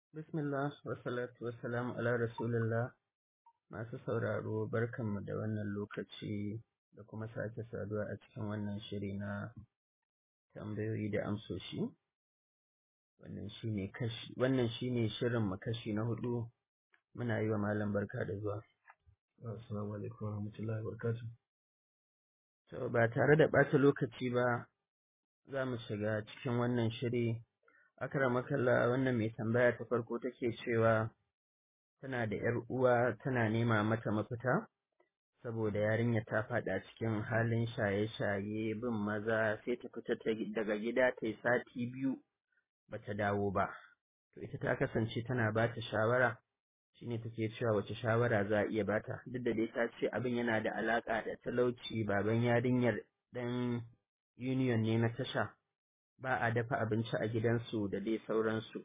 Bismillah wa salatu wa salam ala rasulillah masu sauraro barkanmu da wannan lokaci da kuma sake saduwa a cikin wannan shiri na tambayoyi da amsoshi wannan shine kashi wannan shine shirin mu kashi na hudu muna yi wa malam barka da zuwa assalamu alaikum wa rahmatullahi wa barakatuh to ba tare da ɓata lokaci ba za mu shiga cikin wannan shiri akramakalla wannan mai tambaya ta farko take cewa tana da ‘yar uwa tana nema mata mafita saboda yarinya ta faɗa cikin halin shaye-shaye bin maza sai ta fita daga gida ta yi sati biyu bata dawo ba to ita ta kasance tana ba ta shawara shine take cewa wace shawara za a iya bata duk da dai ta ce abin yana da alaka da talauci baban yarinyar dan union ne na tasha ba a dafa abinci a gidansu da dai sauransu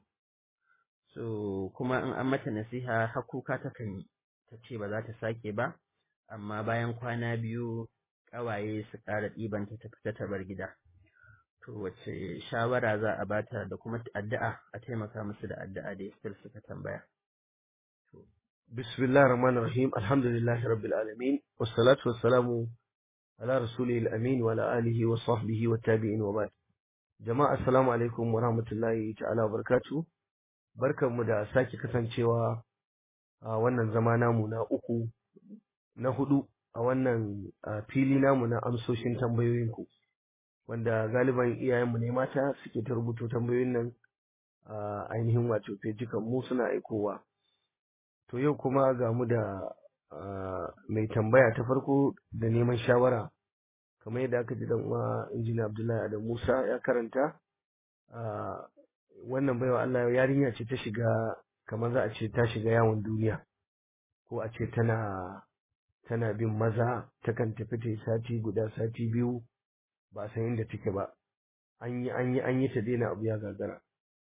so kuma in an mata nasiha hakuka takan yi ta ce ba za ta sake ba amma bayan kwana biyu ƙawaye su ƙara ɗibanta ta fita ta bar gida to wace shawara za a bata da kuma addu'a a taimaka musu da addu'a da still suka tambaya bismillahir rahmanir rahim alhamdulillahi rabbil alamin wassalatu wassalamu ala rasulil amin wa ala alihi wa sahbihi wa tabi'in wa ba'd jama'a assalamu alaikum wa rahmatullahi ta'ala wa barakatuh barkanmu da sake kasancewa a wannan zama namu na uku na hudu a wannan fili namu na amsoshin tambayoyinku wanda galiban iyayenmu ne mata suke ta rubuto tambayoyin nan a ainihin wato fejikan mu suna aikowa to yau kuma ga mu da mai tambaya ta farko da neman shawara kamar yadda aka ji dan uwa injiniya Abdullahi Adam Musa ya karanta wannan baiwa Allah yarinya ce ta shiga kamar za a ce ta shiga yawon duniya ko a ce tana tana bin maza takan tafi ta sati guda sati biyu ba san inda take ba an yi an yi an yi ta daina abu ya gagara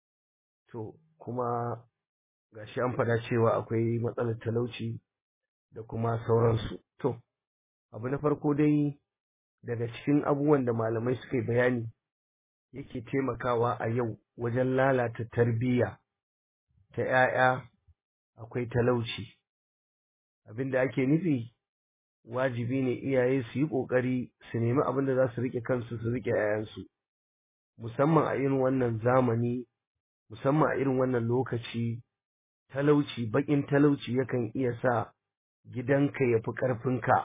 to kuma gashi an faɗa cewa akwai matsalar talauci da kuma sauransu to abu na farko dai daga cikin abubuwan da malamai suka yi bayani yake taimakawa a yau wajen lalata tarbiyya ta ‘ya'ya akwai talauci abinda ake nufi wajibi ne iyaye su yi ƙoƙari su nemi abin da za su riƙe kansu su riƙe ‘ya'yansu musamman a irin wannan zamani musamman a irin wannan lokaci talauci baƙin talauci yakan iya sa gidanka ya fi ƙarfinka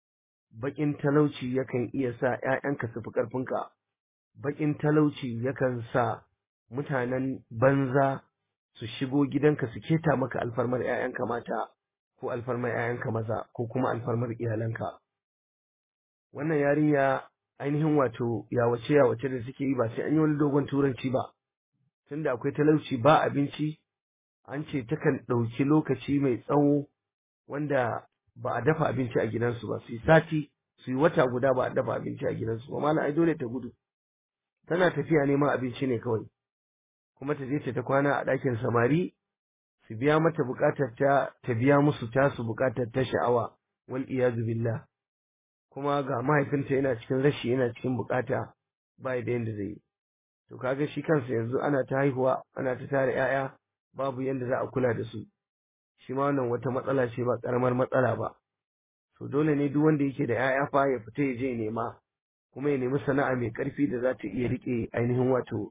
baƙin talauci yakan iya sa ‘ya'yanka su fi ƙarfinka baƙin talauci yakan sa mutanen banza su shigo gidanka su keta maka alfarmar ‘ya'yanka mata ko alfarmar ‘ya'yanka maza ko kuma alfarmar iyalanka. Wannan yarinya ainihin wato yawace yawace da suke yi ba sai an yi wani dogon turanci ba, tunda akwai talauci ba abinci, an ce takan ɗauki lokaci mai tsawo wanda ba a dafa abinci a gidansu ba, su yi sati, su yi wata guda ba a dafa abinci a gidansu ba, malam ai dole ta gudu. Tana tafiya neman abinci ne kawai. kuma ta je ta kwana a ɗakin samari su biya mata buƙatar ta ta biya musu tasu buƙatar ta sha'awa wal iyazu billah kuma ga mahaifinta yana cikin rashi yana cikin buƙata ba da yanda zai yi to kaga shi kansa yanzu ana ta haihuwa ana ta tara ƴaƴa babu yanda za a kula da su shi ma wannan wata matsala ce ba ƙaramar matsala ba to dole ne duk wanda yake da ƴaƴa fa ya fita ya je nema kuma ya nemi sana'a mai ƙarfi da za ta iya riƙe ainihin wato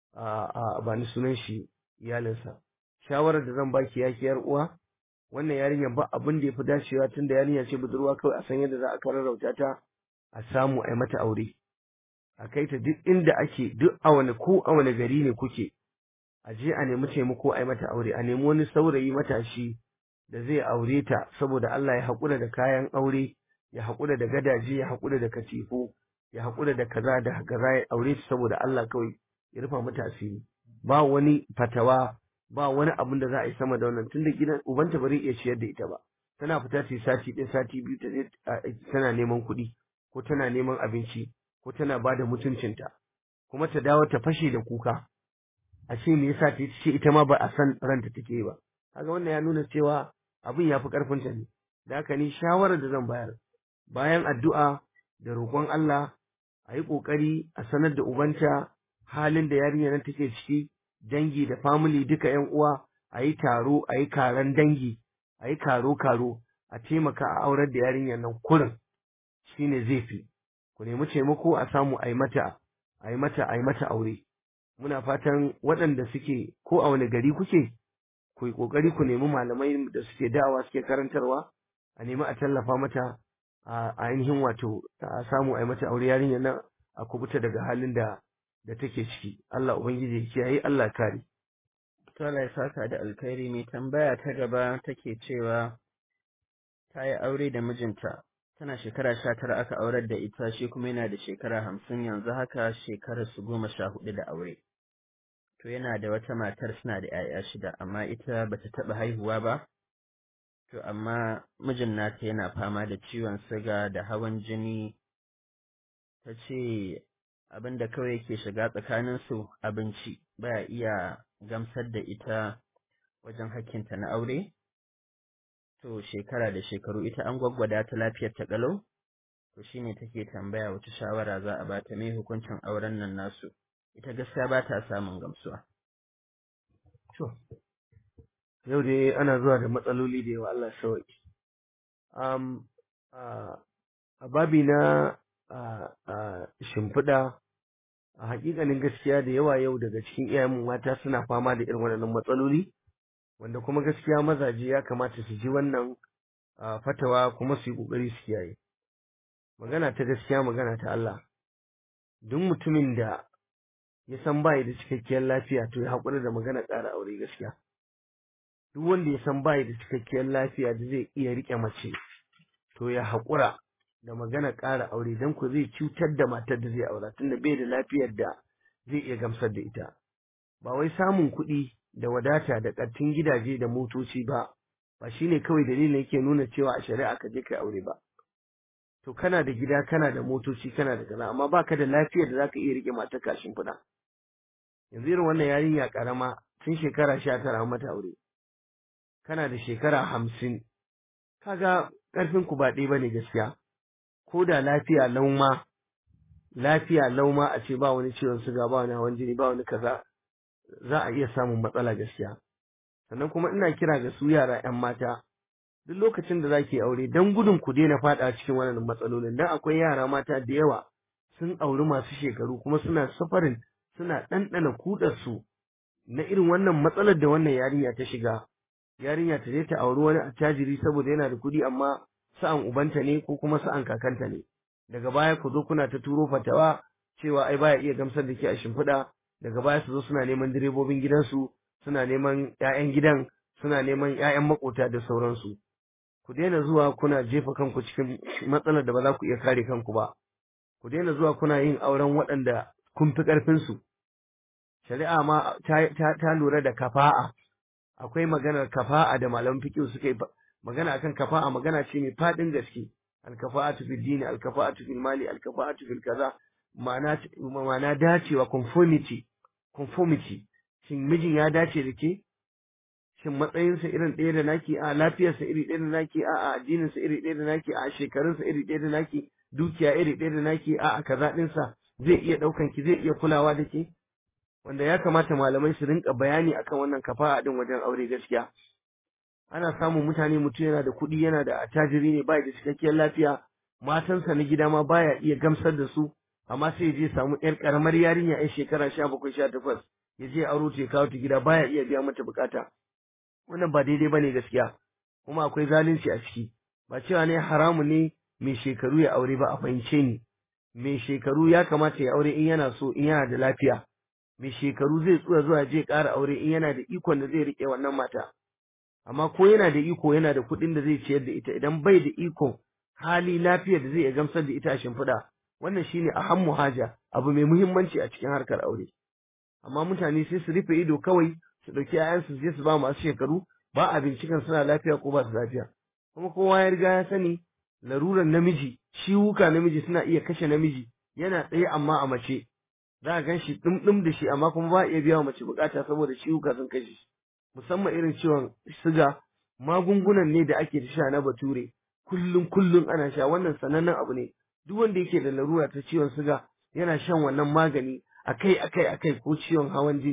a ba ni sunan shi iyalinsa shawarar da zan baki ya yar uwa wannan yarinyar ba abin da ya fi dacewa tun da yarinya ce budurwa kawai a san yadda za a kararrauta ta a samu a yi mata aure a kai ta duk inda ake duk a wani ko a wani gari ne kuke a je a nemi taimako a yi mata aure a nemi wani saurayi matashi da zai aure ta saboda Allah ya haƙura da kayan aure ya haƙura da gadaje ya haƙura da katifu ya haƙura da kaza da kaza ya aure ta saboda Allah kawai ya rufa mata asiri ba wani fatawa ba wani abin da za a yi sama da wannan tunda gidan ubanta ba zai iya ciyar da ita ba tana fita ta sati ɗaya sati biyu ta tana neman kuɗi ko tana neman abinci ko tana ba da mutuncinta kuma ta dawo ta fashe da kuka a ce me yasa ta ce ita ma ba a san ranta take ba kaga wannan ya nuna cewa abin ya fi ƙarfinta ne da haka ni shawarar da zan bayar bayan addu'a da roƙon Allah a yi ƙoƙari a sanar da ubanta halin da yarinya nan take ciki dangi da family duka yan uwa a yi taro a yi karan dangi a yi karo karo a taimaka a aurar da yarinyar nan kurin shine zai fi ku nemi taimako a samu a yi mata a yi mata a yi mata aure muna fatan waɗanda suke ko a wani gari kuke ku yi ƙoƙari ku nemi malamai da suke da'awa suke karantarwa a nemi a tallafa mata a ainihin wato a samu a yi mata aure yarinyar nan a kubuta daga halin da da take ciki Allah ubangiji ya kiyaye Allah kare to Allah ya saka da alkhairi mai tambaya ta gaba take cewa ta yi aure da mijinta tana shekara sha tara aka aurar da ita shi kuma yana da shekara hamsin yanzu haka shekarar su goma sha hudu da aure to yana da wata matar suna da 'ya'ya shida amma ita bata taɓa haihuwa ba to amma mijin nata yana fama da ciwon siga da hawan jini ta ce abin da kawai yake shiga tsakaninsu abinci baya iya gamsar da ita wajen hakkinta na aure to shekara da shekaru ita an gwaggwada ta lafiyar ta kalau to shine take tambaya wata shawara za a bata mai hukuncin auren nan nasu ita gaskiya ba ta samun gamsuwa to yau dai ana zuwa da matsaloli da yawa Allah sauki um, a babi na shimfiɗa a hakikanin gaskiya da yawa yau daga cikin iyayen mata suna fama da irin waɗannan matsaloli wanda kuma gaskiya mazaje ya kamata su ji wannan fatawa kuma su yi ƙoƙari su kiyaye magana ta gaskiya magana ta Allah duk mutumin da ya san bai da cikakkiyar lafiya to ya haƙura da magana ƙara aure gaskiya duk wanda ya san bai da cikakkiyar lafiya da zai iya riƙe mace to ya haƙura da magana ƙara aure don ku zai cutar da matar da zai aura tunda bai da lafiyar da zai iya gamsar da ita ba wai samun kuɗi da wadata da ƙartin gidaje da motoci ba ba shine kawai dalilin yake nuna cewa a shari'a ka je kai aure ba to kana da gida kana da motoci kana da kaza amma baka da lafiyar da zaka iya rike matar kashin kuɗa yanzu irin wannan yarinya karama tun shekara sha tara mata aure kana da shekara hamsin kaga ƙarfin ku ba ɗaya bane gaskiya ko da lafiya lauma lafiya lauma a ce ba wani ciwon suga ba wani hawan jini ba wani kaza za a iya samun matsala gaskiya sannan kuma ina kira ga su yara yan mata duk lokacin da zaki aure dan gudun ku daina fada cikin wannan matsalolin dan akwai yara mata da yawa sun auri masu shekaru kuma suna safarin suna ɗanɗana kudar su na irin wannan matsalar da wannan yarinya ta shiga yarinya ta je ta auri wani attajiri saboda yana da kuɗi amma sa'an ubanta ne ko kuma sa'an kakanta ne daga baya ku zo kuna ta turo fatawa cewa ai baya iya gamsar da ke a shimfiɗa daga baya su zo suna neman direbobin gidansu suna neman ƴaƴan gidan suna neman ƴaƴan makota da sauransu ku daina zuwa kuna jefa kanku cikin matsalar da ba za ku iya kare kanku ba ku daina zuwa kuna yin auren waɗanda kun fi ƙarfinsu shari'a ma ta, lura da kafa'a akwai maganar kafa'a da malaman fiqh suka yi magana akan kafa'a magana ce mai fadin gaske alkafa'atu fil dini alkafa'atu fil mali alkafa'atu fil kaza ma'ana ma'ana dacewa conformity conformity shin mijin ya dace da ke shin matsayinsa irin ɗaya da naki a lafiyarsa iri ɗaya da naki a a addininsa iri ɗaya da naki a shekarunsa iri ɗaya da naki dukiya iri ɗaya da naki a a kaza ɗinsa zai iya ɗaukan ki zai iya kulawa da ke wanda ya kamata malamai su rinka bayani akan wannan kafa'a din wajen aure gaskiya ana samun mutane mutum yana da kuɗi yana da attajiri ne bai da cikakkiyar lafiya matansa na gida ma baya iya gamsar da su amma sai je samu yar karamar yarinya yan shekara sha bakwai sha takwas ya je aro ta kawo ta gida baya iya biya mata bukata wannan ba daidai bane gaskiya kuma akwai zalunci a ciki ba cewa ne haramu ne mai shekaru ya aure ba a fahimce ni mai shekaru ya kamata ya aure in yana so in yana da lafiya mai shekaru zai tsuya zuwa je ƙara aure in yana da ikon da zai riƙe wannan mata amma ko yana da iko yana da kuɗin da zai ciyar da ita idan bai da iko hali lafiyar da zai iya gamsar da ita a shimfiɗa wannan shine ahammu haja abu mai muhimmanci a cikin harkar aure amma mutane sai su rufe ido kawai su ɗauki ‘ya'yansu sai su ba masu shekaru ba a binciken suna lafiya ko ba su lafiya kuma kowa ya riga ya sani laruran namiji ciwuka namiji suna iya kashe namiji yana tsaye amma a mace za a gan shi ɗumɗum da shi amma kuma ba a iya biya wa mace bukata saboda ciwuka sun kashe shi musamman irin ciwon siga magungunan ne da ake sha na bature kullum kullum ana sha wannan sanannen abu ne duk wanda yake da larura ta ciwon siga yana shan wannan magani akai akai akai ko ciwon hawan jini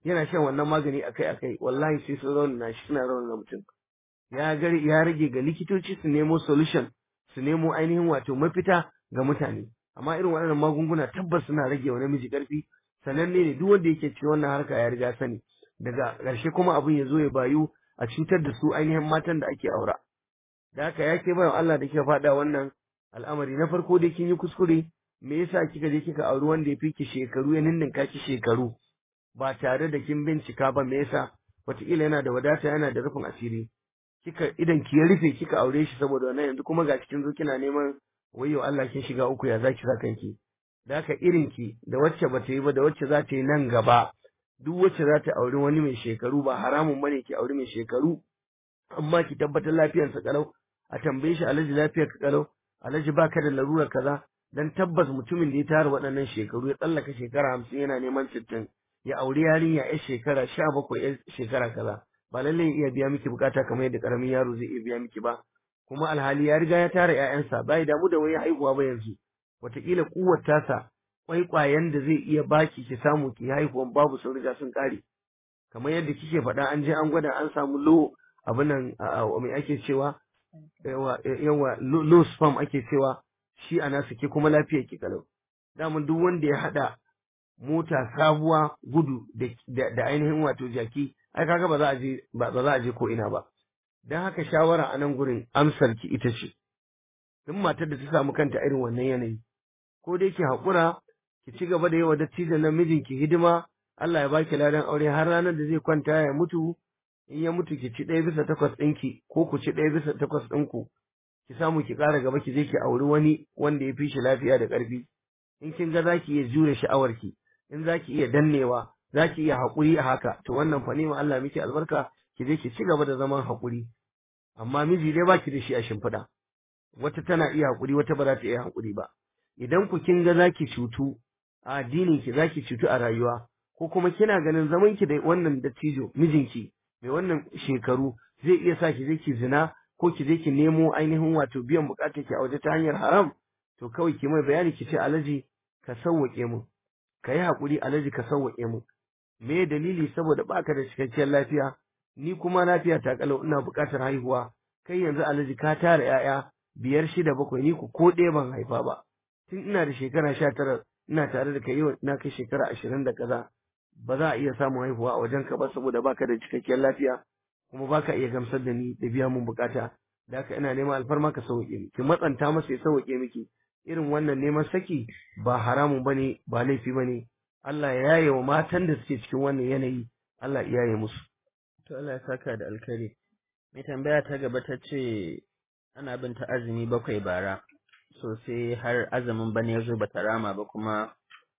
yana shan wannan magani akai akai wallahi sai su raunana shi suna raunana mutum ya gari ya rage ga likitoci su nemo solution su nemo ainihin wato mafita ga mutane amma irin waɗannan magunguna tabbas suna rage wa namiji ƙarfi sananne ne duk wanda yake cikin wannan harka ya riga sani daga ƙarshe kuma abin ya zo ya bayu a cutar da su ainihin matan da ake aura da haka ya ke bayan Allah da kika faɗa wannan al'amari na farko dai kin yi kuskure me yasa kika je kika auri wanda ya fi ki shekaru ya ninninka ki shekaru ba tare da kin bincika ba me yasa wataƙila yana da wadata yana da rufin asiri kika idan ki ya rufe kika aure shi saboda wannan yanzu kuma ga cikin zo kina neman wayo Allah kin shiga uku ya zaki sa kanki da haka irin ki da wacce ba ta yi ba da wacce za ta yi nan gaba duk wacce za ta auri wani mai shekaru ba haramun bane ki auri mai shekaru amma ki tabbatar lafiyarsa kalau a tambaye shi alhaji lafiyar ka kalau alhaji baka da larurar kaza dan tabbas mutumin da ya tara waɗannan shekaru ya tsallaka shekara hamsin yana neman sittin ya auri yarinya ya shekara sha bakwai ya shekara kaza ba lallai ya iya biya miki bukata kamar yadda karamin yaro zai iya biya miki ba kuma alhali ya riga ya tara ƴaƴansa bai damu da wai haihuwa ba yanzu wataƙila kuwar tasa kwaikwayen da zai iya baki ki samu ki haihuwan babu sun riga sun ƙare kamar yadda kike faɗa an je an gwada an samu lo abin nan me ake cewa yawa yawa low sperm ake cewa shi a nasu ke kuma lafiyar ki kalau daman duk wanda ya haɗa mota sabuwa gudu da ainihin wato jaki ai kaga ba za a je ba za a je ko ina ba dan haka shawara a nan gurin amsar ki ita ce duk matar da ta samu kanta irin wannan yanayi ko dai ki haƙura ki ci gaba da yawa dattijan nan mijinki hidima Allah ya baki ladan aure har ranar da zai kwanta ya mutu in ya mutu ki ci ɗaya bisa takwas ɗinki ko ku ci ɗaya bisa takwas ɗinku ki samu ki ƙara gaba ki je ki auri wani wanda ya fi shi lafiya da ƙarfi in kin ga za ki iya jure sha'awarki in za ki iya dannewa za ki iya haƙuri a haka to wannan fa ma Allah miki albarka ki je ki ci gaba da zaman haƙuri amma miji dai baki da shi a shimfiɗa wata tana iya haƙuri wata ba za ta iya haƙuri ba idan ku kin ga za ki cutu a addinin ki za ki cutu a rayuwa ko kuma kina ganin zaman ki da wannan dattijo mijinki mai wannan shekaru zai iya sa ki je ki zina ko ki je ki nemo ainihin wato biyan bukatar ki a waje ta hanyar haram to kawai ki mai bayani ki ce alaji ka sauwaƙe mu ka yi haƙuri alaji ka sauwaƙe mu me dalili saboda baka da cikakkiyar lafiya ni kuma lafiya ta kalau ina buƙatar haihuwa kai yanzu alaji ka tara 'ya'ya biyar shida bakwai ni ku ko ɗaya ban haifa ba tun ina da shekara sha tara ina tare da kai yau na kai shekara ashirin da kaza ba za a iya samun haihuwa a wajen ka ba saboda baka da cikakkiyar lafiya kuma baka iya gamsar da ni da biya mun bukata da haka ina neman alfarma ka sauke ni ki matsanta masa ya sauke miki irin wannan neman saki ba haramun bane ba laifi bane Allah ya yaye wa matan da suke cikin wannan yanayi Allah ya yaye musu to Allah ya saka da alkhairi mai tambaya ta gaba ta ce ana bin ta azumi bakwai bara so sai har azumin bana ya zo bata rama ba kuma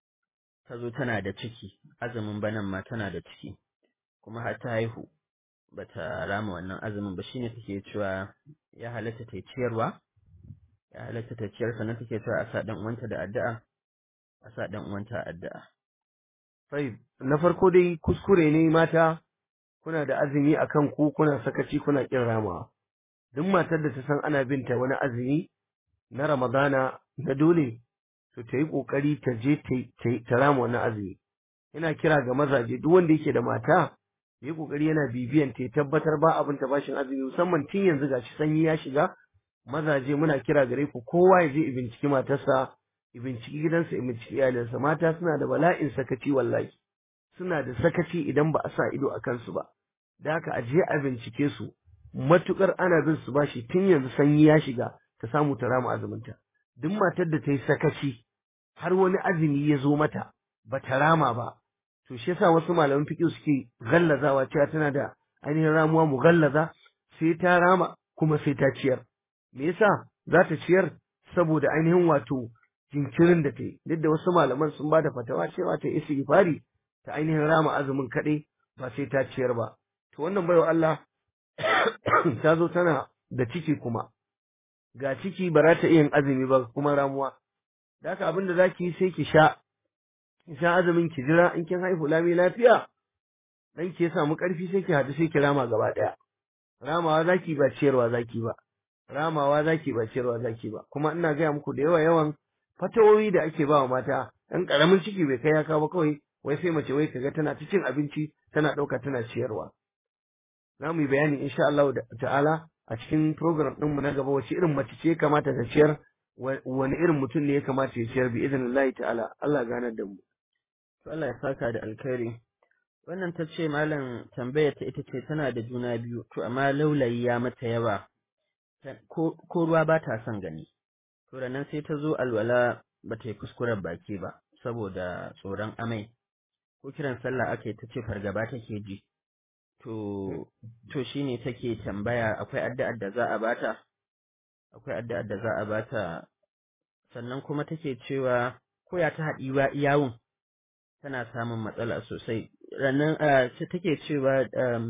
ta zo tana da ciki azumin banan ma tana da ciki kuma har ta haihu bata rama wannan azumin ba shine take cewa ya halatta ta ciyarwa ya halatta ta ciyar sannan take cewa a sa dan uwanta da addu'a a sa dan uwanta addu'a sai na farko dai kuskure ne mata kuna da azumi akan ku kuna sakaci kuna kin ramawa duk matar da ta san ana binta wani azumi na Ramadana na dole to ta yi ƙoƙari ta je ta rama wannan azumi. Ina kira ga mazaje duk wanda yake da mata ya yi ƙoƙari yana bibiyan ta tabbatar ba abin ta bashin azumi musamman tun yanzu gashi sanyi ya shiga mazaje muna kira gare ku kowa ya je ya binciki matarsa ya binciki gidansa ya binciki iyalinsa mata suna da bala'in sakaci wallahi suna da sakaci idan ba a sa ido a kansu ba da haka a je a bincike su matukar ana bin su bashi tun yanzu sanyi ya shiga ta samu ta rama azuminta duk matar da ta yi sakaci har wani azumi ya zo mata ba ta rama ba to shi yasa wasu malaman fiqh suke gallazawa cewa tana da ainihin ramuwa mu gallaza sai ta rama kuma sai ta ciyar me yasa za ta ciyar saboda ainihin wato jinkirin da ta yi duk da wasu malaman sun ba da fatawa cewa ta istighfari ta ainihin rama azumin kaɗai ba sai ta ciyar ba to wannan baiwa Allah ta zo tana da ciki kuma ga ciki ba za ta iya yin azumi ba kuma ramuwa da haka abin da zaki yi sai ki sha ki sha azumin ki jira in kin haihu lami lafiya dan ki samu karfi sai ki hadu sai ki rama gaba daya ramawa zaki ba ciyarwa zaki ba ramawa zaki ba ciyarwa zaki ba kuma ina gaya muku da yawa yawan fatawoyi da ake ba wa mata dan karamin ciki bai kai ya kawo kawai wai sai mace wai kaga tana ta cin abinci tana ɗauka tana ciyarwa za mu yi bayani insha Allah ta'ala a cikin program ɗinmu na gaba wace irin mace ce kamata ta ciyar wani irin mutum ne ya kamata ya ciyar bi idan Allah ta'ala Allah ganar da mu to Allah ya saka da alkhairi wannan ta ce malam tambayar ta ita ce tana da juna biyu to amma laulayi ya mata yawa ko ruwa ba ta son gani to da nan sai ta zo alwala ba ta yi kuskuren baki ba saboda tsoron amai ko kiran sallah aka yi ta ce fargaba take ji to to shine take tambaya akwai addu'ar da za a bata akwai addu'ar da za a bata sannan kuma take cewa ko ya ta haɗi yawun tana samun matsala sosai rannan sai take cewa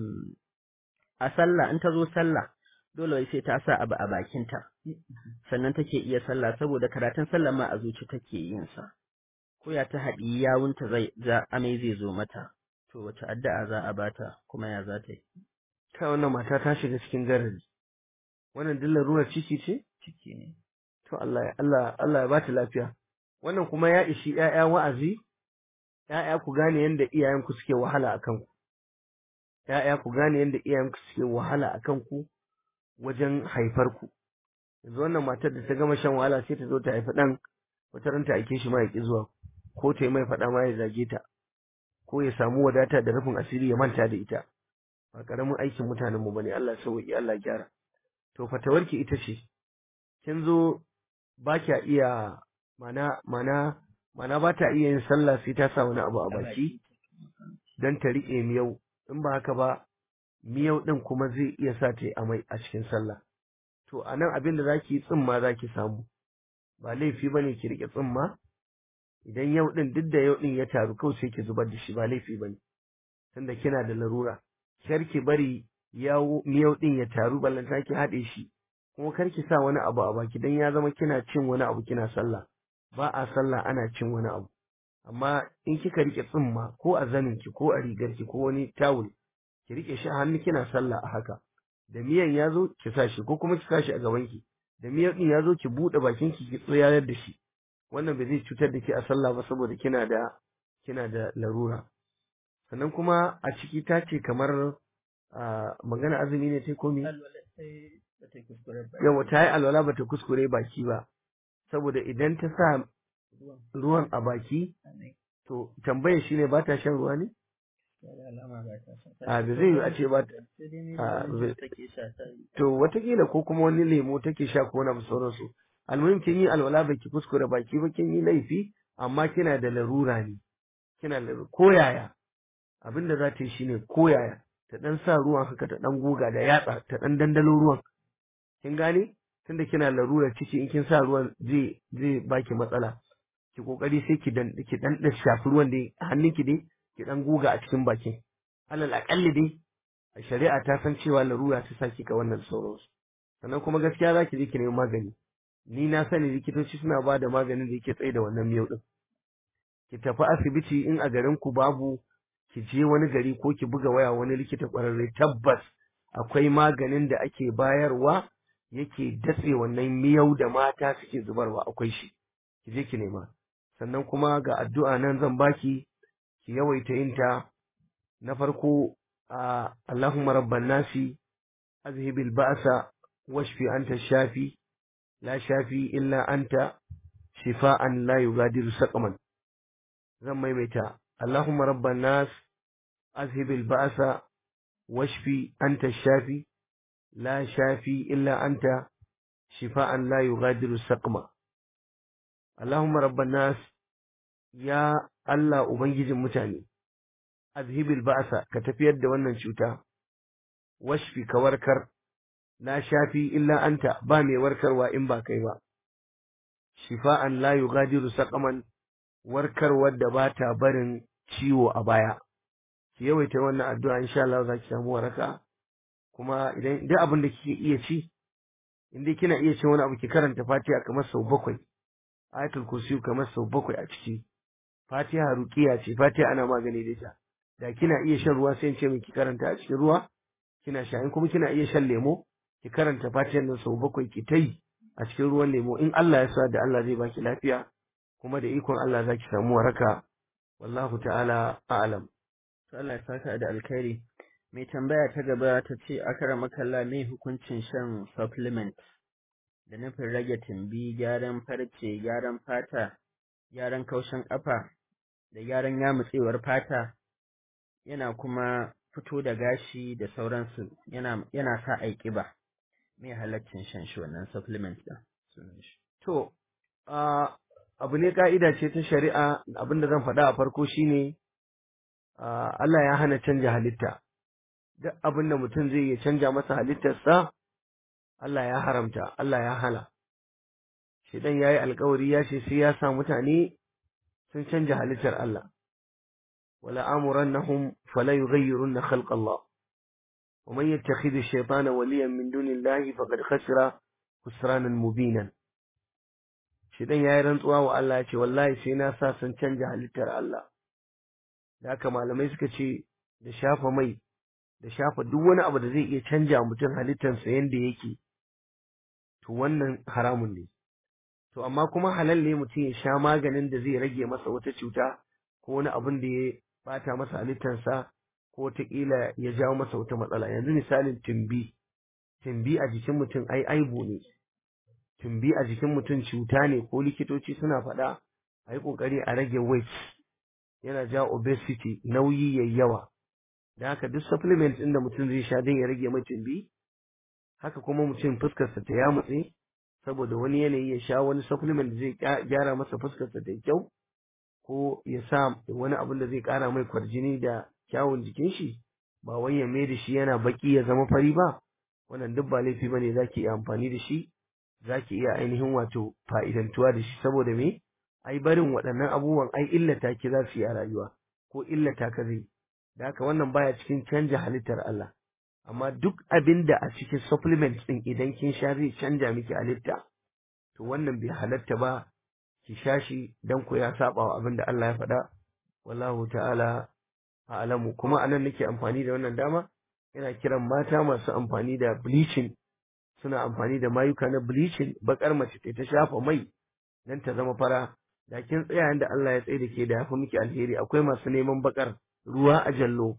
a sallah in ta zo sallah dole sai ta sa abu a bakinta sannan take iya sallah saboda karatun sallah ma a zuci take yin sa ko ya ta haɗi yawunta zai za amai zai zo mata to wace addu'a za a bata kuma ya za ta yi ta wannan mata ta shiga cikin garari wannan dillar ruwa ciki ce ciki ne to Allah ya Allah Allah ya bata lafiya wannan kuma ya ishi ƴaƴa wa'azi ƴaƴa ku gane yanda iyayenku suke wahala akan ku ƴaƴa ku gane yanda iyayenku suke wahala akan ku wajen haifar ku yanzu wannan matar da ta gama shan wahala sai ta zo ta haifi ɗan wata ran ta aike shi ma ya ƙi zuwa ko ta yi mai faɗa ma ya zage ta ko ya samu wadata da rufin asiri ya manta da ita ba ƙaramin aikin mutanen mu bane Allah sauki Allah gyara to fatawarki ita ce kin zo ba kya iya mana mana mana ba ta iya yin sallah sai ta sa wani abu a baki dan ta riƙe miyau in ba haka ba miyau ɗin kuma zai iya sa ta yi amai a cikin sallah to a nan abin da zaki tsimma zaki samu ba laifi bane ki riƙe tsimma idan yau ɗin duk da yau ɗin ya taru kawai sai ki zubar da shi ba laifi bane tunda kina da larura kar ki bari yawo miyau ɗin ya taru ballanta ki haɗe shi kuma kar ki sa wani abu a baki dan ya zama kina cin wani abu kina sallah ba a sallah ana cin wani abu amma in kika rike tsimma ko a zanin ki ko a rigar ki ko wani tawul ki rike shi a hannu kina sallah a haka da miyan ya zo ki sa shi ko kuma ki sa shi a gaban ki da miyan din ya zo ki buɗe bakin ki ki tsayar da shi wannan ba zai cutar da ke a sallah ba saboda kina da kina da larura sannan kuma a ciki ta ce kamar magana azumi ne ta komi yawa ta yi alwala ba ta kuskure baki ba saboda idan ta sa ruwan a baki to tambayar shi ne ba ta shan ruwa ne a da zai yi a ce ba to watakila ko kuma wani lemo take sha ko na sauransu almuhim kin yi alwala ba ki kuskure baki ba kin yi laifi amma kina da larura ne kina da ko yaya abin da za ta yi shine ko yaya ta dan sa ruwan haka ta dan goga da yatsa ta dan dandalo ruwan kin gane tunda kina larura ciki in kin sa ruwan zai zai baki matsala ki kokari sai ki dan ki dan da shafi ruwan dai hannunki dai ki dan goga a cikin bakin alal akalli dai a shari'a ta san cewa larura ta saki ka wannan sauransu sannan kuma gaskiya za ki je ki nemi magani ni na sani likitoci suna ba da maganin da yake tsaye da wannan miyau din ki tafi asibiti in a garin ku babu ki je wani gari ko ki buga waya wani likita kwararre tabbas akwai maganin da ake bayarwa yake datse wannan miyau da mata suke zubarwa akwai shi ki je ki nema sannan kuma ga addu'a nan zan baki ki yawaita yin ta na farko a Allahumma rabban nasi azhibil ba'sa washfi anta shafi la shafi illa anta shifa'an la yugadiru saqaman zan maimaita Allahumma rabban nas azhibil ba'sa washfi anta shafi la shafi illa anta shifa'an la yugadiru saqama Allahumma rabban nas ya Allah ubangijin mutane azhibil ba'sa ka tafiyar da wannan cuta washfi ka warkar la shafi illa anta ba mai warkarwa in ba kai ba shifa'an la yughadiru saqaman warkarwar da ba ta barin ciwo a baya ki yawaita wannan addu'a insha Allah za ki samu waraka kuma idan duk abin da kike iya ci in dai kina iya cin wani abu ki karanta Fatiha kamar sau bakwai ayatul kursi kamar sau bakwai a ciki Fatiha ruqiya ce Fatiha ana magani da ita da kina iya shan ruwa sai in ce miki karanta a cikin ruwa kina sha in kuma kina iya shan lemo ki karanta Fatihar nan sau bakwai ki tai a cikin ruwan lemo in Allah ya sa da Allah zai baki lafiya kuma da ikon Allah za ki samu waraka wallahu ta'ala a'lam to Allah ya saka da alkhairi mai tambaya ta gaba ta ce akara makalla mai hukuncin shan supplement da nufin rage tumbi gyaran farce gyaran fata gyaran kaushin ƙafa da gyaran yamutsewar fata yana kuma fito da gashi da sauransu yana yana sa ai ƙiba me halaccin shan shi wannan supplement din sunan shi to a abu ne ka'ida ce ta shari'a abinda zan faɗa a farko shine a, Allah ya hana canja halitta duk abin da mutum zai iya canja masa halittarsa Allah ya haramta Allah ya hana Shidan ya yi alkawari ya ce sai ya sa mutane sun canja halittar Allah wala amurannahum fala yughayyirunna khalqa Allah ومن يتخذ الشيطان وليا من دون الله فقد خسر خسرانا مبينا Shidan ya yi rantsuwa wa Allah ya ce wallahi sai na sa sun canja halittar Allah da haka malamai suka ce da shafa mai da shafa duk wani abu da zai iya canja mutum halittarsa yadda yake to wannan haramun ne to amma kuma halal ne mutum ya sha maganin da zai rage masa wata cuta ko wani abin da ya bata masa halittarsa ko wataƙila ya jawo masa wata matsala yanzu misalin tumbi tumbi a jikin mutum ai aibu ne tumbi a jikin mutum cuta ne ko likitoci suna faɗa a yi ƙoƙari a rage weight yana jawo obesity nauyi yayi yawa da haka duk supplement ɗin da mutum zai sha don ya rage mai tumbi haka kuma mutum fuskarsa ta yamutse saboda wani yanayi ya sha wani supplement da zai gyara masa fuskarsa ta kyau ko ya sa wani abin da zai ƙara mai kwarjini da kyawun jikin shi ba wai ya mai da shi yana baki ya zama fari ba wannan duk ba laifi bane zaki iya amfani da shi zaki iya ainihin wato fa'idantuwa da shi saboda me ai barin waɗannan abubuwan ai illata ki za su yi a rayuwa ko illata ka zai da haka wannan baya cikin canja halittar Allah amma duk abin da a cikin supplements ɗin idan kin sha zai canja miki halitta to wannan bai halatta ba ki sha shi dan ku ya saba wa abin da Allah ya faɗa wallahu ta'ala a'lamu kuma anan nake amfani da wannan dama ina kiran mata masu amfani da bleaching suna amfani da mayuka na bleaching bakar mace ta shafa mai dan ta zama fara da kin tsaya inda Allah ya tsaye da ke da yafi miki alheri akwai masu neman bakar ruwa a jallo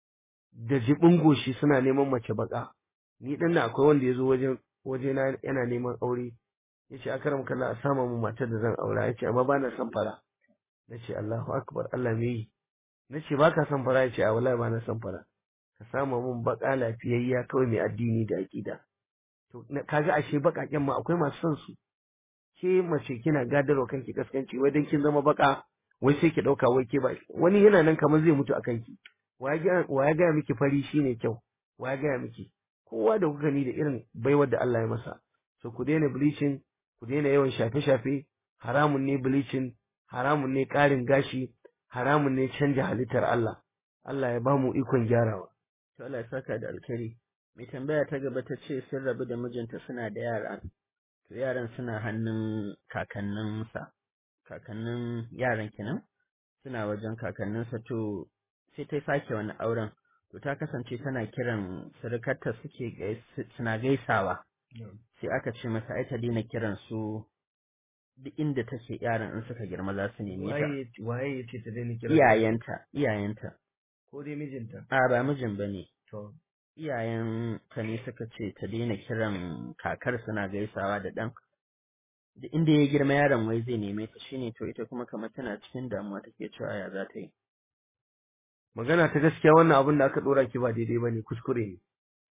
da jibin goshi suna neman mace baka ni dan na akwai wanda yazo wajen waje na yana neman aure yace akaram kallah a sama mu matar da zan aura yace amma bana son fara nace Allahu akbar Allah me yi nace baka son fara yace a wallahi bana son fara ka sama mun baka lafiyayya kawai mai addini da aqida to kaga ashe bakaken ma akwai masu son su ke mace kina gadarwa kanki kaskanci wai dan kin zama baka wai sai ki dauka wai ke ba wani yana nan kamar zai mutu akan ki wa ya gaya miki fari shine kyau wa ya gaya miki kowa da kuka gani da irin baiwar da Allah ya masa so ku daina bleaching ku daina yawan shafe-shafe haramun ne bleaching haramun ne ƙarin gashi haramun ne canja halittar Allah Allah ya bamu ikon gyarawa to Allah ya saka da alkhairi mai tambaya ta gaba ta ce sun rabu da mijinta suna da yara to yaran suna hannun kakanninsa kakannin yaran kenan suna wajen kakanninsa to sai ta sake wani auren to ta kasance tana kiran surukarta suke suna gaisawa sai aka ce mata ai ta daina kiran su duk inda take yaran in suka girma za su neme ta waye ya ce ta daina kira iyayenta iyayenta ko dai mijinta a ba mijin bane to iyayen ta ne suka ce ta daina kiran kakar suna gaisawa da ɗan da inda ya girma yaron wai zai neme ta shine to ita kuma kamar tana cikin damuwa take cewa ya za ta yi magana ta gaskiya wannan abin da aka dora ki ba daidai bane kuskure ne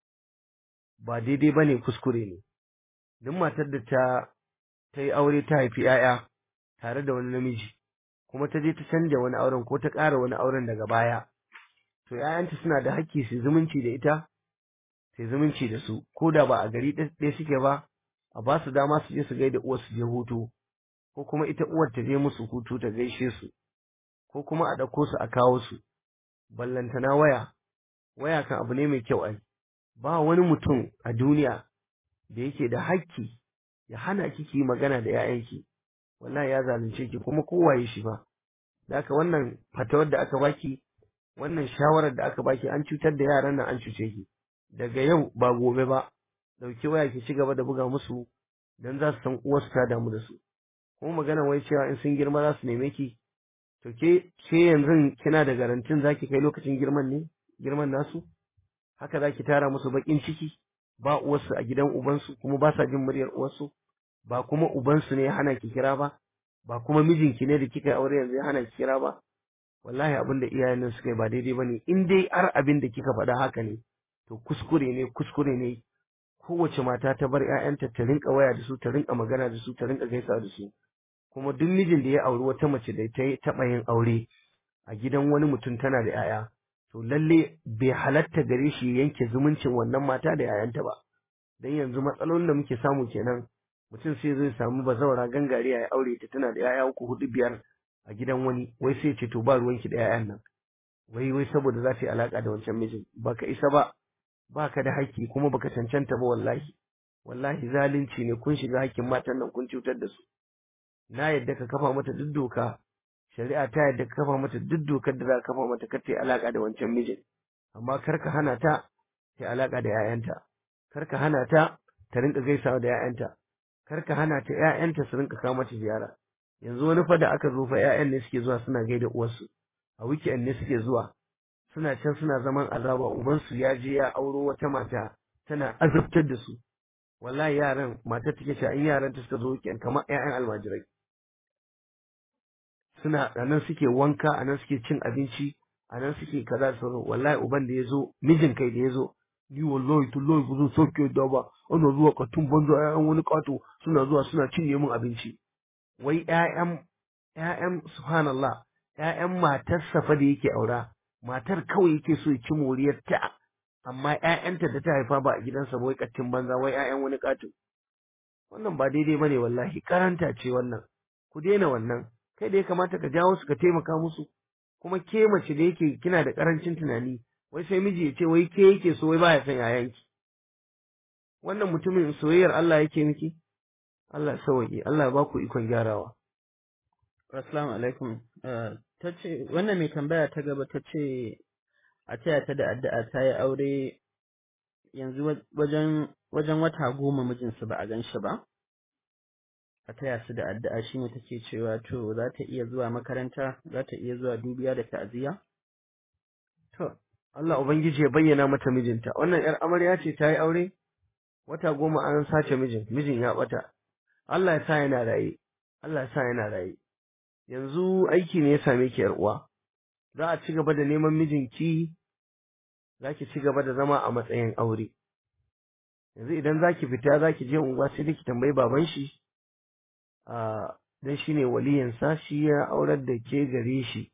ba daidai bane kuskure ne duk matar da ta ta yi aure ta haifi 'ya'ya tare da wani namiji kuma ta je ta canja wani auren ko ta ƙara wani auren daga baya to 'ya'yanta suna da hakki su zumunci da ita su zumunci da su ko da ba a gari ɗaya suke ba a ba su dama su je su gaida uwar su je hutu ko kuma ita uwar ta je musu hutu ta gaishe su ko kuma a ɗauko su a kawo su ballantana waya waya kan abu ne mai kyau ai ba wani mutum a duniya da yake da hakki ya hana ki ki magana da 'ya'yanki wallahi ya zalunce ki kuma kowaye shi ba da haka wannan fatawar da aka baki wannan shawarar da aka baki an cutar da yaran nan an cuce ki daga yau ba gobe ba dauki waya ki ci gaba da buga musu dan za su san uwarsu ta damu da su kuma magana wai cewa in sun girma za su neme ki to ke ke yanzu kina da garantin zaki kai lokacin girman ne girman nasu haka zaki tara musu bakin ciki ba uwarsu a gidan ubansu kuma ba sa jin muryar uwarsu ba kuma ubansu ne ya hana ki kira ba ba kuma mijinki ne da kika yi aure yanzu ya hana ki kira ba wallahi abin da iyayen nan suka yi ba daidai bane in dai har abin da kika faɗa haka ne to kuskure ne kuskure ne kowace mata ta bar ƴaƴanta ta rinka waya da su ta rinka magana da su ta rinka gaisa da su kuma duk mijin da ya auri wata mace da ta taɓa yin aure a gidan wani mutum tana da ƴaƴa to lalle bai halatta gare shi ya yanke zumuncin wannan mata da ƴaƴanta ba dan yanzu matsalolin da muke samu kenan mutum sai zai samu bazawara gangariya ya aure ta tana da ƴaƴa uku hudu biyar a gidan wani wai sai ce to ba ruwanki da ƴaƴan nan wai wai saboda za ta yi alaka da wancan mijin baka isa ba baka da haƙƙi kuma baka cancanta ba wallahi wallahi zalunci ne kun shiga haƙƙin matan nan kun cutar da su na yadda ka kafa mata duk doka shari'a ta yadda ka kafa mata duk dokar da za ka kafa mata kar ta yi alaka da wancan mijin amma kar ka hana ta ta yi alaka da 'ya'yanta kar ka hana ta ta rinka gaisawa da 'ya'yanta kar ka hana ta 'ya'yanta su rinka kawo mata ziyara yanzu wani fa da aka zo fa 'ya'yan ne suke zuwa suna gaida uwarsu a weekend ne suke zuwa suna can suna zaman azaba ubansu ya je ya auro wata mata tana azabtar da su wallahi yaran matar take cewa in yaran ta suka zo weekend kamar 'ya'yan almajirai suna anan suke wanka anan suke cin abinci anan suke kaza da sauran wallahi uban da ya zo mijin kai da ya zo ni wallahi tullahi ba zan sauke da ba ana zuwa katun banza 'ya'yan wani kato suna zuwa suna cinye min abinci wai ƴaƴan ƴaƴan subhanallah ƴaƴan matarsa fa da yake aura matar kawai yake so ya ci moriyar ta amma ƴaƴanta da ta haifa ba a gidansa ba wai kattin banza wai ƴaƴan wani kato wannan ba daidai bane wallahi karanta ce wannan ku daina wannan kai da ya kamata ka jawo su ka taimaka musu kuma ke mace da yake kina da karancin tunani wai sai miji ya ce wai ke yake so wai baya son yayanki wannan mutumin soyayyar Allah yake miki Allah sauki Allah ya baku ikon gyarawa Assalamu alaikum ta ce wannan mai tambaya ta gaba ta ce a taya ta da addu'a ta yi aure yanzu wajen wajen wata goma mijinsu ba a gan shi ba a taya su da addu'a shine take cewa to za ta iya zuwa makaranta za ta iya zuwa dubiya da ta'aziyya to Allah ubangiji ya bayyana mata mijinta wannan yar amarya ce ta yi aure wata goma an sace mijin mijin ya bata Allah ya sa yana raye Allah ya sa yana raye yanzu aiki ne ya same ki yar uwa za a ci gaba da neman mijinki za ki ci gaba da zama a matsayin aure yanzu idan za ki fita za ki je unguwa sai da ki tambayi baban shi a dan shi ne waliyansa shi ya aurar da ke gare shi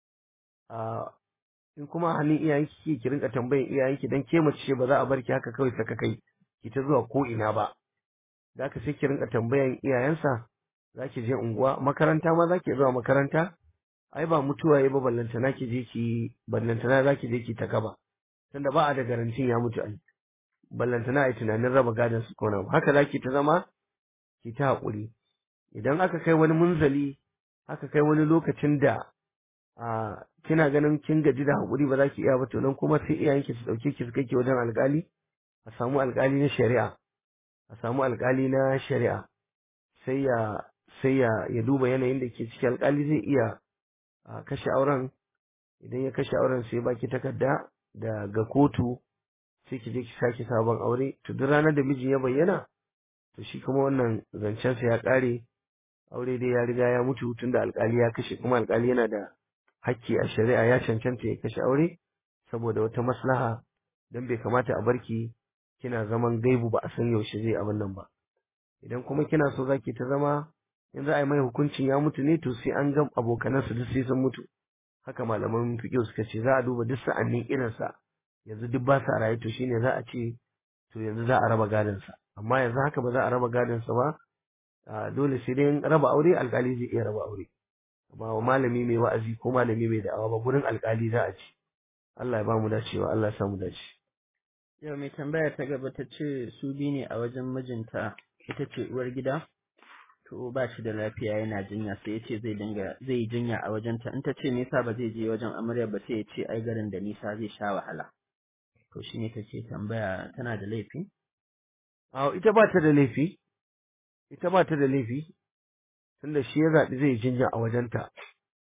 a in kuma hannun iyayenki ki ki rinka tambayan iyayenki dan ke mace ce ba za a bar ki haka kawai saka kai ki ta zuwa ko ina ba da ka sai ki rinka tambayan iyayensa za ki je unguwa makaranta ma za ki zuwa makaranta ai ba mutuwa ya ba ballantana ki je ki ballantana za ki je ki ta gaba tunda ba a da garantin ya mutu ai ballantana ai tunanin raba gadon su ko nan haka za ki ta zama ki ta haƙuri idan aka kai wani munzali aka kai wani lokacin da a kina ganin kin gaji da haƙuri ba za ki iya ba to nan kuma sai iyayenki su ɗauke ki su kai ki wajen alƙali a samu alƙali na shari'a a samu alƙali na shari'a sai ya sai ya ya duba yanayin da ke ciki alƙali zai iya kashe auren idan ya kashe auren sai baki takarda da ga kotu sai ki je ki sake sabon aure to duk ranar da miji ya bayyana to shi kuma wannan zancen sa ya ƙare aure dai ya riga ya mutu tunda alƙali ya kashe kuma alƙali yana da hakki a shari'a ya cancanta ya kashe aure saboda wata maslaha dan bai kamata a barki kina zaman gaibu ba a san yaushe zai abin nan ba idan kuma kina so zaki ta zama in za a yi mai hukuncin ya mutu ne to sai an ga abokanansa duk sai sun mutu haka malaman fiqh suka ce za a duba duk sa'annin irinsa yanzu duk ba sa raye to shine za a ce to yanzu za a raba gadon sa amma yanzu haka ba za a raba gadon sa ba dole sai dai raba aure alkali zai iya raba aure ba malami mai wa'azi ko malami mai da'awa ba gurin alkali za a ci Allah ya ba mu dacewa Allah ya sa mu dace yau mai tambaya ta gaba ta ce su bi ne a wajen mijinta ita ce uwar gida to ba shi da lafiya yana jinya sai ya ce zai dinga zai yi jinya a wajenta in ta ce me yasa ba zai je wajen amarya ba sai ya ce ai garin da nisa zai sha wahala to shine take tambaya tana da laifi a ita ba ta da laifi ita ba ta da laifi tunda shi ya zaɓi zai yi jinya a wajenta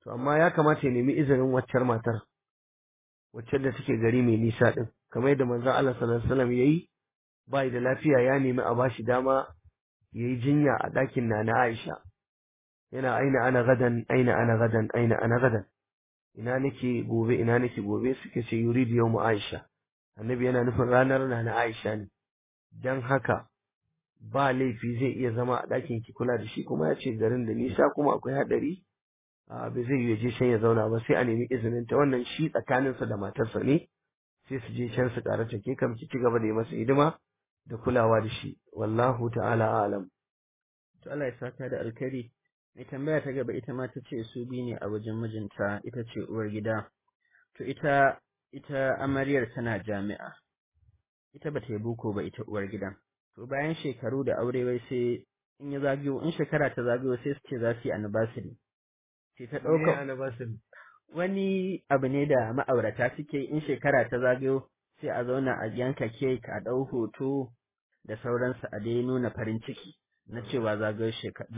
to amma ya kamata ya nemi izinin waccar matar wacce da take gari mai nisa din kamar yadda manzon Allah sallallahu alaihi wasallam yayi bai da lafiya ya nemi a bashi dama yayi jinya a ɗakin Nana Aisha yana aina ana gadan aina ana gadan aina ana gadan ina nake gobe ina nake gobe suke ce yuridu yawmu Aisha annabi yana nufin ranar Nana Aisha ne dan haka ba laifi zai iya zama a ɗakin ki kula da shi kuma ya ce garin da nisa kuma akwai haɗari a bai zai yi je can ya zauna ba sai a nemi izinin ta wannan shi tsakaninsa da matarsa ne sai su je can su ƙara take kam ki ci gaba da yi masa hidima da kulawa da shi wallahu ta'ala alam to Allah ya saka da alkhairi mai tambaya ta gaba ita ma ta ce su biyu ne a wajen mijinta ita ce uwar gida to ita ita amaryar tana jami'a ita bata yi boko ba ita uwar gidan to bayan shekaru da aure wai sai in ya zagayo in shekara ta zagayo sai su ce za su yi anniversary sai ta ɗauka anniversary wani abu ne da ma'aurata suke in shekara ta zagayo sai a zauna a yanka kek a ɗau hoto da sauransu a dai nuna farin ciki na cewa zagayo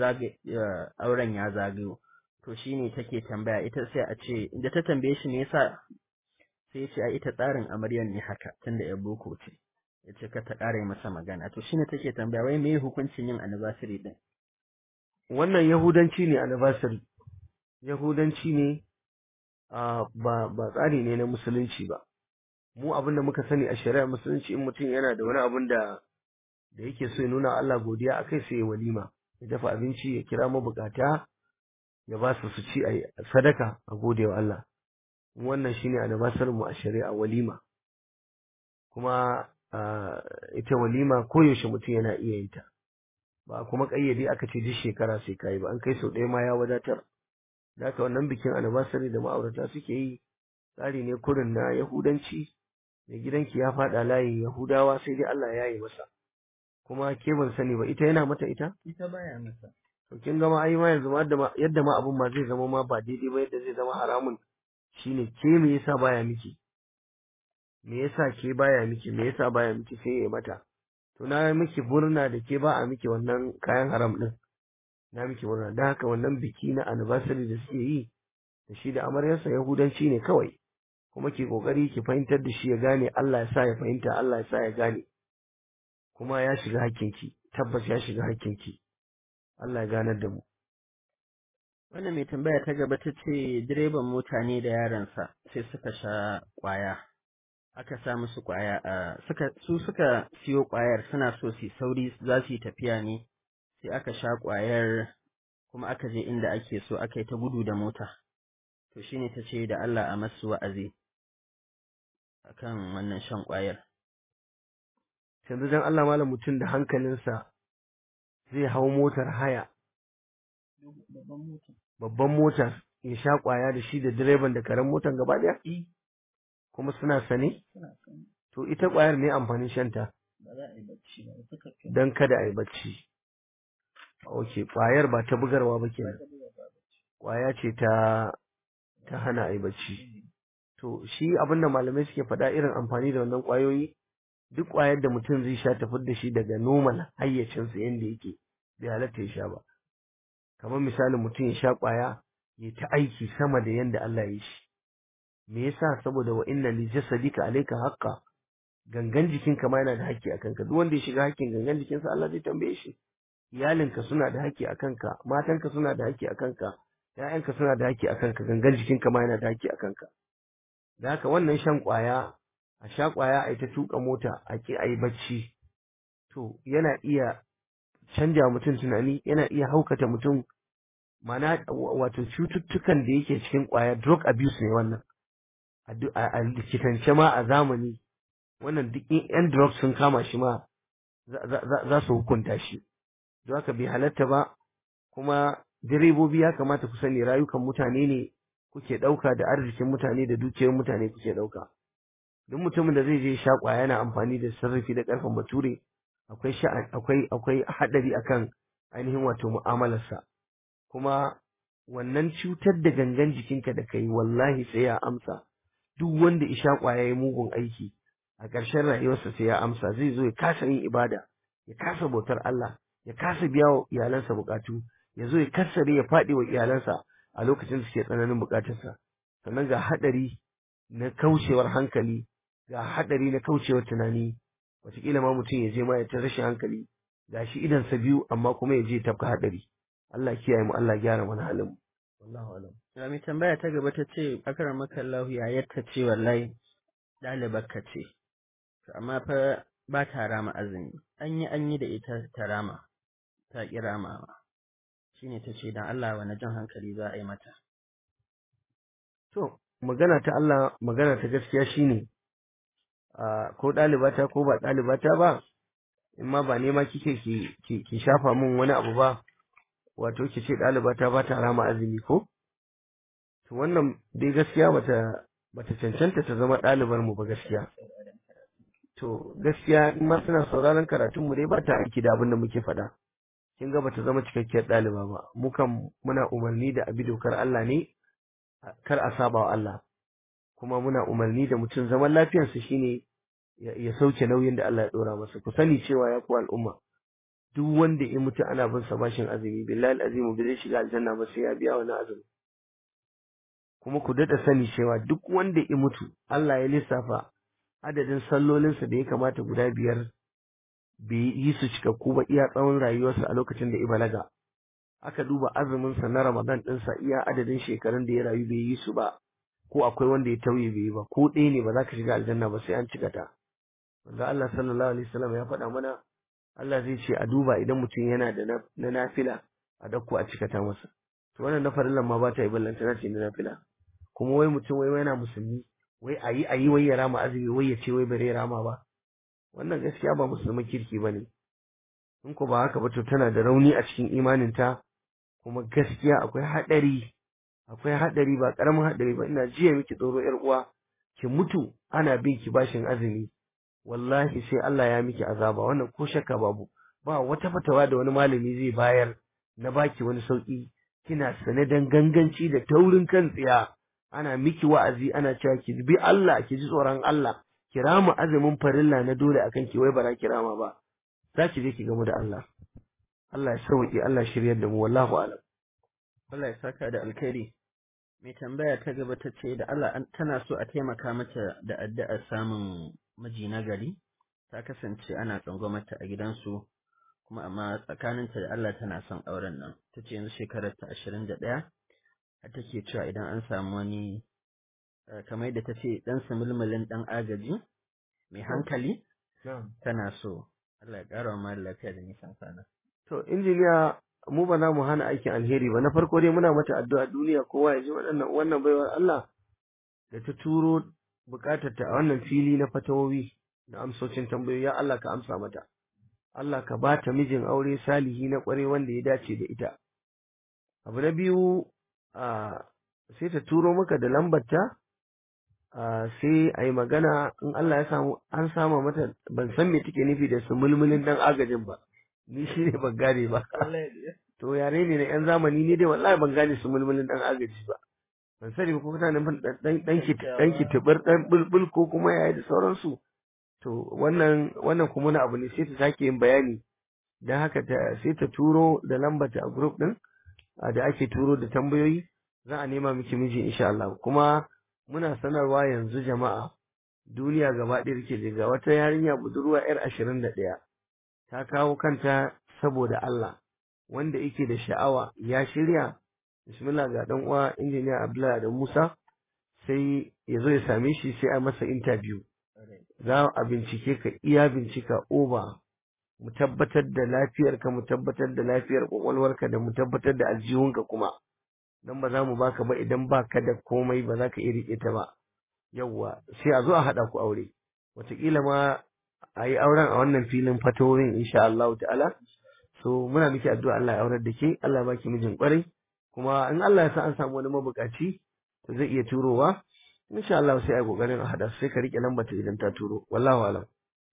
auren ya zagayo to shine take tambaya ita sai a ce da ta tambaye shi me yasa sai ya ce ai ita tsarin amaryar ne haka tunda ya boko ce ya ce ka ta ƙara masa magana to shine take tambaya wai me hukuncin yin anniversary din wannan yahudanci ne anniversary yahudanci ne ba ba tsari ne na musulunci ba mu abin da muka sani a shari'ar musulunci in mutum yana da wani abin da da yake so ya nuna Allah godiya akai sai ya walima ya dafa abinci ya kira mabukata ya ba su su ci a sadaka a gode wa Allah wannan shine anniversary mu a shari'a walima kuma ita walima koyaushe mutum yana iya yin ta ba kuma kayyade aka ce duk shekara sai kai ba an kai sau ɗaya ma ya wadatar da haka wannan bikin anniversary da ma'aurata suke yi tsari ne kurin na yahudanci mai gidanki ya faɗa layin yahudawa sai dai Allah ya yi masa kuma ke ban sani ba ita yana mata ita ita baya masa to kin gama ai ma yanzu yadda ma abun ma zai zama ma ba daidai ba yadda zai zama haramun shine ke me yasa baya miki me yasa ke baya miki me yasa baya miki sai ya mata to na miki murna da ke ba a miki wannan kayan haram din na miki murna dan haka wannan biki na anniversary da suke yi da shi da amaryarsa yahudanci ne kawai kuma ki kokari ki fahimtar da shi ya gane Allah ya sa ya fahimta Allah ya sa ya gane kuma ya shiga hakkinki tabbas ya shiga hakkinki Allah ya ganar da mu wannan mai tambaya ta gaba ta ce direban mota ne da yaransa sai suka sha kwaya aka sa musu kwaya a suka su suka siyo kwayar suna so su sauri za su yi tafiya ne sai aka sha kwayar kuma aka je inda ake so aka yi ta gudu da mota to shine ta ce da Allah a masu wa'azi akan wannan shan kwayar yanzu dan Allah malam mutum da hankalinsa zai hau motar haya babban mota ya sha kwaya da shi da direban da karen motar gaba daya kuma suna sane to ita kwayar ne amfanin shanta don kada a yi bacci ok kwayar ba ta bugarwa ba kenan kwaya ce ta ta hana a yi bacci to shi abinda malamai suke faɗa irin amfani da wannan kwayoyi duk kwayar da mutum zai sha tafi da shi daga normal hayyacinsa yadda yake bai halatta ya sha ba kamar misalin mutum ya sha kwaya ya ta aiki sama da yadda Allah ya yi shi me yasa saboda wa inna li jasadika alayka haqqa gangan jikinka ma yana da haƙƙi akan ka duk wanda ya shiga haƙƙin gangan jikinsa Allah zai tambaye shi iyalinka suna da haƙƙi akan ka matanka suna da haƙƙi akan ka ƴaƴanka suna da haƙƙi akan ka gangan jikinka ma yana da haƙƙi akan ka da haka wannan shan ƙwaya a sha ƙwaya a yi ta tuƙa mota a ki a yi bacci to yana iya canja mutum tunani yana iya haukata mutum mana wato cututtukan da yake cikin ƙwaya drug abuse ne wannan a likitance ma a zamani wannan duk in yan drugs sun kama shi ma za su hukunta shi don haka bai halatta ba kuma direbobi ya kamata ku sani rayukan mutane ne kuke ɗauka da arzikin mutane da dukiyar mutane kuke ɗauka duk mutumin da zai je sha ƙwaya yana amfani da sarrafi da ƙarfin bature akwai akwai akwai haɗari akan ainihin wato mu'amalarsa kuma wannan cutar da gangan jikinka da kai wallahi sai ya amsa duk wanda isha kwaya ya mugun aiki a ƙarshen rayuwarsa sai ya amsa zai zo ya kasa yin ibada ya kasa bautar Allah ya kasa biya wa iyalansa bukatu ya zo ya kassare ya faɗi wa iyalansa a lokacin da suke tsananin bukatarsa sannan ga haɗari na kaucewar hankali ga haɗari na kaucewar tunani wataƙila ma mutum ya je ma ya ta rashin hankali ga shi idansa biyu amma kuma ya je tafka haɗari Allah kiyaye mu Allah gyara mana halin mu wallahu alam Ya mai tambaya ta gaba ta ce akara maka Allah ya yatta ce wallahi ɗalibar ka ce To amma fa ba ta rama azumi an yi an yi da ita ta rama ta ƙi ramawa shine ta ce dan Allah wani jan hankali za a yi mata to magana ta Allah magana ta gaskiya shine a ko ɗalibata ko ba ɗalibata ba in ma ba nema kike ki ki ki shafa min wani abu ba wato ki ce ɗalibata ba ta rama azumi ko to wannan dai gaskiya bata bata cancanta ta zama ɗalibar mu ba gaskiya to gaskiya in ma suna sauraron karatun mu dai ba ta aiki da abin da muke faɗa kin ga bata zama cikakkiyar ɗaliba ba mu kan muna umarni da abi dokar Allah ne kar a saba wa Allah kuma muna umarni da mutum zaman lafiyarsa shine ya ya sauke nauyin da Allah ya dora masa ku sani cewa ya ku al'umma duk wanda ya mutu ana bin sa bashin azumi billahi alazim bai zai shiga aljanna ba sai ya biya wani azumi kuma ku dada sani cewa duk wanda ya mutu Allah ya lissafa adadin sallolinsa da ya kamata guda biyar bai yi su cikakku ba iya tsawon rayuwarsa a lokacin da ya balaga aka duba azuminsa na Ramadan ɗinsa iya adadin shekarun da ya rayu bai yi su ba ko akwai wanda ya tauye bai yi ba ko ɗaya ne ba za ka shiga aljanna ba sai an cika ta wanda Allah sallallahu alaihi wasallam ya faɗa mana Allah zai ce a duba idan mutum yana da na na nafila a dauko a cika ta masa to wannan na farillan ma ba ta yi ballanta na ce na nafila kuma wai mutum wai yana musulmi wai ayi ayi wai ya rama azumi wai ya ce wai bare rama ba wannan gaskiya ba musulman kirki bane in ko ba haka ba to tana da rauni a cikin imaninta kuma gaskiya akwai haɗari akwai haɗari ba ƙaramin haɗari ba ina jiya miki tsoro ƴar uwa ki mutu ana bin ki bashin azumi wallahi sai Allah ya miki azaba wannan ko shakka babu ba wata fatawa da wani malami zai bayar na baki wani sauki kina sane dan ganganci da taurin kan tsiya ana miki wa'azi ana cewa ki bi Allah ki ji tsoron Allah ki rama azumin farilla na dole akan ki wai ba za ki rama ba za ki je ki gamu da Allah Allah ya sauki Allah shiryar da mu wallahu alam Allah ya saka da alkhairi mai tambaya ta gaba ta ce da Allah an- tana so a taimaka mata da addu'ar samun miji na gari ta kasance ana tsangwamata a gidansu kuma amma tsakaninta da Allah tana son auren nan ta ce yanzu shekarar ta ashirin da ɗaya har take cewa idan an samu wani eh, kamar yadda ta ce ɗan sumulmulin ɗan agaji mai hankali tana so Allah ya ƙara wa mara lafiya da nisan sana. to injiniya mu ba za mu hana aikin alheri ba na farko dai muna mata addu'a duniya kowa ya ji waɗannan wannan baiwar Allah da ta turo bukatar ta a wannan fili na fatawowi da amsocin tambayoyi ya Allah ka amsa mata Allah ka ba ta mijin aure salihi na kware wanda ya dace da ita abu na biyu a sai ta turo maka da lambarta a sai a yi magana in Allah ya samu an sama mata ban san me take nufi da su mulmulin dan agajin ba ni shi ne ban gane ba to yare ne na yan zamani ne dai wallahi ban gane su mulmulin dan agaji ba ban sani ba ko kana nufin dan dan ki dan ki tubar dan bulbul ko kuma yayi da sauransu to wannan wannan kuma na abu ne sai ta sake yin bayani dan haka ta sai ta turo da lambar ta a group din a da ake turo da tambayoyi za a nema miki miji insha Allah kuma muna sanarwa yanzu jama'a duniya gaba ɗaya take ga wata yarinya budurwa yar ashirin da ɗaya ta kawo kanta saboda Allah wanda yake da sha'awa ya shirya bismillah ga dan uwa injiniya Abdullahi da Musa sai ya zo ya same shi sai a masa interview za a bincike ka iya bincika oba mu tabbatar da lafiyarka mu tabbatar da lafiyar kwakwalwarka da mu tabbatar da aljihunka kuma dan ba za mu baka ba idan baka da komai ba za ka iya riƙe ta ba yawwa sai a zo a haɗa ku aure wataƙila ma a yi auren a wannan filin fatorin insha Allah ta'ala so muna miki addu'a Allah ya aurar da ke Allah ya baki mijin kwarai kuma in Allah ya sa an samu wani mabukaci to zai iya turowa insha Allah sai a kokarin a hada sai ka rike lambar ta idan ta turo wallahu alam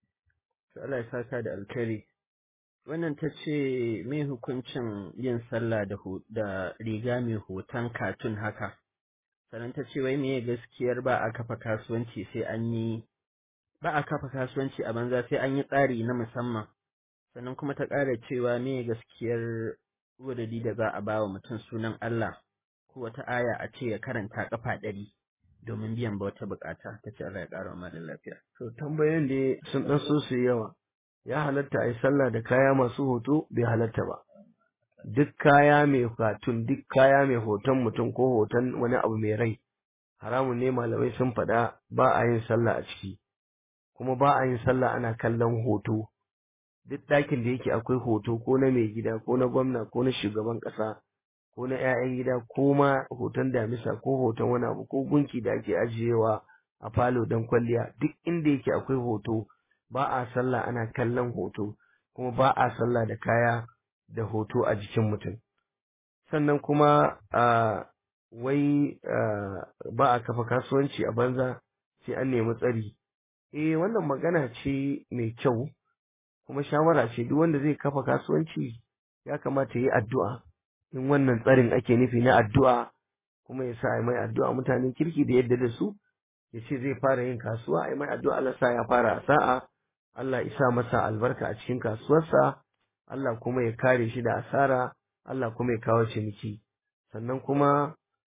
To Allah ya saka da alkhairi. Wannan ta ce me hukuncin yin sallah da hu- da riga mai hoton katun haka. Sannan ta ce wai meye gaskiyar ba a kafa kasuwanci sai an yi ba a kafa kasuwanci a banza sai an yi tsari na musamman. Sannan kuma ta ƙara cewa meye gaskiyar wadadi da za a ba wa mutum sunan Allah ko wata aya a ce ya karanta kafa ɗari domin biyan wata bukata ta ce Allah ya ƙara wa lafiya. To tambayoyin da sun ɗan so su yawa. Ya halatta a yi sallah da kaya masu hoto bai halatta ba. Duk kaya mai katun duk kaya mai hoton mutum ko hoton wani abu mai rai haramun ne malamai sun faɗa ba a yin sallah a ciki. Kuma ba a yin sallah ana kallon hoto. Duk ɗakin da yake akwai hoto ko na mai gida ko na gwamna ko na shugaban ƙasa ko na 'ya'yan gida ko ma hoton damisa ko hoton wani abu ko gunki da ake ajiyewa a falo don kwalliya duk inda yake akwai hoto ba a sallah ana kallon hoto kuma ba a sallah da kaya da hoto a jikin mutum sannan kuma a wai ba a kafa kasuwanci a banza sai an nemi tsari eh wannan magana ce mai kyau kuma shawara ce duk wanda zai kafa kasuwanci ya kamata yi addu'a in wannan tsarin ake nufi na addu'a kuma ya sa mai addu'a mutanen kirki da yadda da su ya ce zai fara yin kasuwa ai mai addu'a Allah sa ya fara a sa'a Allah isa masa albarka a cikin kasuwarsa Allah kuma ya kare shi da asara Allah kuma ya kawo ciniki sannan kuma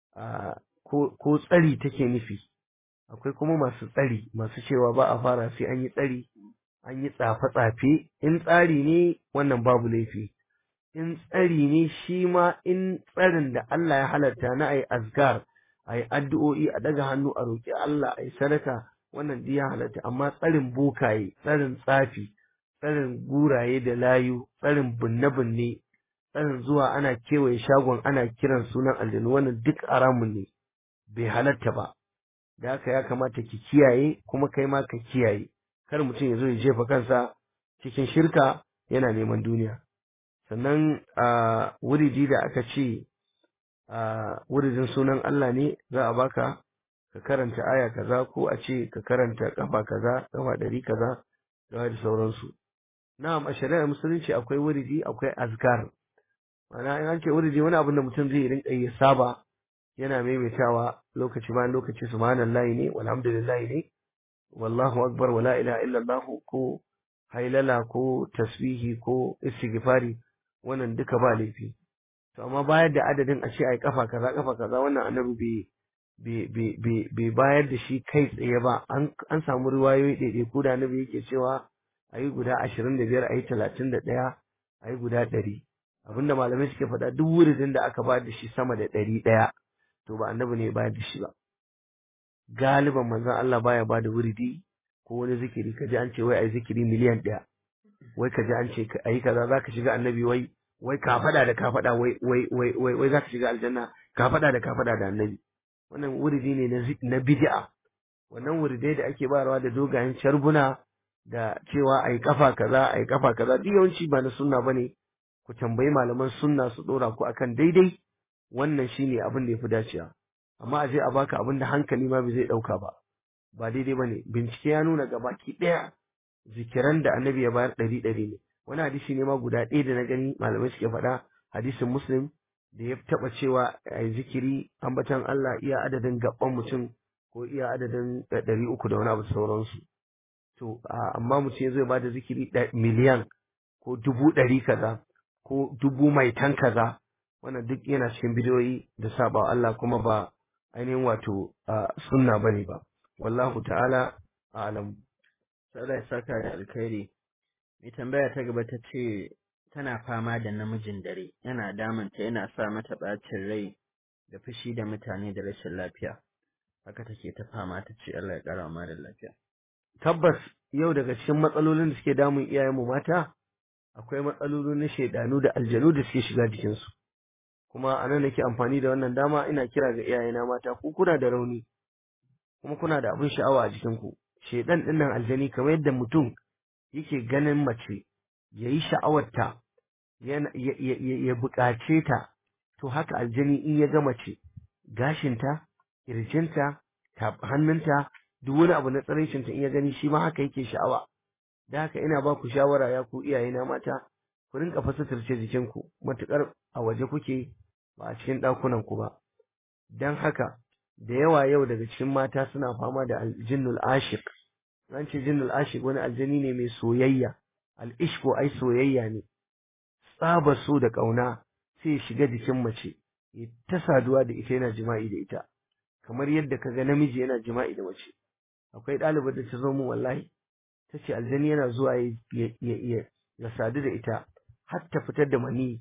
ko tsari take nufi akwai kuma masu tsari masu cewa ba a fara sai an yi tsari an yi tsafe-tsafe in tsari ne wannan babu laifi in tsari ne shi ma in tsarin da Allah ya halatta na ayi azkar ayi addu'o'i a daga hannu a roƙi Allah ayi sadaka wannan duk ya halatta amma tsarin bokaye tsarin tsafi tsarin guraye da layu tsarin binne-binne tsarin zuwa ana kewaye shagon ana kiran sunan aljanu wannan duk haramun ne bai halatta ba da haka ya kamata ki kiyaye kuma kai ma ka kiyaye kar mutum ya zo ya jefa kansa cikin shirka yana neman duniya sannan a wuridi da aka ce a wuridin sunan Allah ne za a baka ka karanta aya kaza ko a ce ka karanta kafa kaza kafa ɗari kaza da da sauransu na'am a shari'ar musulunci akwai wuridi akwai azkar ma'ana in an ce wuridi wani abin da mutum zai rinka yi saba yana maimaitawa lokaci bayan lokaci subhanallahi ne walhamdulillahi ne wallahu akbar wala ilaha illallah ko hailala ko tasbihi ko istighfari wannan duka ba laifi to amma bayar da adadin a ce ai kafa kaza kafa kaza wannan annabi bai bai bayar da shi kai tsaye ba an samu riwayoyi ɗaiɗai ko da annabi yake cewa ayi guda ashirin da biyar ayi talatin da ɗaya ayi guda ɗari abinda malamai suke faɗa duk wuridin da aka bayar da shi sama da ɗari ɗaya to ba annabi ne ya bayar da shi ba galiban manzon Allah baya bada wuridi ko wani zikiri kaji an ce wai ai zikiri miliyan ɗaya wai kaji an ce ayi kaza zaka shiga annabi wai wai ka faɗa da ka faɗa wai wai wai wai wai zaka shiga aljanna ka faɗa da ka faɗa da annabi wannan wuridi ne na na bid'a wannan wuridai da ake bayarwa da dogayen sharbuna da cewa ai kafa kaza ai kafa kaza duk yawanci ba na sunna bane ku tambayi malaman sunna su dora ku akan daidai wannan shine abin da yafi dacewa amma a je a baka abin da hankali ma bai zai dauka ba ba daidai bane bincike ya nuna gabaki daya zikiran da annabi ya bayar ɗari ɗari ne wani hadisi ne ma guda ɗaya da na gani malamai suke faɗa hadisin muslim da ya taɓa cewa a zikiri ambatan Allah iya adadin gaban mutum ko iya adadin ɗari uku da wani abu sauransu to amma mutum ya zo ya bada zikiri miliyan ko dubu ɗari kaza ko dubu mai tan kaza wannan duk yana cikin bidiyoyi da saba Allah kuma ba ainihin wato sunna bane ba wallahu ta'ala a'lam sai ya saka da alkhairi mai tambaya ta gaba ta ce tana fama da namijin dare yana damunta yana sa mata ɓacin rai da fushi da mutane da rashin lafiya haka take ta fama ta ce Allah ya ƙara wa da lafiya tabbas yau daga cikin matsalolin da suke damun iyayenmu mata akwai matsaloli na shaidanu da aljanu da suke shiga jikinsu kuma a nan nake amfani da wannan dama ina kira ga iyayena mata ku kuna da rauni kuma kuna da abin sha'awa a jikinku shaidan din nan aljani kamar yadda mutum yake ganin mace ya yi sha'awarta ya buƙace ta to haka aljani in ya ga mace gashinta kirjinta hannunta duk wani abu na tsaraicinta in ya gani shi ma haka yake sha'awa da haka ina ba ku shawara ya ku iyayena mata ku rinka fasatarce jikinku matukar a waje kuke ba a cikin ɗakunan ku ba don haka da yawa yau daga cikin mata suna fama da aljinnul ashik an ce jinnul ashik wani aljani ne mai soyayya al'ishko ai soyayya ne tsaba so da ƙauna sai shiga jikin mace ya ta saduwa da ita yana jima'i da ita kamar yadda kaga namiji yana jima'i da mace akwai ɗalibar da ta zo min wallahi ta ce aljani yana zuwa ya sadu da ita har ta fitar da mani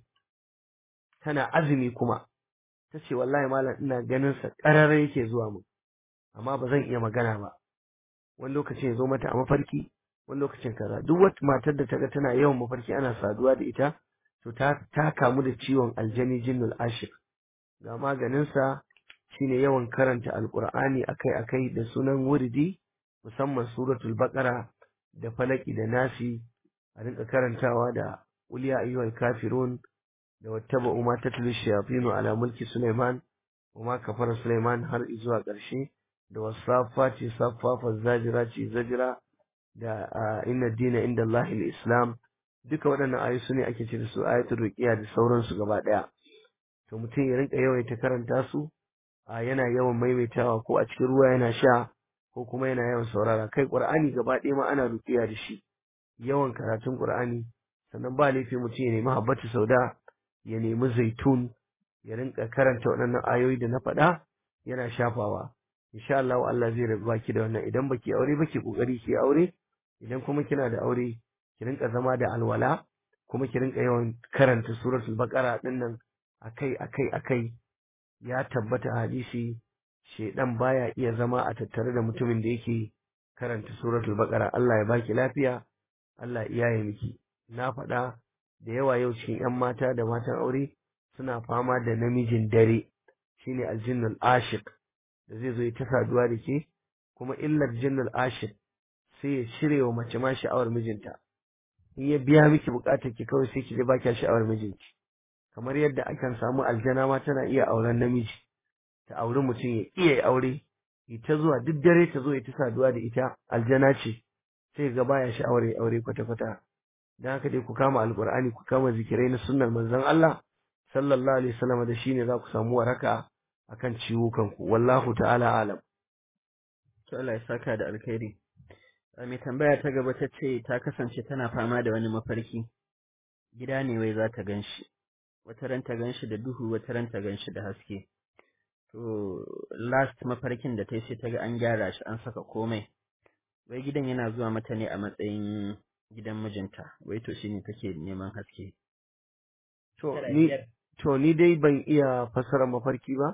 tana azumi kuma ta ce wallahi malam ina ganin sa ƙarara yake zuwa mu amma ba zan iya magana ba wani lokacin ya zo mata a mafarki wani lokacin kaza duk wata matar da ta ga tana yawan mafarki ana saduwa da ita to ta ta kamu da ciwon aljani jinnul ashir ga maganin sa shine yawan karanta alqur'ani akai-akai da sunan wuridi musamman suratul baqara da falaki da nasi a rinka karantawa da qul ya ayyuhal kafirun da wattaba'u ma tatlu shayatinu ala mulki sulaiman wa ma kafara sulaiman har zuwa ƙarshe da wasafati safafa zajirati zajira da inna dina inda Allahil islam duka waɗannan ayoyi su ne ake ce da su ayatul ruqiya da sauransu gaba ɗaya to mutum ya rinka yawaita karanta su a yana yawan maimaitawa ko a cikin ruwa yana sha ko kuma yana yawan saurara kai qur'ani gaba ɗaya ma ana ruqiya da shi yawan karatun qur'ani sannan ba laifi mutum ya nemi habbatu sauda ya nemi zaitun ya rinka karanta waɗannan ayoyi da na faɗa yana shafawa insha Allah Allah zai rabu baki da wannan idan baki aure baki kokari ki aure idan kuma kina da aure ki rinka zama da alwala kuma ki rinka yawan karanta suratul baqara din nan akai akai akai ya tabbata hadisi shedan baya iya zama a tattare da mutumin da yake karanta suratul baqara Allah ya baki lafiya Allah ya yi miki na faɗa da yawa yau cikin ƴan mata da matan aure suna fama da namijin dare shine aljinnul ashiq da zai zo ya ta saduwa da ke kuma illar jinnul ashiq sai ya cire wa mace ma sha'awar mijinta in ya biya miki bukatar ki kawai sai ki ji baki sha'awar mijinki kamar yadda akan samu aljana ma tana iya auren namiji ta auri mutum ya iya aure ita zuwa duk dare ta zo ya ta saduwa da ita aljana ce sai ga baya sha'awar ya aure kwata kwata dan haka dai ku kama alqur'ani ku kama zikirai na sunnar manzon Allah sallallahu alaihi wasallam da shine za ku samu waraka akan ciwukan ku wallahu ta'ala alam to Allah ya saka da alkhairi mai tambaya ta gaba ta ce ta kasance tana fama da wani mafarki gida ne wai za ta ganshi wata ran ta ganshi da duhu wata ran ta ganshi da haske to last mafarkin da ta yi sai ta ga an gyara shi an saka komai wai gidan yana zuwa mata ne a matsayin gidan mijinta wai to shine take neman haske to ni to ni dai ban iya fassara mafarki ba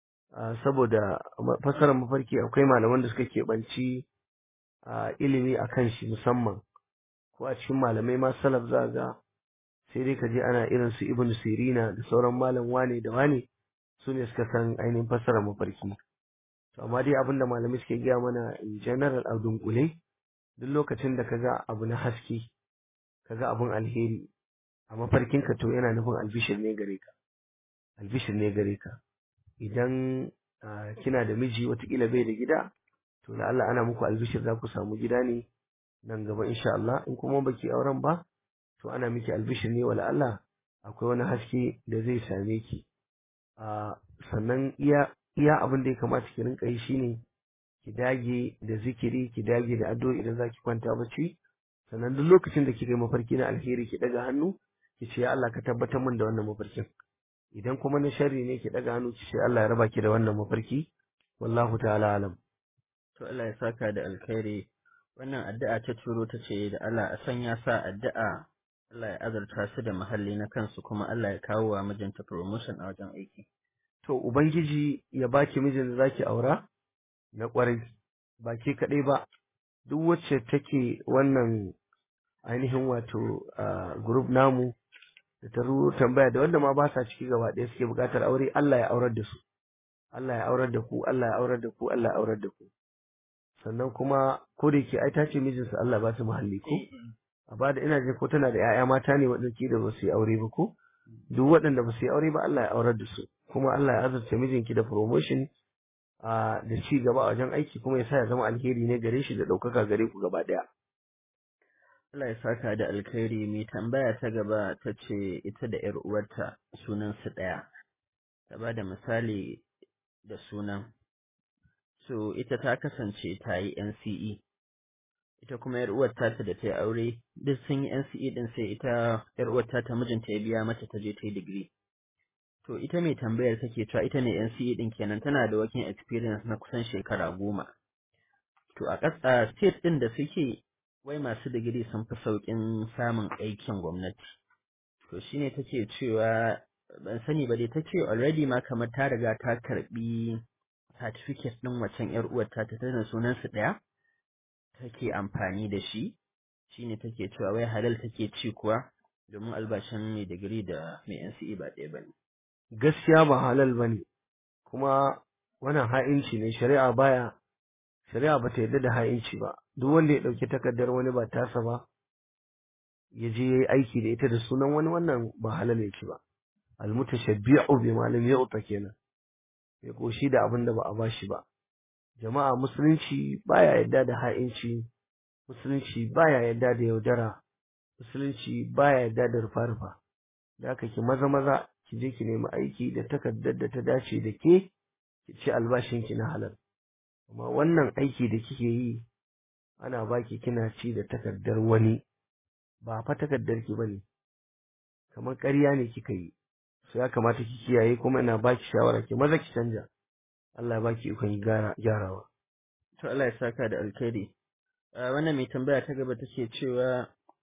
saboda fassarar mafarki akwai malaman da suka keɓanci ilimi a kan shi musamman ko a cikin malamai ma salaf za ga sai dai ka je ana irin su ibn sirina da sauran malam wane da wane su ne suka san ainihin fassarar mafarki to amma dai abinda malamai suke gaya mana in general a dunkule duk lokacin da kaga abu na haske kaga abun alheri a mafarkinka to yana nufin albishir ne gare ka albishir ne gare ka idan kina da miji watakila bai da gida to da Allah ana muku albishir za ku samu gida ne nan gaba insha Allah in kuma baki auren ba to ana miki albishir ne wala Allah akwai wani haske da zai same ki sannan iya iya abin da ya kamata ki rinka yi shine ki dage da zikiri ki dage da addu'o'i idan zaki kwanta bacci sannan duk lokacin da kika yi mafarki na alheri ki daga hannu ki ce ya Allah ka tabbatar min da wannan mafarkin idan kuma na sharri ne ki daga hannu ki ce Allah ya raba ki da wannan mafarki wallahu ta'ala alam to Allah ya saka da alkhairi wannan addu'a ta turo ta ce da Allah a sanya sa addu'a Allah ya azurta su da mahalli na kansu kuma Allah ya kawo wa mijinta promotion a wajen aiki to ubangiji ya baki mijin da zaki aura na kwarai ba ke kaɗai ba duk wacce take wannan ainihin wato group namu da ta tambaya da wanda ma ba sa ciki gaba ɗaya suke buƙatar aure Allah ya aurar da su Allah ya aurar da ku Allah ya aurar da ku Allah ya aurar da ku sannan kuma ko da yake ai ta ce mijinsa Allah ba su muhalli ko a ba da ina je ko tana da 'ya'ya mata ne waɗanda da ba su yi aure ba ko duk waɗanda ba su yi aure ba Allah ya aurar da su kuma Allah ya azurta mijinki da promotion a da ci gaba a wajen aiki kuma ya sa ya zama alheri ne gare shi da ɗaukaka gare ku gaba ɗaya Allah ya saka da alkhairi mai tambaya ta gaba ta ce ita da ‘yar uwarta sunan su ɗaya, ta ba da misali da sunan. So ita ta kasance ta yi NCE, ita kuma ‘yar uwarta ta da ta yi aure, duk sun yi NCE ɗin sai ita ‘yar uwarta ta mijinta ya biya mata ta je ta yi digiri. To ita mai tambayar take cewa ita ne NCE din kenan tana da working experience na kusan shekara goma. To a ƙasa state ɗin da suke wai masu digiri sun fi sauƙin samun aikin gwamnati. To shine take cewa ban sani ba dai ta ce already ma kamar ta riga ta karɓi certificate ɗin wacan ‘yar uwar ta tana sunan su ɗaya take amfani da shi shine take cewa wai halal take ci kuwa domin albashin mai digiri da mai NCE ba ɗaya bane. gaskiya ba halal bane kuma wannan ha'inci ne shari'a baya shari'a ba ta yarda da ha'inci ba duk wanda ya ɗauki takardar wani ba tasa ba ya je yayi aiki da ita da sunan wani wannan ba halal yake ba almutashabbi'u bi malam yu'ta kenan ya koshi da abin da ba a bashi ba jama'a musulunci baya yarda da ha'inci musulunci baya yarda da yaudara musulunci baya yarda da rufa-rufa da haka ki maza maza ki je ki nemi aiki da takardar da ta dace da ke ki ci albashin ki na halal amma wannan aiki da kike yi ana baki kina ci da takardar wani ba fa takardar ki bane kamar ƙarya ne kika yi so ya kamata ki kiyaye kuma ina baki shawara ki maza ki canja Allah ya baki ikon gyarawa To Allah ya saka da alkhairi. wannan mai tambaya ta gaba take cewa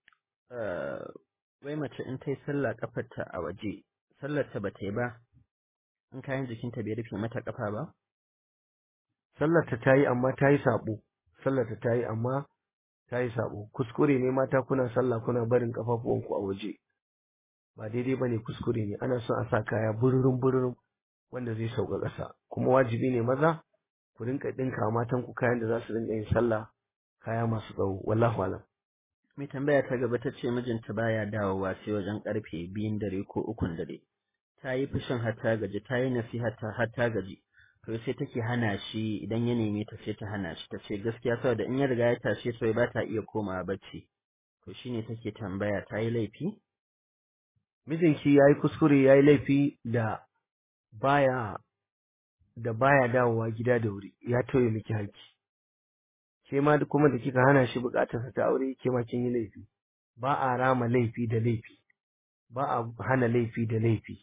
wai mace in ta yi sallah kafarta a waje sallar ta bata yi ba in kayan jikinta bai rufe mata kafa ba sallar ta tayi amma tayi sabo sallar ta tayi amma tayi sabo kuskure ne mata kuna sallah kuna barin kafafuwanku a waje ba daidai bane kuskure ne ana son a sa kaya bururum bururum wanda zai sauka ƙasa kuma wajibi ne maza ku rinka dinka matan ku kayan da za su rinka yin sallah kaya masu tsawo wallahu alam mai tambaya ta gaba ta ce mijinta baya dawowa sai wajen karfe biyun dare ko ukun dare ta yi fushin har ta gaji ta yi nasiha har ta gaji to sai take hana shi idan ya neme ta sai ta hana shi ta ce gaskiya saboda in ya riga ya tashe sai ba ta iya komawa bacci to shine take tambaya ta yi laifi mijinki yayi kuskure yayi laifi da baya da baya dawowa gida da wuri ya toye miki haƙƙi ke ma kuma da kika hana shi buƙatar ta aure ke ma kin yi laifi ba a rama laifi da laifi ba a hana laifi da laifi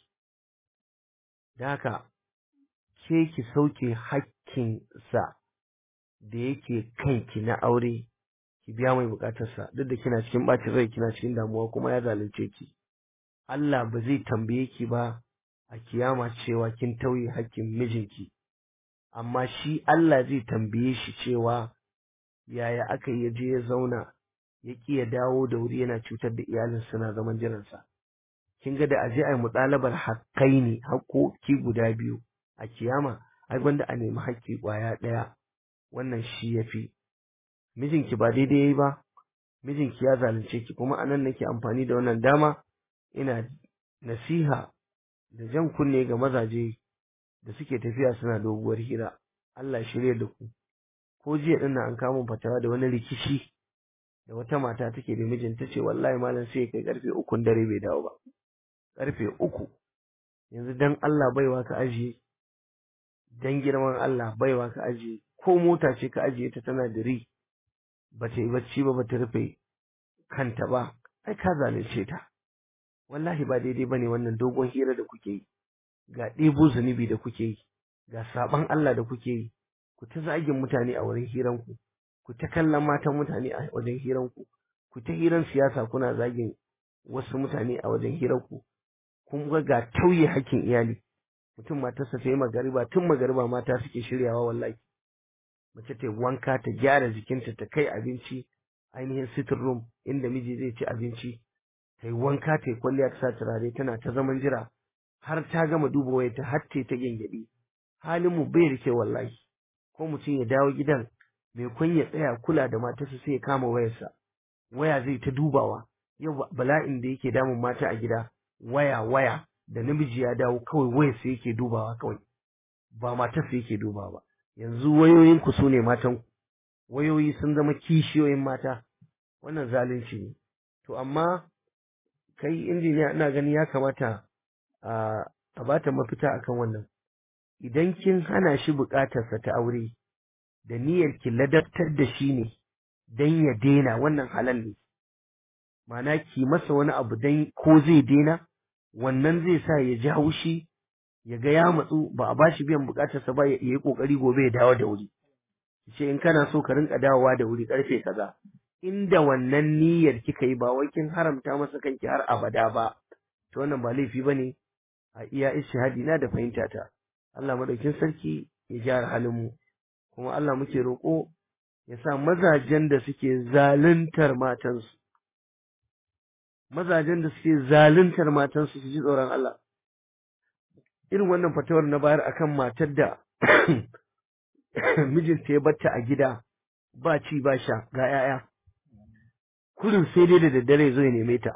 da haka ke ki sauke haƙƙinsa da yake kanki na aure ki biya mai buƙatarsa duk da kina cikin ɓacin rai kina cikin damuwa kuma ya zalunce ki Allah ba zai tambaye ki ba a kiyama cewa kin tauye haƙƙin mijinki amma shi Allah zai tambaye shi cewa yaya aka yi je ya zauna ya ƙi ya dawo da wuri yana cutar da iyalin suna zaman jiransa kin ga da aje ai muɗalabar haƙƙai ne haƙƙoƙi guda biyu a kiyama ai gwanda a nemi haƙƙi ƙwaya ɗaya wannan shi yafi mijinki ba daidai yayi ba mijinki ya zalunce ki kuma anan nake amfani da wannan dama ina nasiha da jan kunne ga mazaje da suke tafiya suna doguwar hira Allah shirye da ku ko jiya din an kama fatawa da wani rikici da wata mata take da mijinta ce wallahi malam sai kai karfe uku dare bai dawo ba karfe uku yanzu dan Allah baiwa ka ajiye dan girman Allah baiwa ka ajiye ko mota ce ka ajiye ta tana da ri ba ta yi bacci ba ba ta rufe kanta ba ai ka zalunce ta wallahi ba daidai bane wannan dogon hira da kuke yi ga ɗebo zunubi da kuke yi ga saban Allah da kuke yi ku ta zagin mutane a wurin hiranku ku ta kallon matan mutane a wajen hiranku ku ta hiran siyasa kuna zagin wasu mutane a wajen hiranku kun ga ga tauye hakkin iyali mutum matarsa ta yi magariba tun magariba mata suke shiryawa wallahi mace ta wanka ta gyara jikinta ta kai abinci ainihin sitting room inda miji zai ci abinci ta yi wanka ta yi kwalliya ta sa turare tana ta zaman jira har ta gama duba wayarta har ta ta gyangyaɗi halin mu bai rike wallahi ko mutum ya dawo gidan mai kun ya tsaya kula da matarsa sai ya kama wayarsa waya zai ta dubawa yau bala'in da yake damun mata a gida waya waya da namiji ya dawo kawai wayarsa yake dubawa kawai ba matarsa yake dubawa ba yanzu wayoyin ku su ne matan wayoyi sun zama kishiyoyin mata wannan zalunci ne to amma kai injiniya ina gani ya kamata a a bata mafita akan wannan idan kin hana shi bukatarsa ta aure da niyyar ki ladabtar da shi ne dan ya daina wannan halal ne ma'ana ki masa wani abu dan ko zai daina wannan zai sa ya ji haushi ya ga ya matsu ba a bashi biyan bukatarsa ba ya yi kokari gobe ya dawo da wuri ce in kana so ka rinka dawowa da wuri karfe kaza inda wannan niyyar kika yi ba wai kin haramta masa kanki har abada ba to wannan ba laifi bane a iya ishihadi na da fahimta ta Allah madaukin sarki ya gyara halin mu kuma Allah muke roƙo ya sa mazajen da suke zaluntar matansu mazajen da suke zaluntar matansu su ji tsoron Allah irin wannan fatawar na bayar akan matar da mijinta ya batta a gida ba ci ba sha ga 'ya'ya kurin sai dai da daddare zo ya neme ta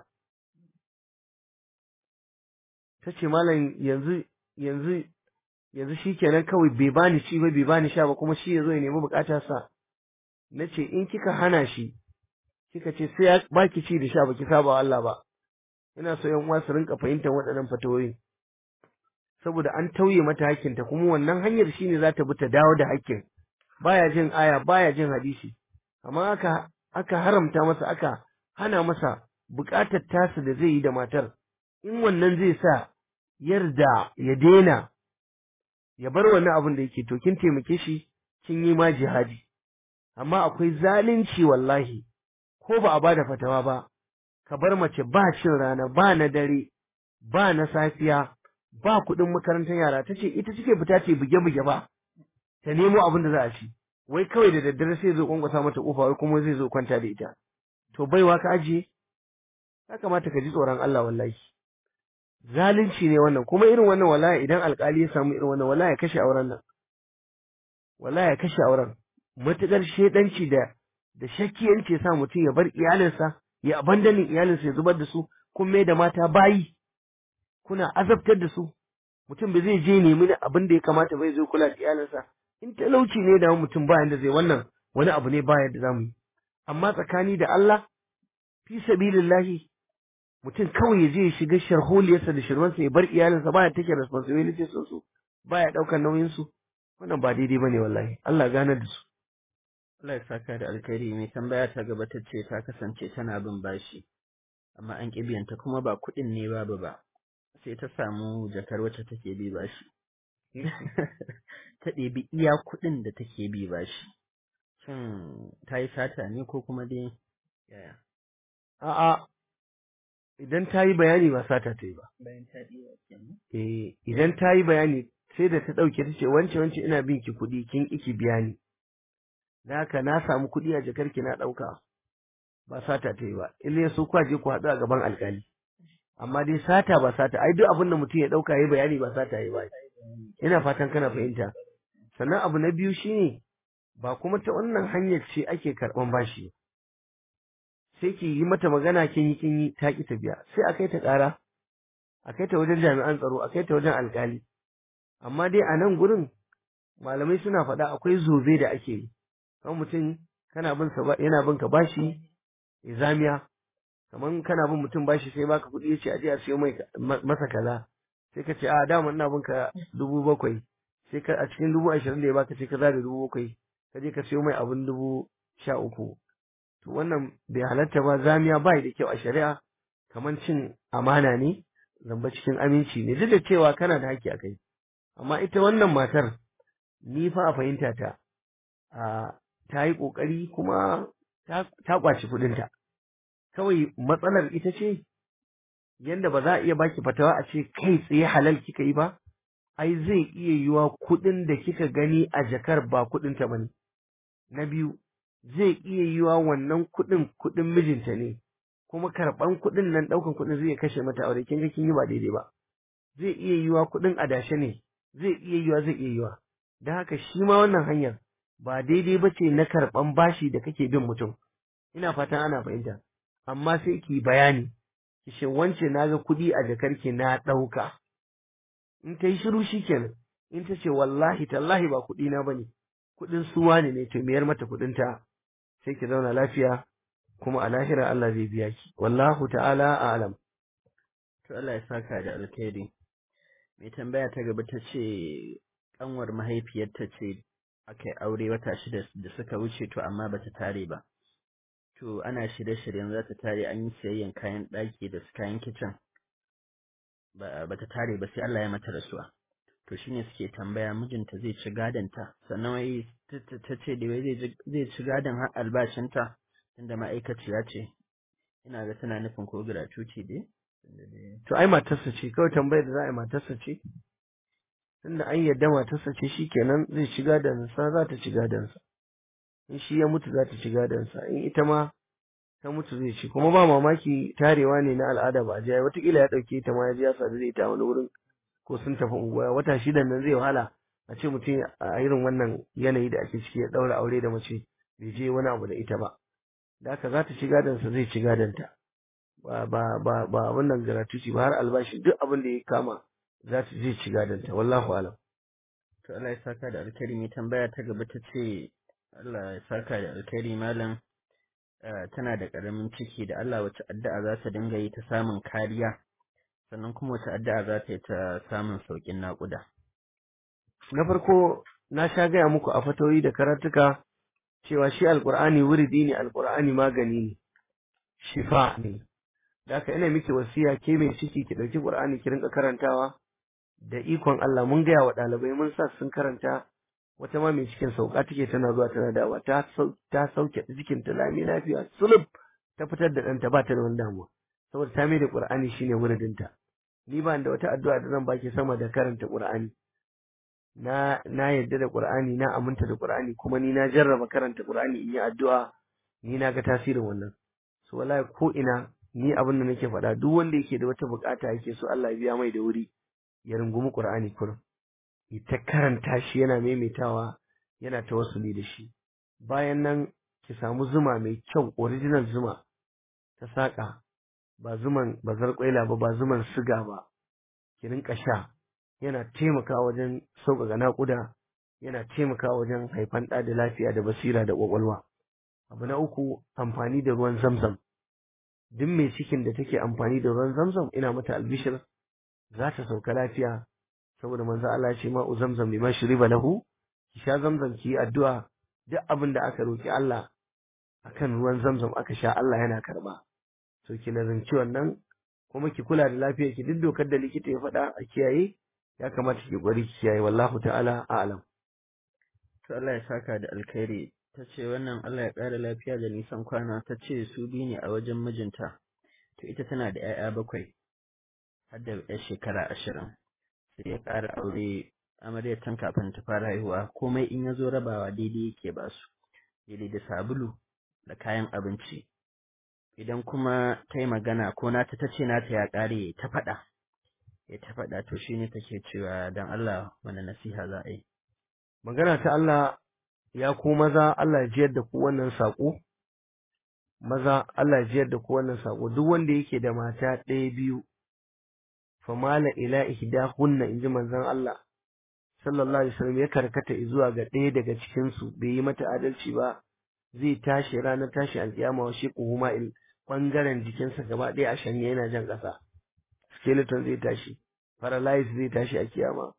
ta ce malam yanzu yanzu yanzu shi kenan kawai bai bani ci ba bai bani sha ba kuma shi ya zo ya nemi bukata sa na ce in kika hana shi kika ce sai ya baki ci da sha baki saba wa Allah ba ina so yan uwa su rinka fahimtar waɗannan fatawoyin saboda an tauye mata hakkinta kuma wannan hanyar shine za ta bi ta dawo da hakkin baya jin aya baya jin hadisi amma aka aka haramta masa aka hana masa buƙatar tasa da zai yi da matar in wannan zai sa yarda ya daina ya bar wannan abin da yake to kin taimake shi kin yi ma jihadi amma akwai zalunci wallahi ko ba a bada fatawa ba ka bar mace ba cin rana ba na dare ba na safiya ba kuɗin makarantar yara ta ce ita cike fita ce buge-buge ba ta nemo abin da za a ci wai kawai da daddare sai zo kwankwasa mata kofa wai kuma zai zo kwanta da ita to baiwa ka ajiye ya kamata ka ji tsoron Allah wallahi zalunci ne wannan kuma irin wannan wallahi idan alkali ya samu irin wannan wallahi ya kashe auren nan wallahi ya kashe auren matukar shedanci da da shakkiyanci ya sa mutum ya bar iyalinsa ya abandanin iyalinsa ya zubar da su kun mai da mata bayi kuna azabtar da su mutum bai zai je nemi abin da ya kamata bai zo kula da iyalinsa in talauci ne da mutum ba yanda zai wannan wani abu ne ba yadda zamu yi amma tsakani da Allah fi sabilillahi mutum kawai ya je ya shiga sharholiyarsa da shirmansa ya bar iyalinsa baya take responsibility sun su baya daukar nauyin su wannan ba daidai bane wallahi Allah gane da su Allah ya saka da alkhairi mai tambaya ta gaba ta ce ta kasance tana bin bashi amma an ƙi biyanta kuma ba kuɗin ne babu ba sai ta samu jakar wacce take bi bashi ta ɗebi iya kuɗin da take bi bashi shin ta yi sata ne ko kuma dai yaya a'a idan ta yi bayani ba sata ta yi ba bayan ta ɗiba kenan eh idan ta yi bayani sai da ta ɗauke ta ce wance wance ina bin ki kuɗi kin iki biya ni da haka na samu kuɗi a jakar ki na ɗauka ba sata ta yi ba illa ya so ku je ku haɗu a gaban alƙali amma dai sata ba sata ai duk abin da mutum ya ɗauka ya bayani ba sata ya ba ina fatan kana fahimta sannan abu na biyu shine ba kuma ta wannan hanyar ce ake karɓan bashi sai ki yi mata magana kin yi kin yi ta ki ta biya sai a kai ta ƙara a kai ta wajen jami'an tsaro a kai ta wajen alƙali amma dai a nan gurin malamai suna faɗa akwai zobe da ake yi kan mutum kana bin sa yana bin ka bashi zamiya kaman kana bin mutum bashi sai baka kuɗi yace aje a siyo mai masa kaza sai ka ce a dama ina bin ka dubu bakwai sai ka a cikin dubu ashirin da ya baka sai ka zare dubu bakwai ka je ka siyo mai abin dubu sha uku to wannan bai halatta ba zamiya bai da kyau a shari'a kaman cin amana ne zamba cikin aminci ne duk da cewa kana da haƙƙi a kai amma ita wannan matar ni fa a fahimta ta a ta yi ƙoƙari kuma ta ƙwaci kuɗinta kawai matsalar ita ce yanda ba za a iya baki fatawa a ce kai tsaye halal kika yi ba ai zai iya yiwa kuɗin da kika gani a jakar ba kuɗinta ba ne na biyu zai iya yiwa wannan kuɗin kuɗin mijinta ne kuma karɓan kuɗin nan ɗaukan kuɗin zai kashe mata aure kin ga kin yi ba daidai ba zai iya yiwa kuɗin adashe ne zai iya yiwa zai iya yiwa da haka shi ma wannan hanyar ba daidai ba ce na karɓan bashi da kake bin mutum ina fatan ana fahimta amma sai ki bayani ki ce wance na ga kuɗi a jakarki na ɗauka in ta yi shiru shi kenan in ta ce wallahi tallahi ba kuɗi na bane kuɗin suwa ne ne to miyar mata kuɗin ta sai ki zauna lafiya kuma a lahira Allah zai biya ki wallahu ta'ala a'lam to Allah ya saka da alkhairi mai tambaya ta gaba ta ce kanwar mahaifiyarta ce aka yi aure wata shida da suka wuce to amma bata tare ba to ana shirye-shiryen za ta tare an yi siyayyan kayan ɗaki da kayan kicin ba ta tare ba sai Allah ya mata rasuwa to shine suke tambaya mijinta zai ci gadonta sannan wai ta ce da wai zai ci gadon har albashinta inda ma'aikaciya ce ina ga tana nufin ko gratuity dai to ai matarsa ce kawai tambayar da za a yi matarsa ce tunda an yadda matarsa ce shikenan zai ci gadonsa za ta ci gadonsa in shi ya mutu za ta ci gadonsa in ita ma ta mutu zai ci kuma ba mamaki tarewa ne na al'ada ba a jiya watakila ya ɗauke ta ma ya ji ya sadu da ita wani wurin ko sun tafi unguwa wata shida nan zai wahala a ce mutum a irin wannan yanayi da ake ciki ya ɗaura aure da mace bai je wani abu da ita ba da haka za ta ci gadonsa zai ci gadonta ba ba ba ba wannan gratuity ba har albashi duk abin da ya kama za ta zai ci gadonta wallahu alam to Allah ya saka da alkhairi mai tambaya ta gaba ta ce Allah ya saka da alkhairi malam tana da ƙaramin ciki da Allah wace addu'a za ta dinga yi ta samun kariya sannan kuma wace addu'a za ta yi ta samun sauƙin naƙuda. Na farko na sha gaya muku a fatoyi da karatuka cewa shi alƙur'ani wuridi ne alƙur'ani magani ne shifa ne. Da haka ina miki wasiya ke mai ciki ki ɗauki ƙur'ani ki rinka karantawa da ikon Allah mun gaya wa ɗalibai mun sa sun karanta wata ma mai cikin sauka take tana zuwa tana dawa ta ta sauke cikin ta lami lafiya sulub ta fitar da ɗanta ba ta da wani damuwa saboda ta mai da qur'ani shine wuridinta ni ba da wata addu'a da zan baki sama da karanta qur'ani na na yadda da qur'ani na aminta da qur'ani kuma ni na jarraba karanta qur'ani in yi addu'a ni na ga tasirin wannan so wallahi ko ina ni abin da nake faɗa duk wanda yake da wata bukata yake so Allah ya biya mai da wuri ya rungumi qur'ani kurum ta karanta shi yana maimaitawa yana tawassuli da shi bayan nan ki samu zuma mai kyau original zuma ta saƙa ba zuman bazar kwaila ba ba zuman siga ba ki rinka sha yana taimakawa wajen sauƙaƙa naƙuda yana taimakawa wajen haifan ɗa da lafiya da basira da ƙwaƙwalwa abu na uku amfani da ruwan zamzam duk mai cikin da take amfani da ruwan zamzam ina mata albishir za ta sauka lafiya saboda manzo Allah ya ce ma zamzam liman shuriba lahu ki sha zamzam ki yi addu'a duk abin da aka roki Allah akan ruwan zamzam aka sha Allah yana karba so ki nazarci wannan kuma ki kula da lafiyar ki duk dokar da likita ya faɗa a kiyaye ya kamata ki gwari ki kiyaye wallahu ta'ala a'lam to Allah ya saka da alkhairi ta ce wannan Allah ya ƙara lafiya da nisan kwana ta ce su biyu ne a wajen mijinta to ita tana da 'ya'ya bakwai har da 'yar shekara ashirin sai ya ƙara aure amaryar tun kafin ta fara haihuwa komai in ya zo rabawa daidai yake ba su daidai da sabulu da kayan abinci idan kuma ta yi magana ko nata ta ce nata ya ƙare ta faɗa ya ta faɗa to shi ne take cewa don Allah wani nasiha za a yi magana ta Allah ya ku maza Allah ya jiyar da ku wannan saƙo maza Allah ya jiyar da ku wannan saƙo duk wanda yake da mata ɗaya biyu famala ila ihdahunna inji manzon Allah sallallahu alaihi wasallam ya karkata zuwa ga ɗaya daga cikin su bai yi mata adalci ba zai tashi ranar tashi alkiyama wa shi kuhuma il bangaren jikinsa gaba ɗaya a shanye yana jan ƙasa skeleton zai tashi paralyze zai tashi a kiyama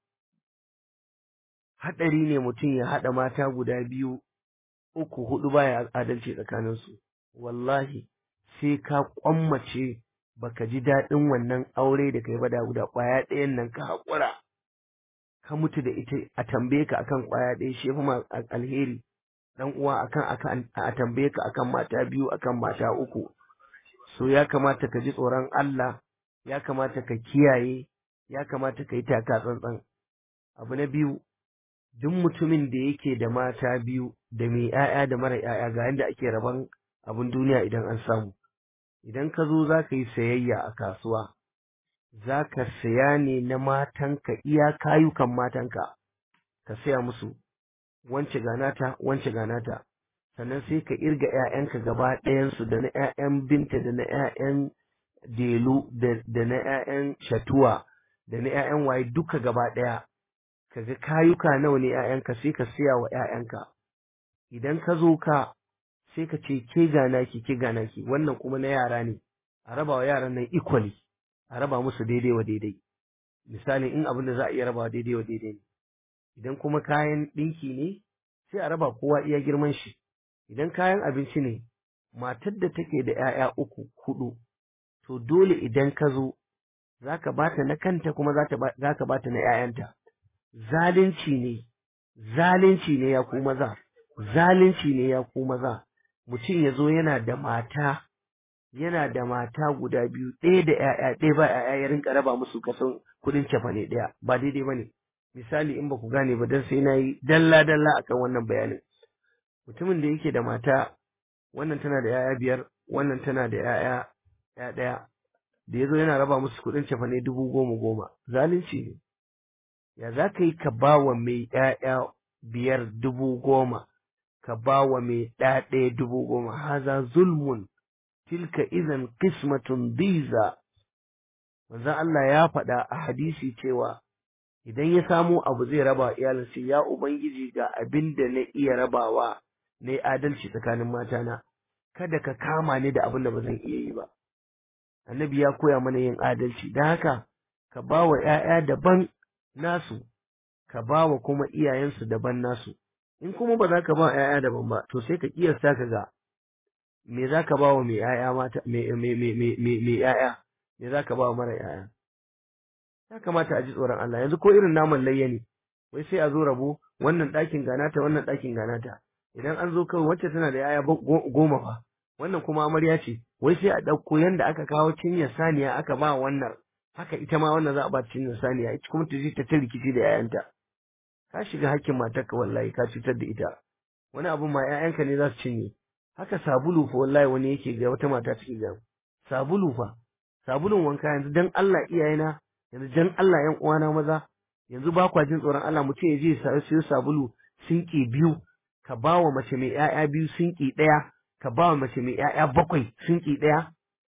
haɗari ne mutum ya haɗa mata guda biyu uku hudu baya adalci tsakaninsu wallahi sai ka kwammace baka ji daɗin wannan aure da kai ba da guda ƙwaya ɗayan nan ka haƙura ka mutu da ita a tambaye ka akan ƙwaya ɗaya shi ma alheri dan uwa akan akan a tambaye ka akan mata biyu akan mata uku so ya kamata ka ji tsoron Allah ya kamata ka kiyaye ya kamata ka yi taka tsantsan abu na biyu duk mutumin da yake da mata biyu da mai 'ya'ya da mara 'ya'ya ga yadda ake rabon abin duniya idan an samu idan ka zo za ka yi sayayya a kasuwa za ka saya ne na matanka iya kayukan matanka ka saya musu wance ganata wance ganata sannan sai ka irga 'ya'yanka gaba ɗayansu da na 'ya'yan binta da na 'ya'yan delu da na 'ya'yan shatuwa da na 'ya'yan waye duka gaba ɗaya ka ga kayuka nawa ne 'ya'yanka sai ka siya wa 'ya'yanka idan ka zo ka sai ka ce ke gana ki ke gana ki wannan kuma na yara ne a raba wa yaran nan equally a raba musu daidai wa daidai misali in abin da za a iya raba daidai wa daidai ne idan kuma kayan ɗinki ne sai a raba kowa iya girman shi idan kayan abinci ne matar da take da 'ya'ya uku hudu to dole idan ka zo za ka bata na kanta kuma za ka bata na 'ya'yanta zalunci ne zalunci ne ya ku maza zalunci ne ya ku maza mutum ya zo yana da mata yana da mata guda biyu ɗaya da ‘ya'ya ɗaya ba ‘ya'ya ya rinka raba musu kason kuɗin cefane ɗaya ba daidai ba ne misali in ba ku gane ba don sai na yi dalla dalla akan wannan bayanin mutumin da yake da mata wannan tana da ‘ya'ya biyar wannan tana da ‘ya'ya ‘ya ɗaya da ya zo yana raba musu kuɗin cefane dubu goma goma zalunci ne ya za ka yi ka ba wa mai ‘ya'ya biyar dubu goma ka ba wa mai ɗaya ɗaya dubu goma haza zulmun tilka idan qismatun diza manzon Allah ya faɗa a hadisi cewa idan ya samo abu zai raba wa iyalinsa ya ubangiji ga abin da na iya rabawa na yi adalci tsakanin matana kada ka kama ni da abin da ba zan iya yi ba annabi ya koya mana yin adalci don haka ka ba wa ‘ya'ya daban nasu ka ba wa kuma iyayensu daban nasu in kuma ba za ka ba ‘ya'ya daban ba to sai ka kiyasta ka ga me za ka ba wa mai ‘ya'ya mata mai ‘ya'ya me za ka ba wa mara ‘ya'ya ya kamata a ji tsoron Allah yanzu ko irin naman layya ne wai sai a zo rabo wannan ɗakin ganata wannan ɗakin ganata idan an zo kawai wacce tana da ‘ya'ya goma fa wannan kuma amarya ce wai sai a ɗauko yanda aka kawo cinyar saniya aka ba wannan haka ita ma wannan za a ba cinyar saniya ita kuma ta je ta ta rikici da ‘ya'yanta ka shiga hakkin matarka wallahi ka cutar da ita wani abu ma ‘ya'yanka ne za su cinye haka sabulu fa wallahi wani yake ga wata mata take ga sabulu fa sabulun wanka yanzu dan Allah iyayena yanzu dan Allah yan uwana maza yanzu ba kwa jin tsoron Allah mutum ya je ya siyo sabulu sinki biyu ka ba wa mace mai ƴaƴa biyu sinki ɗaya ka ba wa mace mai ƴaƴa bakwai sinki ɗaya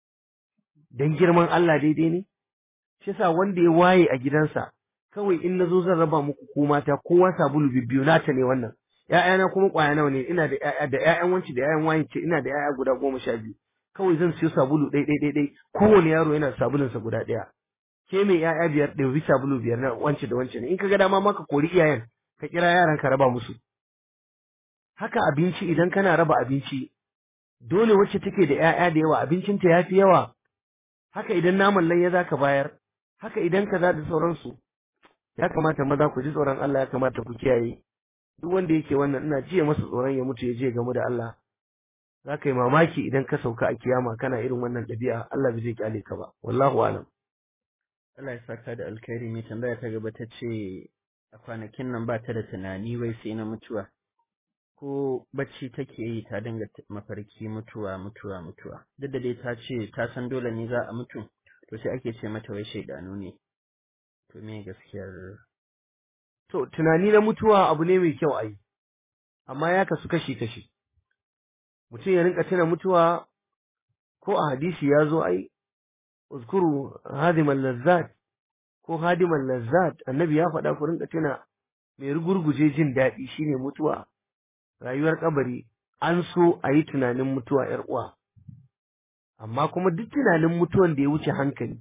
dan girman Allah daidai ne shi yasa wanda ya waye a gidansa kawai in nazo zan raba muku ko mata kowa sabulu bibbiyu nata ne wannan ‘ya'yana kuma ƙwaya nawa ne ina da ‘ya'ya da ‘ya'yan wanci da ‘ya'yan wayin ce ina da ‘ya'ya guda goma sha biyu kawai zan siyo sabulu ɗai ɗai ɗai ɗai kowane yaro yana sabulunsa guda ɗaya ke mai ‘ya'ya biyar ɗauki sabulu biyar na wance da wance ne in ka ga dama ma ka kori iyayen ka kira yaran ka raba musu haka abinci idan kana raba abinci dole wacce take da ‘ya'ya da yawa abincinta ya fi yawa haka idan naman layya za ka bayar haka idan ka za da sauransu ya kamata maza ku ji tsoron Allah ya kamata ku kiyaye duk wanda yake wannan ina jiya masa tsoron ya mutu ya je gamu da Allah za ka yi mamaki idan ka sauka a kiyama kana irin wannan ɗabi'a Allah bai zai kyale ka ba wallahu alam Allah ya saka da alkhairi mai tambaya ta gaba ta ce a kwanakin nan ba ta da tunani wai sai na mutuwa ko bacci take yi ta dinga mafarki mutuwa mutuwa mutuwa duk da dai ta ce ta san dole ne za a mutu to sai ake ce mata wai shaidanu ne to me gaskiyar To, tunani na mutuwa abu ne mai kyau a yi, amma ya kasu kashi-kashi. Mutum ya rinka tuna mutuwa ko a hadisi ya zo ai, uzkuru hadiman lazzat ko hadiman lazzat, annabi ya faɗa ku rinka tuna mai rugurguje jin daɗi shine mutuwa, rayuwar kabari, an so a yi tunanin mutuwa ‘yar uwa. Amma kuma duk tunanin mutuwan da ya wuce hankali,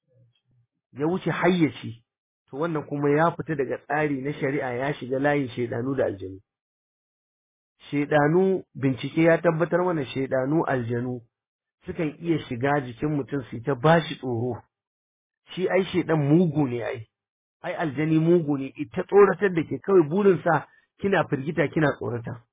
ya wuce hayyaci, to wannan kuma ya fita daga tsari na shari'a ya shiga layin shaidanu da aljanu shaidanu bincike ya tabbatar mana shaidanu aljanu sukan iya shiga jikin mutum su ta bashi tsoro shi ai shaidan mugu ne ai ai aljani mugu ne ita tsoratar da ke kawai burinsa kina firgita kina tsorata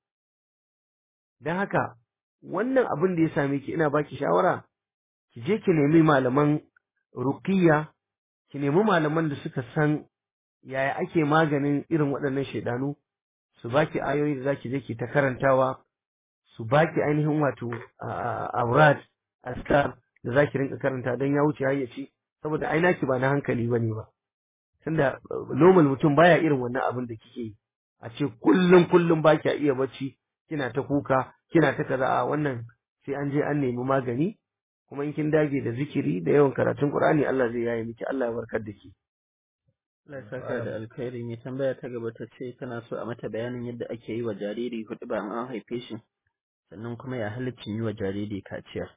don haka wannan abin da ya same ki ina baki shawara ki je ki nemi malaman ruqiyya ki nemi malaman da suka san yaya ake maganin irin waɗannan shaidanu su baki ayoyi da zaki je ki ta karantawa su baki ainihin wato aurat askar da zaki rinka karanta don ya wuce hayyaci saboda ai naki ba na hankali bane ba tunda normal mutum baya irin wannan abin da kike yi a ce kullum kullum baki iya bacci kina ta kuka kina ta kaza a wannan sai an je an nemi magani kuma in kin dage da zikiri da yawan karatun Qur'ani Allah zai yaye miki Allah ya barkar da ki Allah ya saka da alkhairi mai tambaya ta gaba ta ce tana so a mata bayanin yadda ake yi wa jariri hudu ba an haife shi sannan kuma ya halaccin yi wa jariri kaciya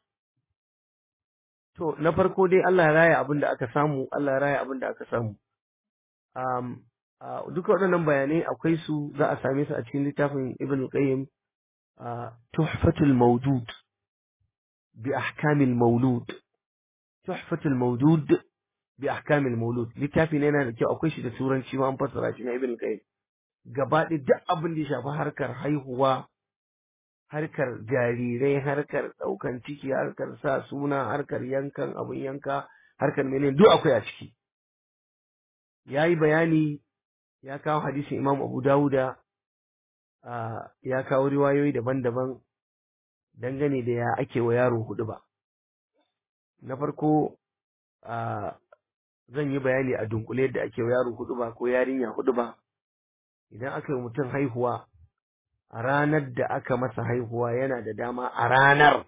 to na farko dai Allah ya raya abin da aka samu Allah ya raya abin da aka samu um, uh, duka waɗannan bayanai akwai su za a same su a cikin littafin Ibn Qayyim uh, Tuhfatul Mawdud bi ahkamil maulud Tuhfatul Mawdud bi ahkamil maulud littafi ne yana da kyau akwai shi da turanci ma an fassara shi na ibn qayyim gaba ɗaya duk abin da ya shafi harkar haihuwa harkar jarirai harkar ɗaukan ciki harkar sa suna harkar yankan abin yanka harkar menene duk akwai a ciki ya yi bayani ya kawo hadisin imam abu dawuda ya kawo riwayoyi daban-daban dangane da ya ake wa yaro hudu ba na farko zan yi bayani a dunkule yadda ake wa yaro hudu ba ko yarinya hudu ba idan aka yi mutum haihuwa a ranar da aka masa haihuwa yana da dama a ranar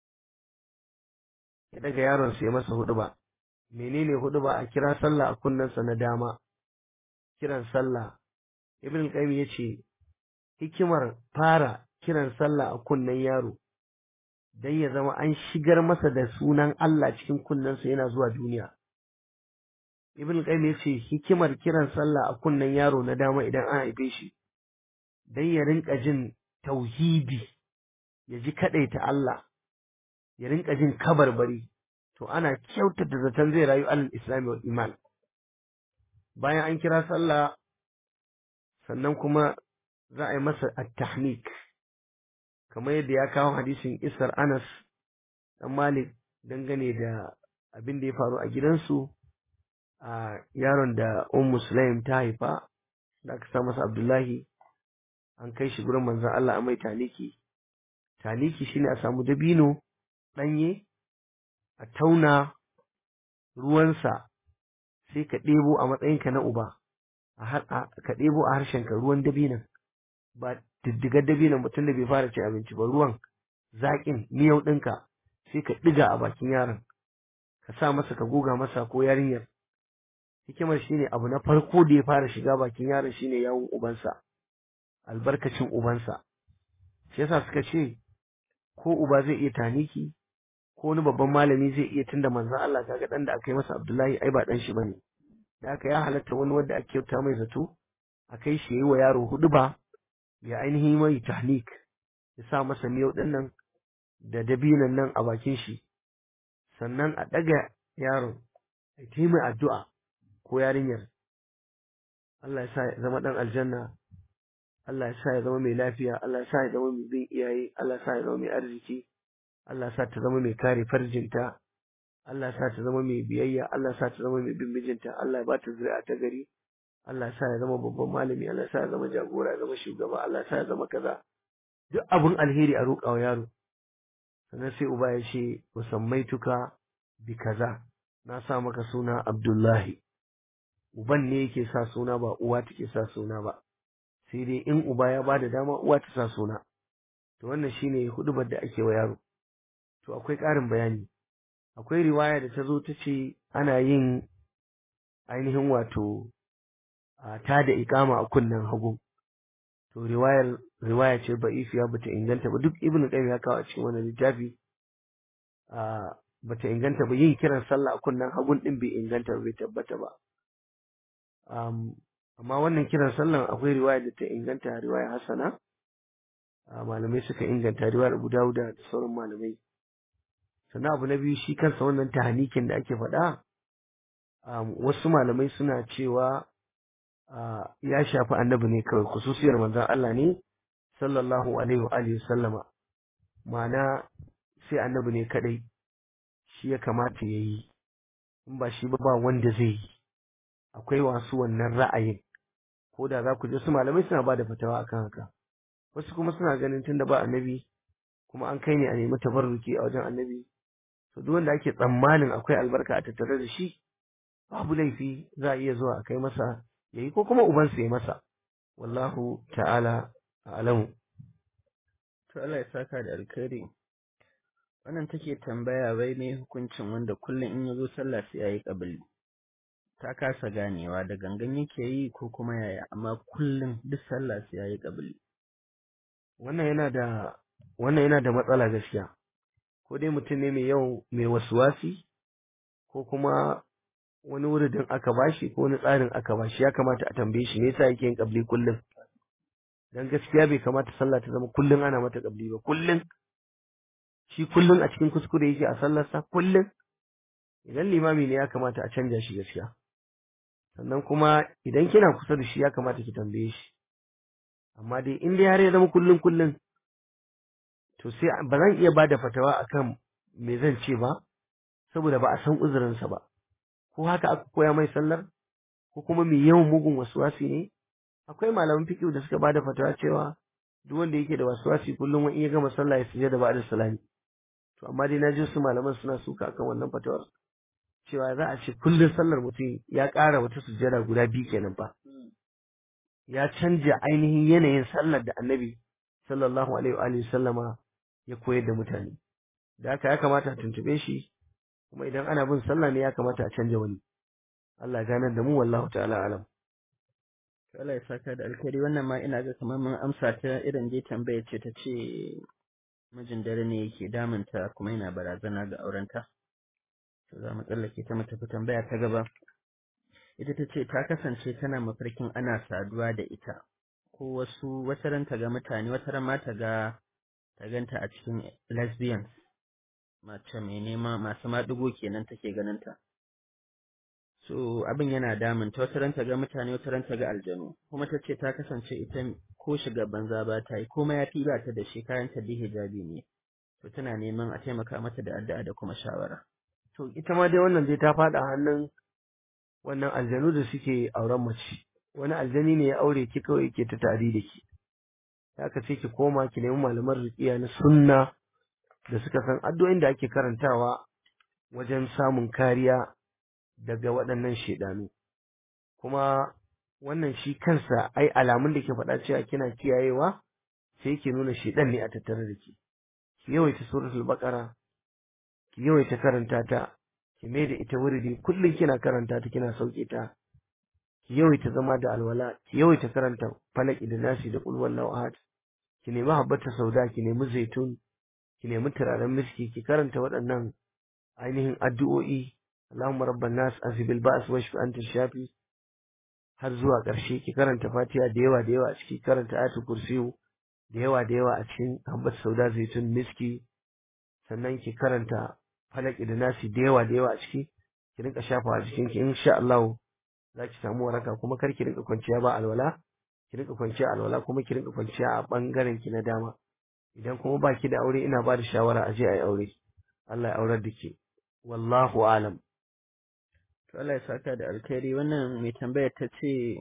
ya daga yaron ya masa hudu ba menene hudu ba a kira sallah a kunnensa na dama kiran sallah ibn qayyim yace hikimar fara kiran sallah a kunnen yaro dan ya zama an shigar masa da sunan Allah cikin kunnensa yana zuwa duniya ibn qayyim yace hikimar kiran sallah a kunnen yaro na dama idan an haife shi dan ya rinka jin tauhidi ya ji kadaita Allah ya rinka jin kabarbari to ana kyautata zaton zai rayu alal islami wal iman bayan an kira sallah sannan kuma za a yi masa at-tahnik kamar yadda ya kawo hadisin isar Anas dan Malik dangane da abin da ya faru a gidansu a yaron da Ummu Sulaim ta haifa da aka sa masa Abdullahi an kai shi gurin manzon Allah a mai taniki taniki shine a samu dabino danye a tauna ruwansa sai ka ɗebo a matsayinka na uba ka ɗebo a harshenka ruwan dabinan ba diddigar dabinan mutum da bai fara cin abinci ba ruwan zaƙin miyau ɗinka sai ka ɗiga a bakin yaron ka sa masa ka goga masa ko yarinyar hikimar shine abu na farko da ya fara shiga bakin yaron shine yawon ubansa albarkacin ubansa shi yasa suka ce ko uba zai iya taniki ko wani babban malami zai iya tunda manzon Allah kaga dan da aka yi masa Abdullahi ai ba dan shi bane da aka ya halatta wani wanda ake kyauta mai zato a kai shi yayi wa yaro hudu ba ya ainihin mai tahnik ya sa masa miyau din nan da dabinan nan a bakin shi sannan a daga yaron a yi mai addu'a ko yarinyar Allah ya sa ya zama dan aljanna Allah ya sa ya zama mai lafiya Allah ya sa ya zama mai bin iyaye Allah ya sa ya zama mai arziki Allah ya sa ta zama mai kare farjinta Allah ya sa ta zama mai biyayya Allah ya sa ta zama mai bin mijinta Allah ya ba ta zuri'a ta gari Allah ya sa ya zama babban malami Allah ya sa ya zama jagora ya zama shugaba Allah ya sa ya zama kaza duk abun alheri a roƙa wa yaro sannan sai uba ya ce musammaituka bi kaza na sa maka suna Abdullahi uban ne yake sa suna ba uwa take sa suna ba sai dai in uba ya bada dama uwa ta sa suna to wannan shine hudubar da ake wa yaro to akwai ƙarin bayani akwai riwaya da ta zo ta ce ana yin ainihin wato ta da ikama a kunnen hagu to riwayar riwaya ce ba'ifiya bata inganta ba duk ibnu qayyim ya kawo a cikin wannan littafi bata inganta ba yin kiran sallah a kunnen hagun din bai inganta bai tabbata ba amma wannan kiran sallan akwai riwaya da ta inganta riwaya hasana malamai suka inganta riwayar Abu Dawud da sauran malamai sannan abu na biyu shi kansa wannan tahanikin da ake faɗa wasu malamai suna cewa ya shafi annabi ne kawai khususiyar manzon Allah ne sallallahu alaihi wa alihi sallama ma'ana sai annabi ne kadai shi ya kamata ya yi in ba shi ba ba wanda zai yi akwai wasu wannan ra'ayin ko da za ku je su malamai suna ba da fatawa akan haka wasu kuma suna ganin tunda ba annabi kuma an kai ne a nemi tabarruki a wajen annabi to duk wanda ake tsammanin akwai albarka a tattare da shi babu laifi za a iya zuwa a kai masa yayi ko kuma ubansa ya masa wallahu ta'ala a'lamu to Allah ya saka da alkhairi wannan take tambaya bai ne hukuncin wanda kullum in ya zo sallah sai yayi kabili ta kasa ganewa da gangan yake yi ko kuma yaya amma kullum duk sallah sai yayi kabili wannan yana da wannan yana da matsala gaskiya ko dai mutum ne mai yau mai wasuwasi ko kuma wani wuridin aka bashi ko wani tsarin aka bashi ya kamata a tambaye shi me yasa yake yin kabli kullum dan gaskiya bai kamata sallah ta zama kullum ana mata kabli ba kullum shi kullum a cikin kuskure yake a sallarsa kullum idan limami ne ya kamata a canja shi gaskiya sannan kuma idan kina kusa da shi ya kamata ki tambaye shi amma dai in dai har ya zama kullun kullun to sai ba zan iya bada fatawa akan me zan ce ba saboda ba a san uzurinsa ba ko haka aka koya mai sallar ko kuma mai yawan mugun wasuwasi ne akwai malaman fiqh da suka bada fatawa cewa duk wanda yake da wasuwasi kullum wani ya gama sallah ya sujada ba da salami to amma dai naji su malaman suna suka akan wannan fatawar cewa za a ce kullum sallar mutum ya ƙara wata sujada guda biyu kenan fa ya canja ainihin yanayin sallar da annabi sallallahu alaihi wa alihi sallama ya koyar da mutane da haka ya kamata a tuntube shi kuma idan ana bin sallah ne ya kamata a canja wani Allah ya ganar da mu wallahu ta'ala alam To Allah ya saka da alkhairi wannan ma ina ga kamar mun amsa ta irin dai tambaya ce ta ce mijin dare ne yake damunta kuma yana barazana ga aurenta. To za mu tsallake ta mu tafi tambaya ta gaba. Ita ta ce ta kasance tana mafarkin ana saduwa da ita ko wasu wata ran ta ga mutane wata ran ma ta ga ta ganta a cikin lesbians mace mai nema masu maɗigo kenan take ganin ta. so abin yana damun ta wata ranta ga mutane wata ranta ga aljanu kuma ta ce ta kasance ita ko shiga banza ba ta yi komai ya fi ba ta da shi kayan ta da hijabi ne to tana neman a taimaka mata da addu'a da kuma shawara to ita ma dai wannan dai ta faɗa hannun wannan aljanu da suke auren mace wani aljani ne ya aure ki kawai ke ta tari da ki haka sai ki koma ki nemi malaman ruqiya na sunna da suka san addu'o'in da ake karantawa wajen samun kariya daga waɗannan shedanu kuma wannan shi kansa ai alamun da ke faɗa cewa kina kiyayewa sai ke nuna shedan ne a tattare da ki ki yawaita suratul baqara ki yawaita karanta ta ki mai da ita wuridi kullum kina karanta ta kina sauke ta ki yawaita zama da alwala ki yawaita karanta falaki da nasi da qul wallahu ahad ki nemi habbata sauda ki nemi zaitun ki nemi turaren miski ki karanta waɗannan ainihin addu'o'i Allahumma rabban nas azibil ba's washfi anta shafi har zuwa ƙarshe ki karanta Fatiha da yawa da yawa a ciki karanta ayatul kursiyu da yawa da yawa a cikin habbata sauda zaitun miski sannan ki karanta falaki da nasi da yawa da yawa a ciki ki rinka shafa a jikin ki insha Allah za ki samu waraka kuma kar ki rinka kwanciya ba alwala ki rinka kwanciya alwala kuma ki rinka kwanciya a bangaren ki na dama idan kuma ba ki da aure ina ba da shawara a je a yi aure Allah ya aurar da ke wallahu alam to Allah ya saka da alkhairi wannan mai tambayar ta ce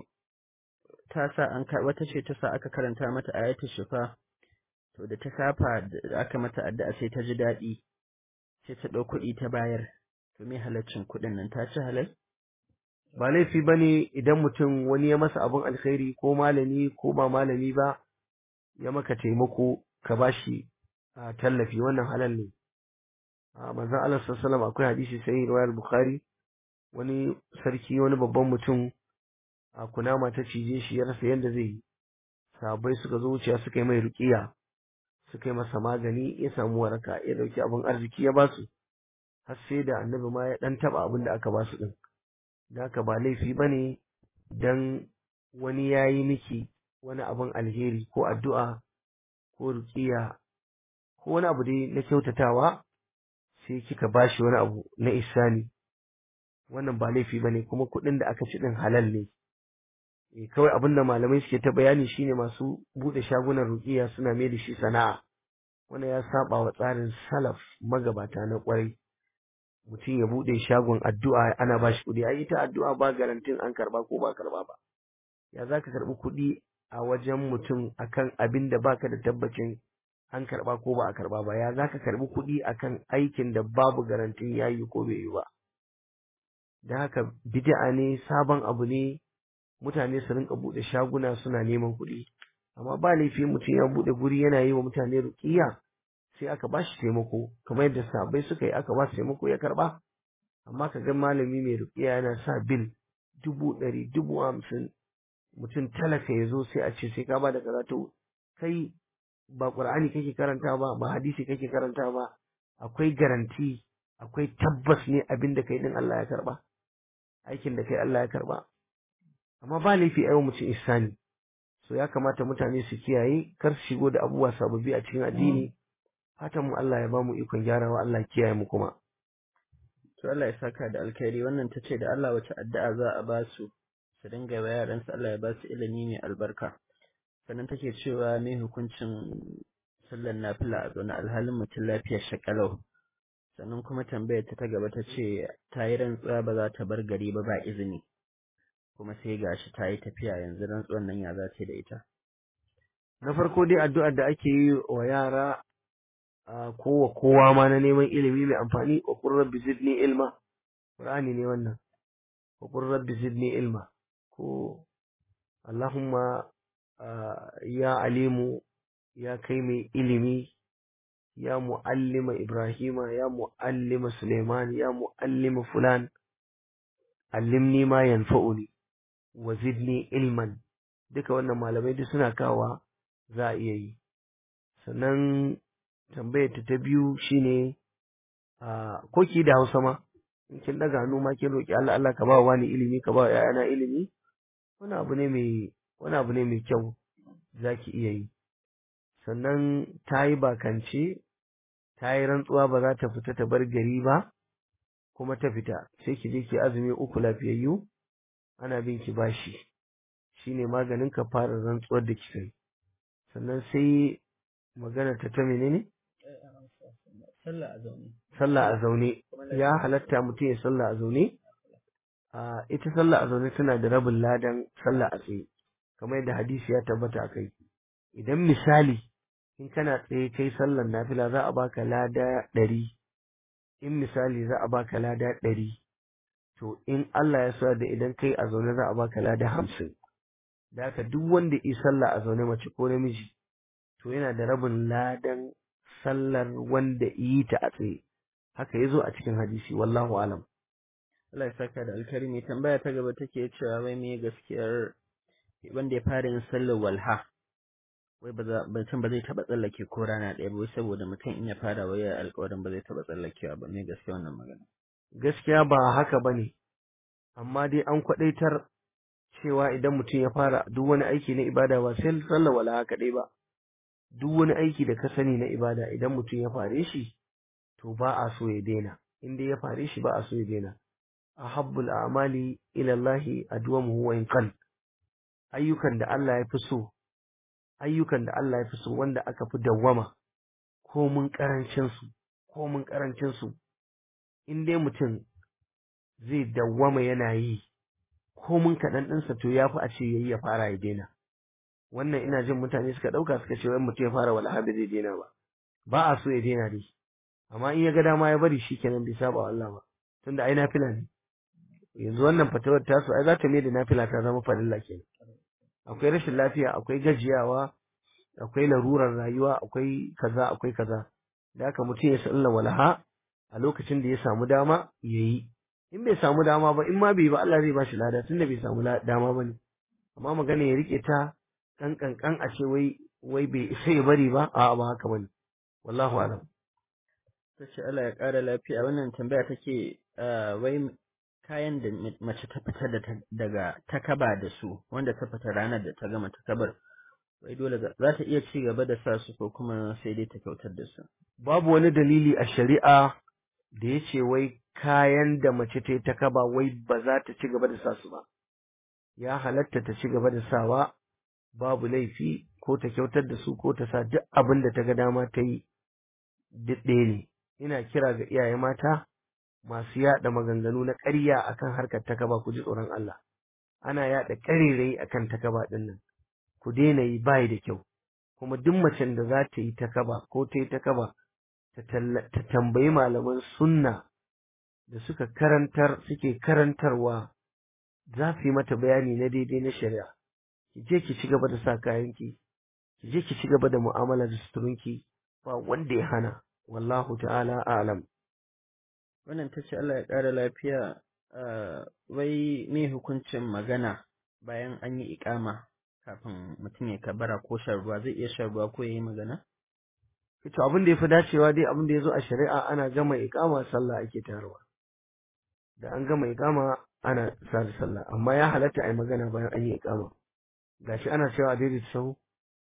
ta sa an wata ce ta sa aka karanta mata ayatul shifa to da ta kafa da aka mata addu'a sai ta ji daɗi sai ta ɗau kuɗi ta bayar to me halaccin kuɗin nan ta ci halal ba laifi bane idan mutum wani ya masa abun alkhairi ko malami ko ba malami ba ya maka taimako ka bashi a tallafi wannan halal ne a manzon Allah sallallahu alaihi wasallam akwai hadisi sai riwayar bukhari wani sarki wani babban mutum a kunama ta cije shi ya rasa yadda zai yi sahabbai suka zo wuciya suka yi mai ruqiya suka yi masa magani ya samu waraka ya dauki abin arziki ya basu har sai da annabi ma ya dan taba abin da aka basu din da haka ba laifi bane dan wani yayi miki wani abin alheri ko addu'a ko ruqiya ko wani abu dai na kyautatawa sai kika bashi wani abu na isani wannan ba laifi bane kuma kuɗin da aka ci din halal ne eh kawai abin da malamai suke ta bayani shine masu bude shagunan ruqiya suna mai da shi sana'a wannan ya saba wa tsarin salaf magabata na kwarai mutum ya bude shagon addu'a ana ba shi kuɗi ai ita addu'a ba garantin an karba ko ba karba ba ya zaka karbi kuɗi a wajen mutum akan abin da baka da tabbacin an karba ko ba a karba ba ya zaka karbi kuɗi akan aikin da babu garantin yayi ko bai yi ba da haka bid'a ne sabon abu ne mutane su rinka bude shaguna suna neman kuɗi amma ba laifi mutum ya bude guri yana yi wa mutane ruqiya sai aka ba shi taimako kamar yadda sahabbai suka yi aka ba su taimako ya karba amma ka ga malami mai ruqiya yana sa bil dubu ɗari dubu hamsin mutum talaka ya zo sai a ce sai ka ba da kaza to kai ba qur'ani kake karanta ba ba hadisi kake karanta ba akwai garanti akwai tabbas ne abin da kai din Allah ya karba aikin da kai Allah ya karba amma ba laifi ayo mutum ihsani so ya kamata mutane su kiyaye kar su shigo da abubuwa sababbi a cikin addini fatan mu Allah ya ba mu ikon gyarawa Allah ya kiyaye mu kuma to Allah ya saka da alkhairi wannan ta ce da Allah wace addu'a za a ba su su dinga wa yaransu Allah ya ba su ilimi mai albarka sannan take cewa me hukuncin sallar nafila a zaune alhalin mutum lafiyar shakalau sannan kuma tambayar ta ta gaba ta ce ta yi rantsuwa ba za ta bar gari ba ba izini kuma sai gashi ta yi tafiya yanzu rantsuwan nan ya za ta da ita na farko dai addu'ar da ake yi wa yara a kowa kowa ma na neman ilimi mai amfani wa qur rabbi zidni ilma qur'ani ne wannan wa qur rabbi zidni ilma ko allahumma ya alimu ya kai mai ilimi ya muallima ibrahima ya muallima suleiman ya muallima fulan allimni ma yanfa'uni wa zidni ilman duka wannan malamai duk suna kawa za a iya yi sannan tambayar ta ta biyu shine a ko ki da Hausa ma in kin daga hannu ma kin roki Allah Allah ka ba wa wani ilimi ka ba wa ƴaƴana ilimi wani abu ne mai wani abu ne mai kyau zaki iya yi sannan ta yi bakance ta yi rantsuwa ba za ta fita ta bar gari ba kuma ta fita sai ki je ki azumi uku lafiyayyu ana bin ki bashi shine maganin ka fara rantsuwar da kika yi sannan sai magana ta ta menene sallah a zaune sallah a zaune ya halatta mutum ya sallah a zaune a ita sallah a zaune tana da rabin ladan sallah a tsaye kamar yadda hadisi ya tabbata a kai idan misali in kana tsaye kai sallar nafila za a baka lada ɗari in misali za a baka lada ɗari to in Allah ya sa da idan kai a zaune za a baka lada hamsin da haka duk wanda yi sallah a zaune mace ko namiji to yana da rabin ladan sallar wanda yi ta a tsaye haka ya zo a cikin hadisi wallahu alam Allah ya saka da alkhairi mai tambaya ta gaba take cewa wai me gaskiyar wanda ya fara yin sallar walha wai ba za mutum ba zai taba tsallake ko rana ɗaya ba wai saboda mutum in ya fara waya alƙawarin ba zai taba tsallakewa ba me gaskiya wannan magana gaskiya ba haka bane amma dai an kwadaitar cewa idan mutum ya fara duk wani aiki na ibada ba sai sallar walaha kaɗai ba duk wani aiki da ka sani na ibada idan mutum ya fare shi to ba a so ya daina in dai ya fare shi ba a so ya daina ahabbul a'mali ila Allah adwamuhu wa in qal ayyukan da Allah ya fi so ayyukan da Allah ya fi so wanda aka fi dawwama ko mun karancin su ko mun karancin su in dai mutum zai dawwama yana yi ko mun kaɗan ɗinsa to ya fi a ce yayi ya fara ya daina wannan ina jin mutane suka ɗauka suka ce wai mutum ya fara wala bai zai daina ba ba a so ya daina dai amma in ya ga dama ya bari shi kenan bai saba wa Allah ba tunda ai nafila ne yanzu wannan fatawar tasu ai za ta mai da nafila ta zama farilla kenan akwai rashin lafiya akwai gajiyawa akwai larurar rayuwa akwai kaza akwai kaza da haka mutum ya salla walaha a lokacin da ya samu dama ya yi in bai samu dama ba in ma bai ba Allah zai ba shi lada tunda bai samu dama ba ne amma magana ya rike ta kan kankan a ce wai wai bai isa ya bari ba a ba haka bane wallahu alam ta ce Allah ya ƙara lafiya wannan tambaya take wai kayan da mace ta fita daga takaba da su wanda ta fita ranar da ta gama takabar wai dole za ta iya ci gaba da sa su ko kuma sai dai ta kyautar da su babu wani dalili a shari'a da ya ce wai kayan da mace ta yi takaba wai ba za ta ci gaba da sa su ba ya halatta ta ci gaba da sawa babu laifi ko ta kyautar da su ko ta sa duk abin da ta ga dama ta yi duk ɗaya ne ina kira ga iyaye mata masu yaɗa maganganu na ƙarya akan harkar takaba ku ji tsoron Allah ana yaɗa ƙarirai akan takaba ɗin nan ku daina yi bayi da kyau kuma duk macen da za ta yi takaba ko ta yi takaba ta tambayi malaman sunna da suka karantar suke karantarwa za su yi mata bayani na daidai na shari'a ki je ki ci gaba da sa kayanki ki je ki ci gaba da mu'amala da suturunki ba wanda ya hana wallahu ta'ala a'lam wannan ta ce Allah ya ƙara lafiya wai me hukuncin magana bayan an yi ikama kafin mutum ya kabara ko shan ruwa zai iya shan ruwa ko ya yi magana? to abin da ya fi dacewa dai abin da ya zo a shari'a ana gama ikama sallah ake tarwa da an gama ikama ana sa da sallah amma ya halatta a yi magana bayan an yi ikama gashi ana cewa a daidaita sahu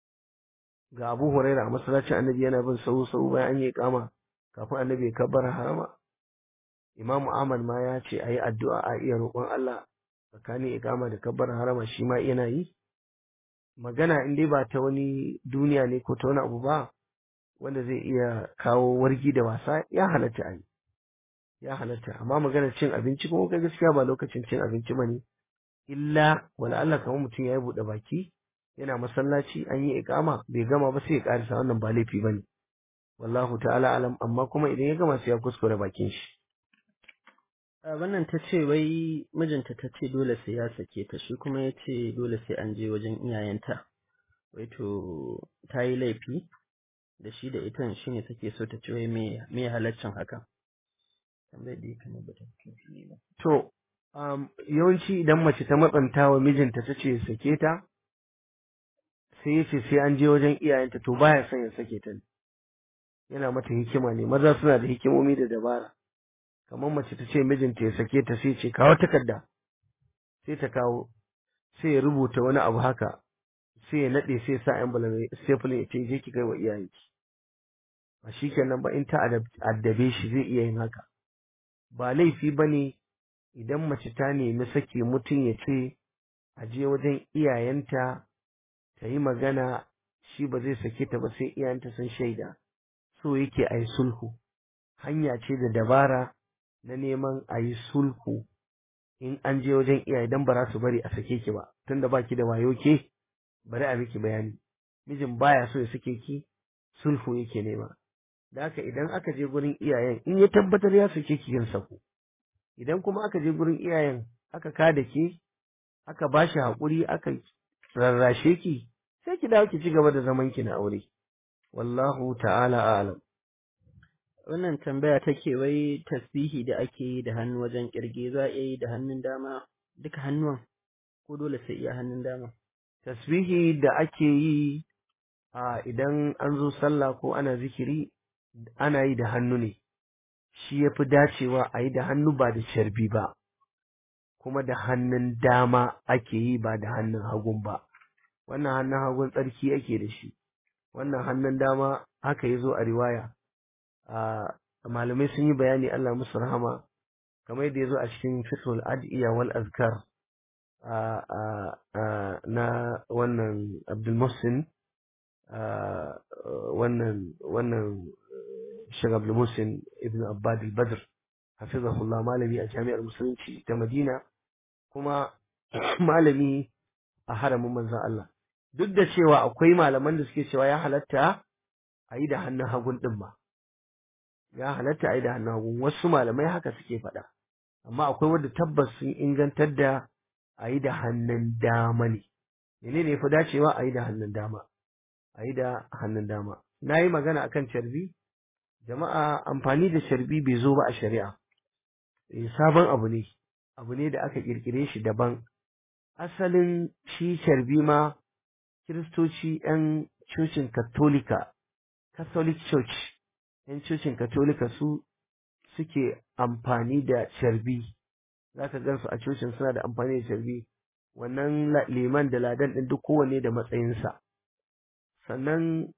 ga abu huraira a masallacin annabi yana bin sahu sahu bayan an yi ikama kafin annabi ya kabbara harama Imam Ahmad ma ya ce a yi addu'a a iya roƙon Allah tsakanin ikama da kabbar harama shi ma yana yi magana in dai ba ta wani duniya ne ko ta wani abu ba wanda zai iya kawo wargi da wasa ya halatta a yi ya halatta amma maganar cin abinci kuma kai gaskiya ba lokacin cin abinci ba ne illa wala Allah kamar mutum ya yi buɗe baki yana masallaci an yi ikama bai gama ba sai ya karisa wannan ba laifi bane wallahu ta'ala alam amma kuma idan ya gama sai ya kuskure bakin shi A wannan ta ce wai mijinta ta ce dole sai ya sake ta shi kuma ya ce dole sai an je wajen iyayenta wai to ta yi laifi da shi da ita shi ne take so ta ce wai me me halaccin haka tambayar da kamar ba ta fili ba to um, yawanci idan mace ta matsanta wa mijinta ta ce sake ta sai ya ce sai an je wajen iyayenta to baya son ya sake ta ne yana mata hikima ne maza suna da hikimomi da dabara kamar mace ta ce mijinta ya sake ta sai ce kawo takarda sai ta kawo sai ya rubuta wani abu haka sai ya nade sai ya sa envelope staple ya ce je ki kai wa iyayenki ba shikenan ba in ta addabe shi zai iya yin haka ba laifi bane idan mace ta nemi sake mutum ya ce a je wajen iyayenta ta yi magana shi ba zai sake ta ba sai iyayenta sun shaida so yake a yi sulhu hanya ce da dabara na neman a yi sulhu in an je wajen iyaye dan ba za su bari a sake ki ba tunda baki da wayo ke bari a miki bayani mijin baya so ya sake ki sulhu yake nema da haka idan aka je gurin iyayen in ya tabbatar ya sake ki yin sako idan kuma aka je gurin iyayen aka kada ki aka bashi haƙuri aka rarrashe ki sai ki dawo ki ci gaba da zaman ki na aure wallahu ta'ala a'lam wannan tambaya take wai tasbihi da ake yi da hannu wajen kirge za a iya yi da hannun dama duka hannuwan ko dole sai iya hannun dama tasbihi da ake yi a idan an zo sallah ko ana zikiri ana yi da hannu ne shi ya fi dacewa a yi da hannu ba da sharbi ba kuma da hannun dama ake yi ba da hannun hagun ba wannan hannun hagun tsarki ake da shi wannan hannun dama haka ya zo a riwaya a malamai sun yi bayani Allah musu rahama kamar yadda ya zo a cikin fitul ad'iya wal azkar na wannan Abdul Muhsin wannan wannan Sheikh Abdul Muhsin ibn Abbad al-Badr hafizahullah malami a jami'ar musulunci ta Madina kuma malami a haramin manzon Allah duk da cewa akwai malaman da suke cewa ya halatta a yi da hannun hagun din ma ya halatta a yi da hannun hagun wasu malamai haka suke faɗa amma akwai wanda tabbas sun ingantar da a yi da hannun dama ne menene ya fi dacewa a yi da hannun dama a yi da hannun dama na yi magana akan carbi jama'a amfani da carbi bai zo ba a shari'a sabon abu ne abu ne da aka kirkire shi daban asalin shi carbi ma kiristoci 'yan cocin katolika catholic church 'yan cocin katolika su suke amfani da carbi za ka gansu a cocin suna da amfani da carbi wannan liman da ladan ɗin duk kowanne da matsayinsa sannan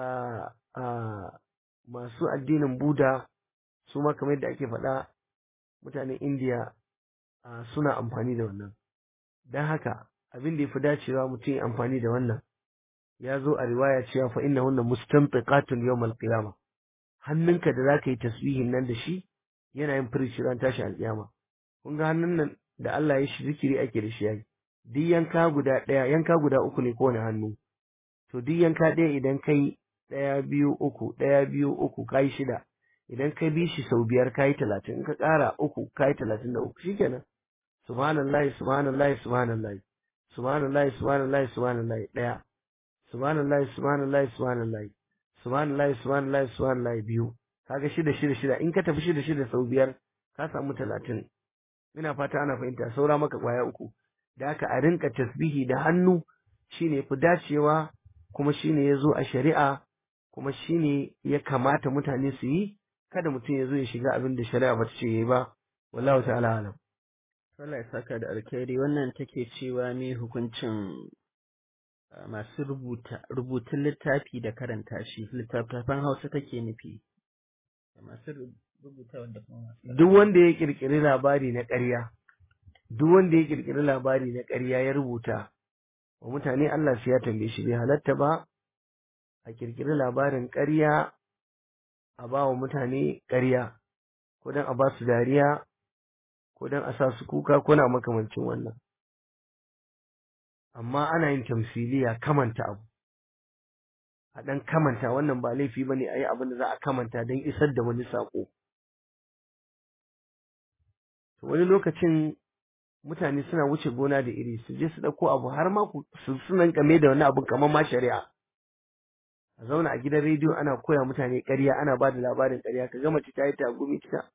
masu addinin buda su ma kamar yadda ake faɗa mutanen indiya suna amfani da wannan don haka abin da ya fi dacewa mutum ya amfani da wannan ya zo a riwaya cewa fa inna hunna mustantiqatun yawmal qiyama hannunka da zaka yi tasbihin nan da shi yana yin firici ran tashi alƙiyama kun ga hannun nan da Allah ya shi zikiri ake da shi yayi duk yanka guda ɗaya yanka guda uku ne kowane hannu to duk yanka ɗaya idan kai ɗaya biyu uku ɗaya biyu uku kai shida idan ka bi shi sau biyar kayi talatin in ka ƙara uku kayi talatin da uku shikenan subhanallahi subhanallahi subhanallahi subhanallahi subhanallahi subhanallahi ɗaya subhanallahi subhanallahi subhanallahi subhanallahi subhanallahi subhanallahi biyu kaga shida shida shida in ka tafi shida shida sau biyar ka samu talatin ina fata ana fahimta saura maka kwaya uku da haka a rinka tasbihi da hannu shine fi dacewa kuma shine ya zo a shari'a kuma shine ya kamata mutane su yi kada mutum ya zo ya shiga abin da shari'a bata ce yayi ba wallahu ta'ala alam Allah ya saka da alkhairi wannan take cewa me hukuncin masu rubuta rubutun littafi da karanta shi littattafan Hausa take nufi masu rubuta wanda kuma masu duk wanda ya kirkiri labari na ƙarya duk wanda ya kirkiri labari na ƙarya ya rubuta wa mutane Allah sai ya tambaye shi bai halatta ba a kirkiri labarin ƙarya a ba wa mutane ƙarya ko don a ba su dariya ko don a sa su kuka ko na makamancin wannan amma ana yin tamsiliya kamanta abu a ɗan kamanta wannan ba laifi ba ne a yi abin da za a kamanta don isar da wani saƙo wani lokacin mutane suna wuce gona da iri su je su ɗauko abu har ma su sunan kame da wani abu kamar ma shari'a a zauna a gidan rediyo ana koya mutane ƙarya ana ba da labarin ƙarya ka gama ta yi tagumi ta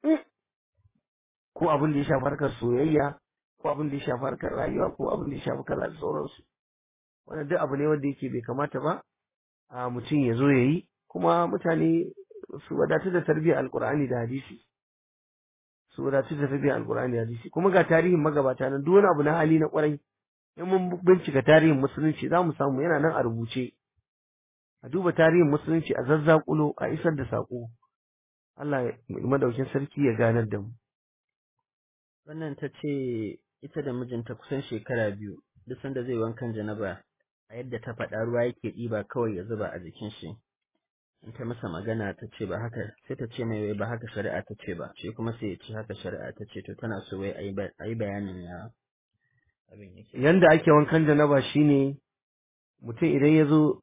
ko abin da ya shafi harkar soyayya ko abin da ya shafi harkar rayuwa ko abin da ya shafi kaza da sauransu wannan duk abu ne wanda yake bai kamata ba a mutum ya zo ya yi kuma mutane su wadatu da tarbiyyar alkur'ani da hadisi su wadatu da tarbiyyar alkur'ani da hadisi kuma ga tarihin magabata nan duk wani abu na hali na kwarai in mun bincika tarihin musulunci za mu samu yana nan a rubuce a duba tarihin musulunci a zazzakulo a isar da saƙo Allah madaukin sarki ya ganar da mu wannan ta ce ita da mijinta kusan shekara biyu duk sanda zai wankan janaba a yadda ta faɗa ruwa yake ɗiba kawai ya zuba a jikin shi in ta masa magana ta ce ba haka sai ta ce mai wai ba haka shari'a ta ce ba shi kuma sai ya ce haka shari'a ta ce to tana so wai a yi bayanin ya abin yake yanda ake wankan janaba shine mutum idan ya zo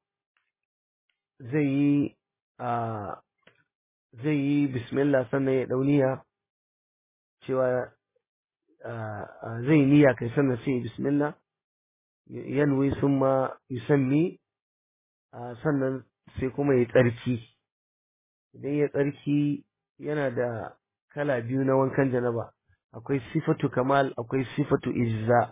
zai yi a zai yi bismillah sannan ya dauniya cewa zai niyya kai sannan sai bismillah yanwi summa yusammi sannan sai kuma ya tsarki idan ya tsarki yana da kala biyu na wankan janaba akwai sifatu kamal akwai sifatu izza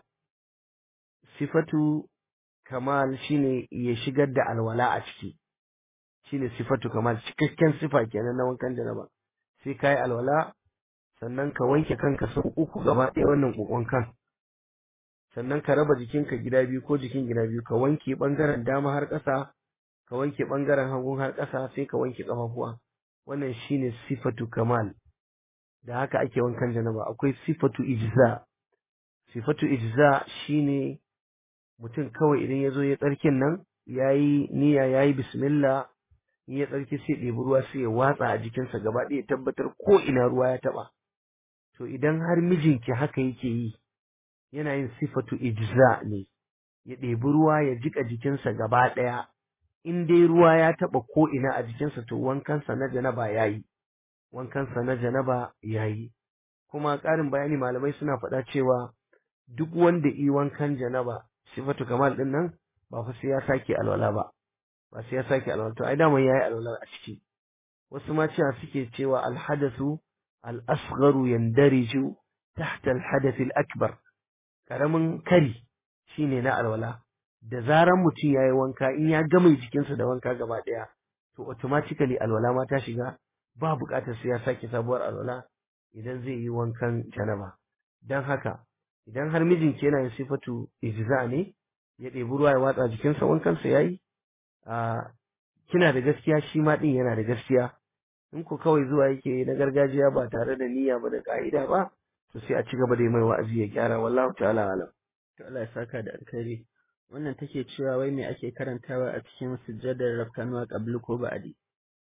sifatu kamal shine ya shigar da alwala a ciki shine sifatu kamal cikakken sifa kenan na wankan janaba sai kai alwala sannan ka wanke kanka sau uku gaba ɗaya wannan kokon kan sannan ka raba jikinka gida biyu ko jikin gida biyu ka wanke bangaren dama har ƙasa ka wanke bangaren hagu har ƙasa sai ka wanke ƙafafuwa wannan shine sifatu kamal da haka ake wankan janaba akwai sifatu ijza sifatu ijza shine mutum kawai idan ya zo ya tsarkin nan yayi niyya yayi bismillah in ya tsarki sai ɗebi ruwa sai ya watsa a jikinsa gaba ɗaya tabbatar ko ina ruwa ya taɓa to idan har mijinki haka yake yi yana yin sifatu ijza ne ya ɗebi ruwa ya jika jikinsa gaba ɗaya in dai ruwa ya taɓa ko ina a jikinsa to wankansa na janaba ya yi wankansa na janaba ya yi kuma ƙarin bayani malamai suna faɗa cewa duk wanda yi wankan janaba sifatu kamal ɗin nan ba fa sai ya sake alwala ba ba sai ya sake alwala to ai daman yayi alwala a ciki wasu ma cewa suke cewa alhadathu al-asgharu yandariju tahta al-hadath al-akbar karamin kari shine na alwala da zaran mutum yayi wanka in ya gama jikinsa da wanka gaba daya to automatically alwala ma ta shiga ba buƙatar sai ya sake sabuwar alwala idan zai yi wankan janaba dan haka idan har mijinki yana yin sifatu ijza ne ya ɗebi ruwa ya watsa jikinsa wankansa yayi a kina da gaskiya shi ma din yana da gaskiya in ku kawai zuwa yake na gargajiya ba tare da niyya ba da ka'ida ba to sai a ci gaba da yi mai wa'azi ya gyara wallahu ta'ala alam to Allah ya saka da alkhairi wannan take cewa wai me ake karantawa a cikin sujjadar rafkanuwa qablu ko ba'di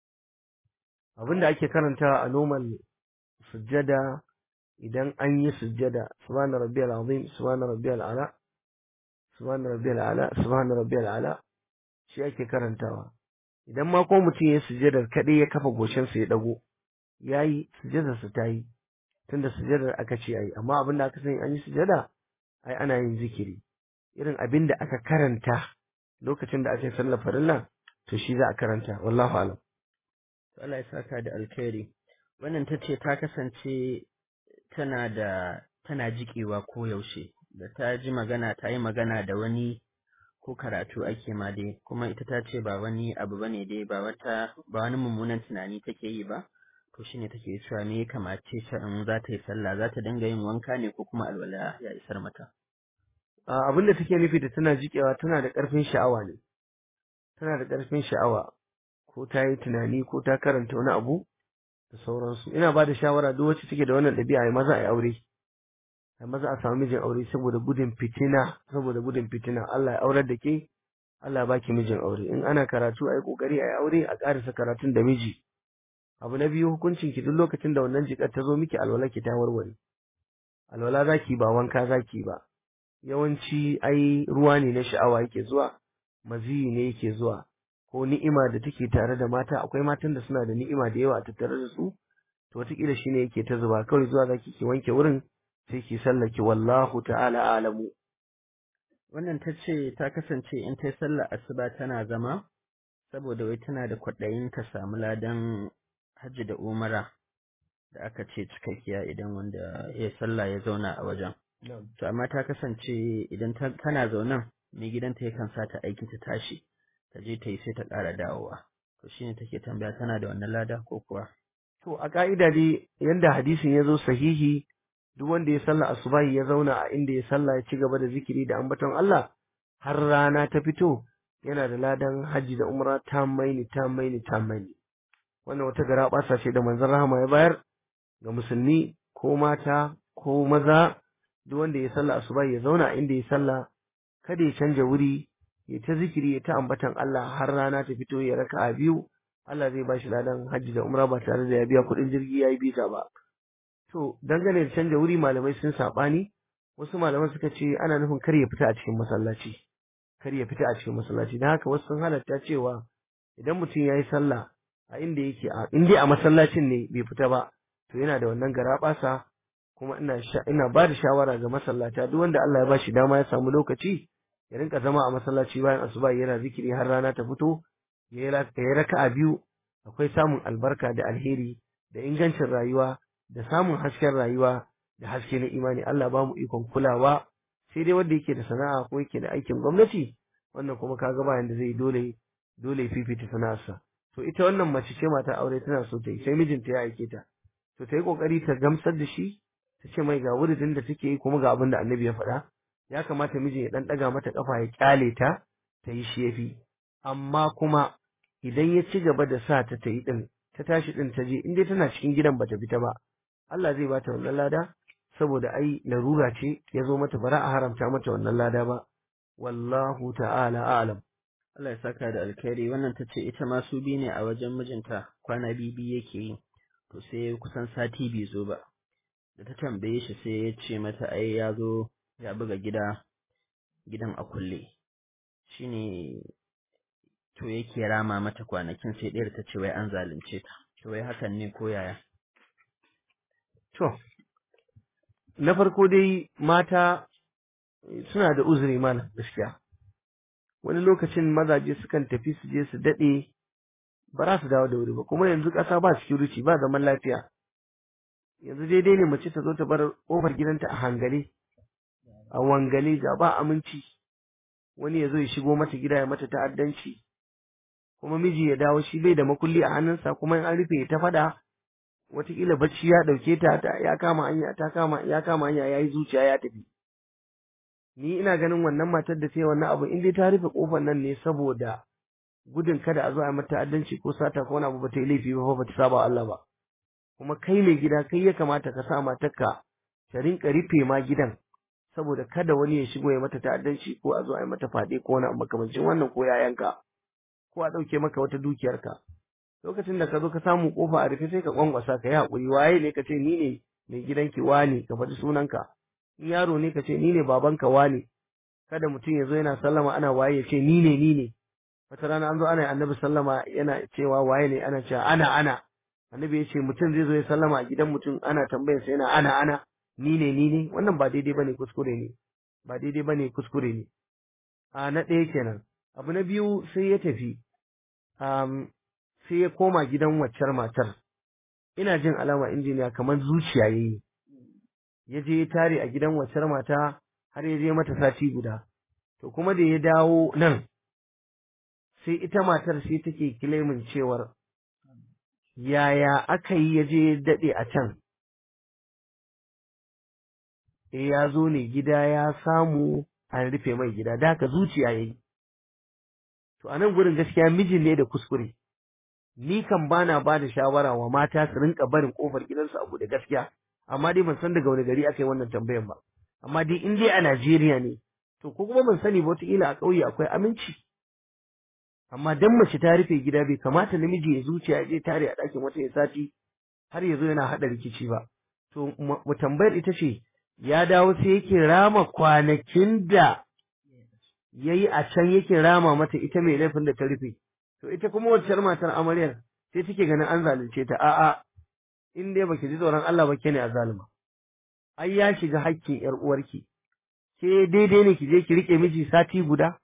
abin da ake karantawa a normal sujjada idan an yi sujjada subhana rabbiyal azim subhana rabbiyal ala subhana rabbiyal ala subhana rabbiyal ala shi ake karantawa idan ma ko mutum ya sujjadar kaɗai ya kafa goshinsa ya ɗago ya yi sujjadarsa ta yi tunda sujjadar aka ce ayi amma abin da aka sani an yi sujjada ai ana yin zikiri irin abin da aka karanta lokacin da aka yi sallar farilla to shi za a karanta wallahu alam to Allah ya saka da alkhairi wannan ta ce ta kasance tana da tana jikewa ko yaushe da ta ji magana ta yi magana da wani ko karatu ake ma dai kuma ita ta ce ba wani abu bane dai ba wata ba wani mummunan tunani take yi ba to shine take cewa me ya kamace ta in za ta yi sallah za ta dinga yin wanka ne ko kuma alwala ya isar mata abin da take nufi da tana jikewa tana da ƙarfin sha'awa ne tana da ƙarfin sha'awa ko ta yi tunani ko ta karanta wani abu da sauransu ina ba da shawara duk wacce take da wannan ɗabi'a ai maza ai aure ai maza a samu mijin aure saboda gudun fitina saboda gudun fitina Allah ya aurar da ke Allah ya baki mijin aure in ana karatu ai kokari ai aure a karasa karatun da miji abu na biyu hukuncin ki duk lokacin da wannan jikar ta zo miki alwala ki ta warware alwala zaki ba wanka zaki ba yawanci ai ruwa ne na sha'awa yake zuwa maziyi ne yake zuwa ko ni'ima da take tare da mata akwai matan da suna da ni'ima da yawa a tattare da su to wataƙila shine yake ta zuba kawai zuwa zaki ki wanke wurin sai ki sallaki wallahu ta'ala alamu wannan ta ce ta kasance in ta yi sallar asuba tana zama saboda wai tana da kwaɗayin ta samu ladan hajji da umara da aka ce cikakkiya idan wanda ya sallah ya zauna a wajen to amma ta kasance idan tana zaunan mai gidanta yakan sa ta aiki ta tashi ta je ta yi sai ta ƙara dawowa to shine take tambaya tana da wannan lada ko kuwa to a ka'ida dai yanda hadisin ya zo sahihi duk wanda ya sallah asubahi ya zauna a inda ya sallah ya ci gaba da zikiri da ambaton Allah har rana ta fito yana da ladan hajji da umra ta maini ta maini ta maini wannan wata gara ɓasa ce da manzon rahama ya bayar ga musulmi ko mata ko maza duk wanda ya sallah asubahi ya zauna a inda ya sallah kada ya canja wuri ya ta zikiri ya ta ambatan Allah har rana ta fito ya raka a biyu Allah zai ba shi ladan hajji da umra ba tare da ya biya kuɗin jirgi ya yi bita ba to dangane da canja wuri malamai sun saɓani wasu malaman suka ce ana nufin kar ya fita a cikin masallaci kar ya fita a cikin masallaci don haka wasu sun halatta cewa idan mutum ya yi sallah a inda yake a in dai a masallacin ne bai fita ba to yana da wannan garaɓasa kuma ina ina ba da shawara ga masallata duk wanda Allah ya ba shi dama ya samu lokaci ya rinka zama a masallaci bayan asuba yana zikiri har rana ta fito ya yi raka'a biyu akwai samun albarka da alheri da ingancin rayuwa da samun hasken rayuwa da haske na imani Allah ba mu ikon kulawa sai dai wanda yake da sana'a ko yake da aikin gwamnati wannan kuma kaga ba yanda zai dole dole fifita sana'arsa to ita wannan mace ce mata aure tana so ta yi sai mijinta ya aike ta to ta yi kokari ta gamsar da shi ta ce mai ga wuridin da take yi kuma ga abin da annabi ya faɗa ya kamata mijin ya dan daga mata kafa ya kyale ta ta yi shi yafi amma kuma idan ya ci gaba da sa ta ta yi din ta tashi din ta je in dai tana cikin gidan bata fita ba Allah zai bata wannan lada saboda ai larura ce ya zo mata bara a haramta mata wannan lada ba wallahu ta'ala a'lam Allah ya saka da alkhairi wannan ta ce ita ma su bi ne a wajen mijinta kwana bibi yake yi to sai kusan sati bai zo ba da ta tambaye shi sai ya ce mata ai ya zo ya buga gida gidan a kulle shine to yake rama mata kwanakin sai ɗayar ta ce wai an zalunce ta to wai hakan ne ko yaya to na farko dai mata suna da uzuri mana gaskiya wani lokacin mazaje sukan tafi su je su daɗe ba za su dawo da wuri ba kuma yanzu ƙasa ba security ba zaman lafiya yanzu daidai ne mace ta zo ta bar ƙofar gidanta a hangale a wangale ga ba aminci wani ya zo ya shigo mata gida ya mata ta'addanci kuma miji ya dawo shi bai da makulli a hannunsa kuma in an rufe ya ta faɗa wataƙila bacci ya ɗauke ta ya kama hanya ta kama ya kama hanya ya yi zuciya ya tafi ni ina ganin wannan matar da ta yi wannan abu in dai ta rufe kofar nan ne saboda gudun kada a zo a mata ta'addanci ko sata ko wani abu ba ta yi laifi ba ba ta saba Allah ba kuma kai mai gida kai ya kamata ka sa matarka ta rinka rufe ma gidan saboda kada wani ya shigo ya mata ta'addanci ko a zo a yi mata faɗe ko wani abu makamancin wannan ko yayanka ko a ɗauke maka wata dukiyarka lokacin da ka zo ka samu kofa a rufe sai ka kwankwasa ka yi haƙuri waye ne ka ce ni ne mai gidanki wane ka faɗi sunanka in yaro ne ka ce ni ne babanka wane kada mutum ya zo yana sallama ana waye ya ce ni ne ni ne wata rana an zo ana annabi sallama yana cewa waye ne ana cewa ana ana annabi ya ce mutum zai zo ya sallama a gidan mutum ana tambayar sa yana ana ana ni ne ni ne wannan ba daidai bane kuskure ne ba daidai bane kuskure ne a na ɗaya kenan abu na biyu sai ya tafi um, sai ya koma gidan waccar matar ina jin alama injiniya kamar zuciya yayi ya je ya tare a gidan waccar mata har ya je mata sati guda to kuma da ya dawo nan sai ita matar sai take kilemin cewar yaya aka yi ya je ya daɗe a can e ya zo ne gida ya samu an rufe mai gida da haka zuciya yayi to a nan gurin gaskiya mijin ne da kuskure ni kan bana ba da shawara wa mata su rinka barin kofar gidansu a buɗe gaskiya amma dai ban san daga wani gari aka yi wannan tambayan ba amma dai in dai a Najeriya ne to ko kuma ban sani ba wataƙila a ƙauye akwai aminci amma dan mace ta rufe gida bai kamata namiji ya zuciya ya je tare a ɗakin wata ya sati har ya zo yana haɗa rikici ba to mu tambayar ita ce ya dawo sai yake rama kwanakin da ya yi a can yake rama mata ita mai laifin da ta rufe to ita kuma wacce matar amaryar sai take ganin an zalunce ta a'a in dai baki ji tsoron Allah ba ke ne a zalima ai ya shiga hakkin yar uwarki ke daidai ne ki je ki rike miji sati guda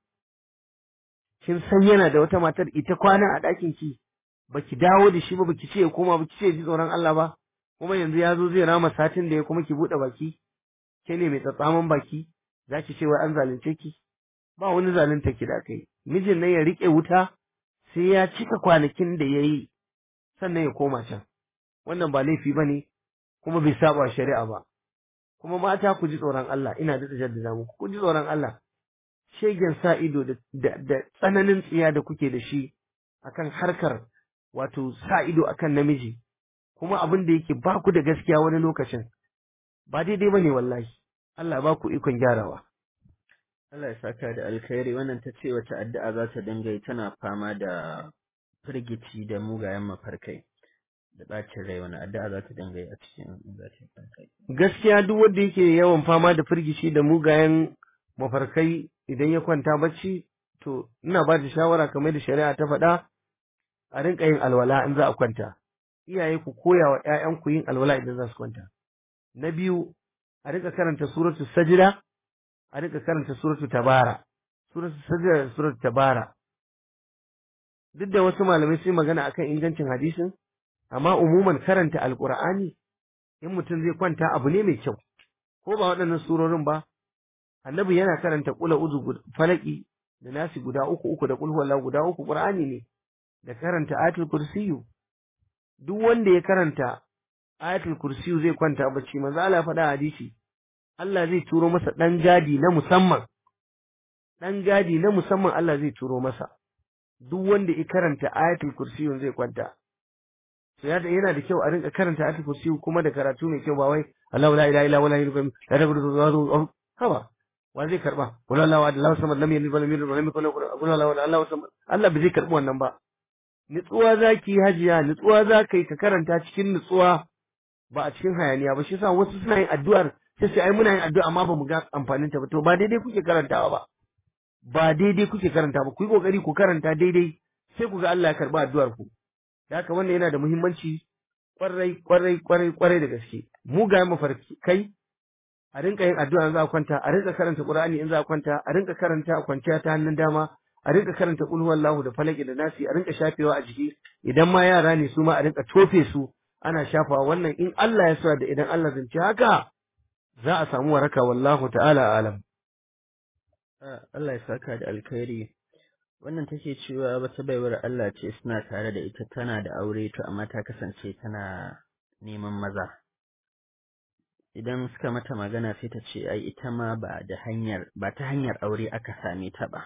kin san yana da wata matar ita kwana a ɗakin ki baki dawo da shi ba baki ce ya koma baki ce ji tsoron Allah ba kuma yanzu ya zo zai rama satin da ya kuma ki buɗe baki ke ne mai tsatsaman baki za ki ce wai an zalunce ki ba wani zalunta ki da kai mijin nan ya rike wuta sai ya cika kwanakin da ya yi sannan ya koma can wannan ba laifi ba ne kuma bai saba shari'a ba kuma mata ku ji tsoron Allah ina da jaddada muku ku ji tsoron Allah shegen sa ido da, da, tsananin tsiya da kuke da shi akan harkar wato sa ido akan namiji kuma abin da yake ba ku da gaskiya wani lokacin ba daidai ba ne wallahi Allah ba ku ikon gyarawa Allah ya saka da alkhairi wannan ta ce wata addu'a za ta dinga yi tana fama da firgici da mugayen mafarkai da ɓacin rai wani addu'a za ta dinga yi a cikin zafin farkai. Gaskiya duk wanda yake yawan fama da firgici da mugayen mafarkai idan ya kwanta bacci to ina ba da shawara kamar da shari'a ta faɗa a rinka yin alwala in za a kwanta. Iyaye ku koya wa ‘ya'yanku yin alwala idan za su kwanta. Na biyu a rinka karanta suratu sajida a rika karanta suratu tabara suratu sajda da suratu tabara duk da wasu malamai sun magana akan ingancin hadisin amma umuman karanta alqur'ani in mutum zai kwanta abu ne mai kyau ko ba waɗannan surorin ba annabi yana karanta kula uzu falaki da nasi guda uku uku da kulhu wallahu guda uku qur'ani ne da karanta ayatul kursiyu duk wanda ya karanta ayatul kursiyu zai kwanta bacci manzo Allah ya faɗa hadisi Allah zai turo masa ɗan gadi na musamman, ɗan gadi na musamman Allah zai turo masa, duk wanda ya karanta ayatul kursiyun zai kwanta. So yana da kyau a rinka karanta ayatul kursiyu kuma da karatu mai kyau ba wai Allah la ilaha illa huwa la ilaha illa huwa haba wa zai karba wala Allah wa Allah samad lam yalid wa lam yulad wa lam yakul lahu kufuwan ahad Allah samad Allah bai zai karbi wannan ba nutsuwa zaki hajiya nutsuwa zakai ka karanta cikin nutsuwa ba a cikin hayaniya ba shi yasa wasu suna yin addu'ar sai sai ai muna yin addu'a amma ba mu ga amfanin ta ba to ba daidai kuke karantawa ba ba daidai kuke karanta ba ku yi kokari ku karanta daidai sai ku ga Allah ya karba addu'ar ku da haka wannan yana da muhimmanci kwarai kwarai kwarai kwarai da gaske mu ga mafarki kai a rinka yin addu'a in za a kwanta a rinka karanta Qur'ani in za a kwanta a rinka karanta a kwanciya ta hannun dama a rinka karanta qul huwallahu da falaki da nasi a rinka shafewa a jiki idan ma yara ne su ma a rinka tofe su ana shafawa wannan in Allah ya sa da idan Allah zance haka za a samu waraka wallahu ta'ala alam. Allah ya saka da alkhairi. Wannan take cewa wata baiwar Allah ce suna tare da ita tana da aure to amma ta kasance tana neman maza. Idan suka mata magana sai ta ce ai ita ma ba da hanyar ba ta hanyar aure aka same ta ba.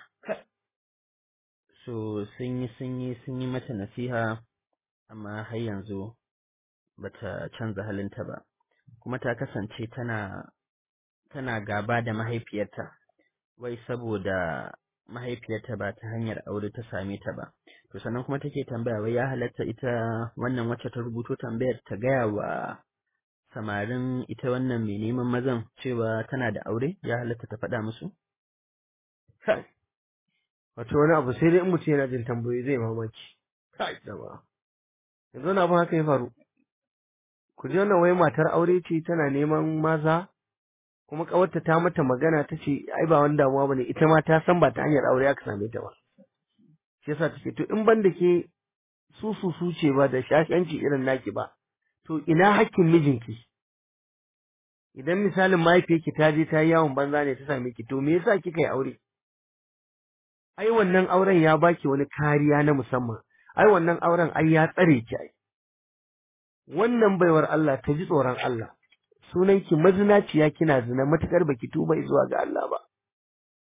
So sun yi sun yi sun yi mata nasiha amma har yanzu bata canza halinta ba. kuma ta kasance tana tana gaba da mahaifiyarta wai saboda mahaifiyarta ba ta hanyar aure ta same ta ba to sannan kuma take tambaya wai ya halatta ita wannan wacce ta rubuto tambayar ta gaya wa samarin ita wannan mai neman mazan cewa tana da aure ya halatta ta faɗa musu kai wato wani abu sai dai in mutum yana jin tambayoyi zai mamaki kai da ba yanzu na abin haka ya faru ku ji wannan wai matar aure ce tana neman maza kuma kawarta ta mata magana ta ce ai ba wani damuwa bane ita ma ta san ba ta hanyar aure aka same ta ba shi yasa take to in ban da ke su su su ce ba da shashanci irin naki ba to ina hakkin mijinki idan misalin mahaifiyarki ta je ta yi yawon banza ne ta same ki to me yasa kika yi aure ai wannan auren ya baki wani kariya na musamman ai wannan auren ai ya tsare ki ai wannan baiwar Allah ta ji tsoron Allah sunanki mazinaciya kina zina matukar baki tuba zuwa ga Allah ba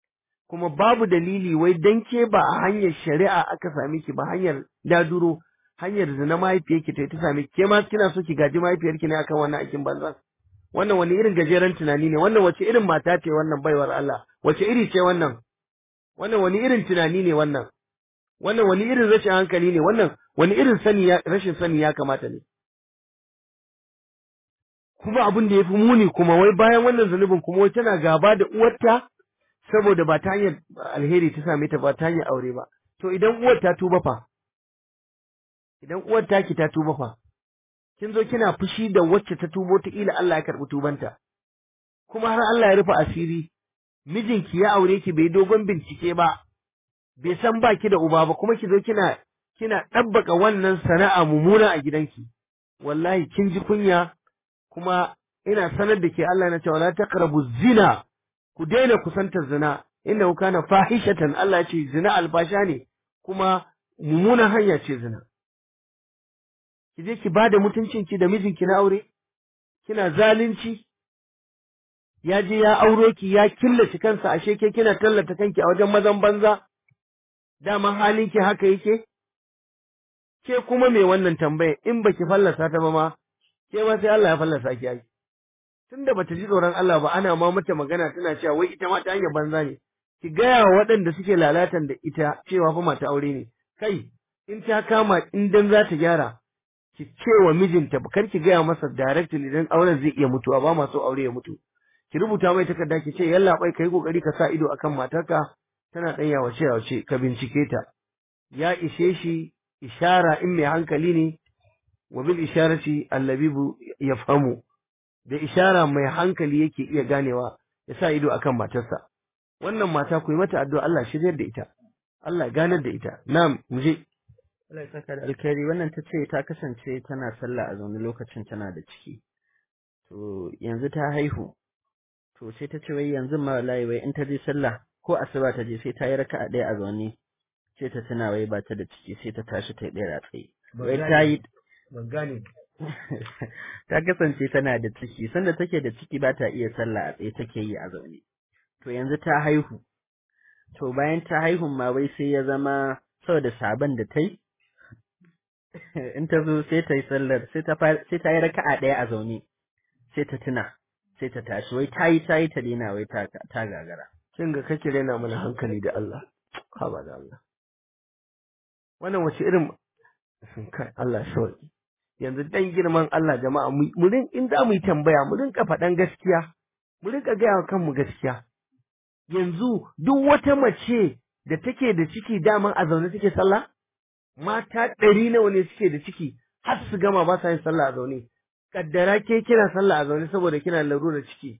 kuma babu dalili wai dan ke ba a hanyar shari'a aka same ki ba hanyar daduro hanyar zina mahaifiyarki ta ta same ke ma kina so ki gaji mahaifiyarki ne akan wannan aikin banza wannan wani irin gajeren tunani ne wannan wace irin mata ce wannan baiwar Allah wace iri ce wannan wannan wani irin tunani ne wannan wannan wani irin rashin hankali ne wannan wani irin sani ya rashin sani ya kamata ne kuma abin da ya fi muni kuma wai bayan wannan zunubin kuma wai tana gaba da uwarta saboda ba ta hanyar alheri ta same ta ba ta hanyar aure ba to idan uwar ta tuba fa idan uwar taki ta tuba fa kin zo kina fushi da wacce ta tubo ta ila Allah ya karbi tubanta kuma har Allah ya rufe asiri mijinki ya aure ki bai dogon bincike ba bai san baki da uba ba kuma ki zo kina kina ɗabbaka wannan sana'a mummuna a gidanki wallahi kin ji kunya kuma ina sanar da ke Allah na cewa la taqrabu zina ku daina kusantar zina innahu kana fahishatan Allah ya ce zina albasha ne kuma mummunan hanya ce zina ki je ki bada mutuncinki da mijinki na aure kina zalunci ya je ya auro ki ya killace kansa ashe ke kina tallata kanki a wajen mazan banza dama halinki haka yake ke kuma me wannan tambaya in baki fallasa ta ba ma ke ma sai Allah ya fallasa ki ai tunda bata ji tsoron Allah ba ana ma mata magana tana cewa wai ita ma ta hanyar banza ne ki gaya wa waɗanda suke lalatan da ita cewa fa mata aure ne kai in ta kama in dan za ta gyara ki ce wa mijinta kar ki gaya masa directly idan auren zai iya mutuwa ba ma so aure ya mutu ki rubuta mai takarda ki ce yalla bai kai kokari ka sa ido akan matarka tana dan yawace yawace ka bincike ta ya ishe shi ishara in mai hankali ne wa bil isharati allabibu yafhamu da ishara mai hankali yake iya ganewa ya sa ido akan matarsa wannan mata ku yi mata addu'a Allah shiryar da ita Allah ganar da ita na'am mu je Allah ya saka da alkhairi wannan ta ce ta kasance tana sallah a zaune lokacin tana da ciki to yanzu ta haihu to sai ta ce wai yanzu ma wallahi wai in ta je sallah ko asuba ta je sai ta yi raka'a ɗaya a zaune sai ta tuna wai ba ta da ciki sai ta tashi ta yi ɗaya a tsaye wai ta yi ban gane ta kasance tana da ciki sanda take da ciki ba ta iya sallah a tsaye take yi a zaune to yanzu ta haihu to bayan ta haihun ma wai sai ya zama saboda sabon da ta yi in ta zo sai ta yi sallar sai ta sai ta yi raka'a ɗaya a zaune sai ta tuna sai ta tashi wai ta yi ta yi ta daina wai ta ta gagara kin ga kake rena mana hankali da Allah haba da Allah wannan wace irin kai Allah shawaki yanzu dan girman Allah jama'a mu rin in za mu yi tambaya mu rinka faɗan gaskiya mu rinka gaya wa kanmu gaskiya yanzu duk wata mace da take da ciki daman a zaune take sallah mata ɗari nawa ne suke da ciki har su gama ba sa yin sallah a zaune kaddara ke kina sallah a zaune saboda kina larurar ciki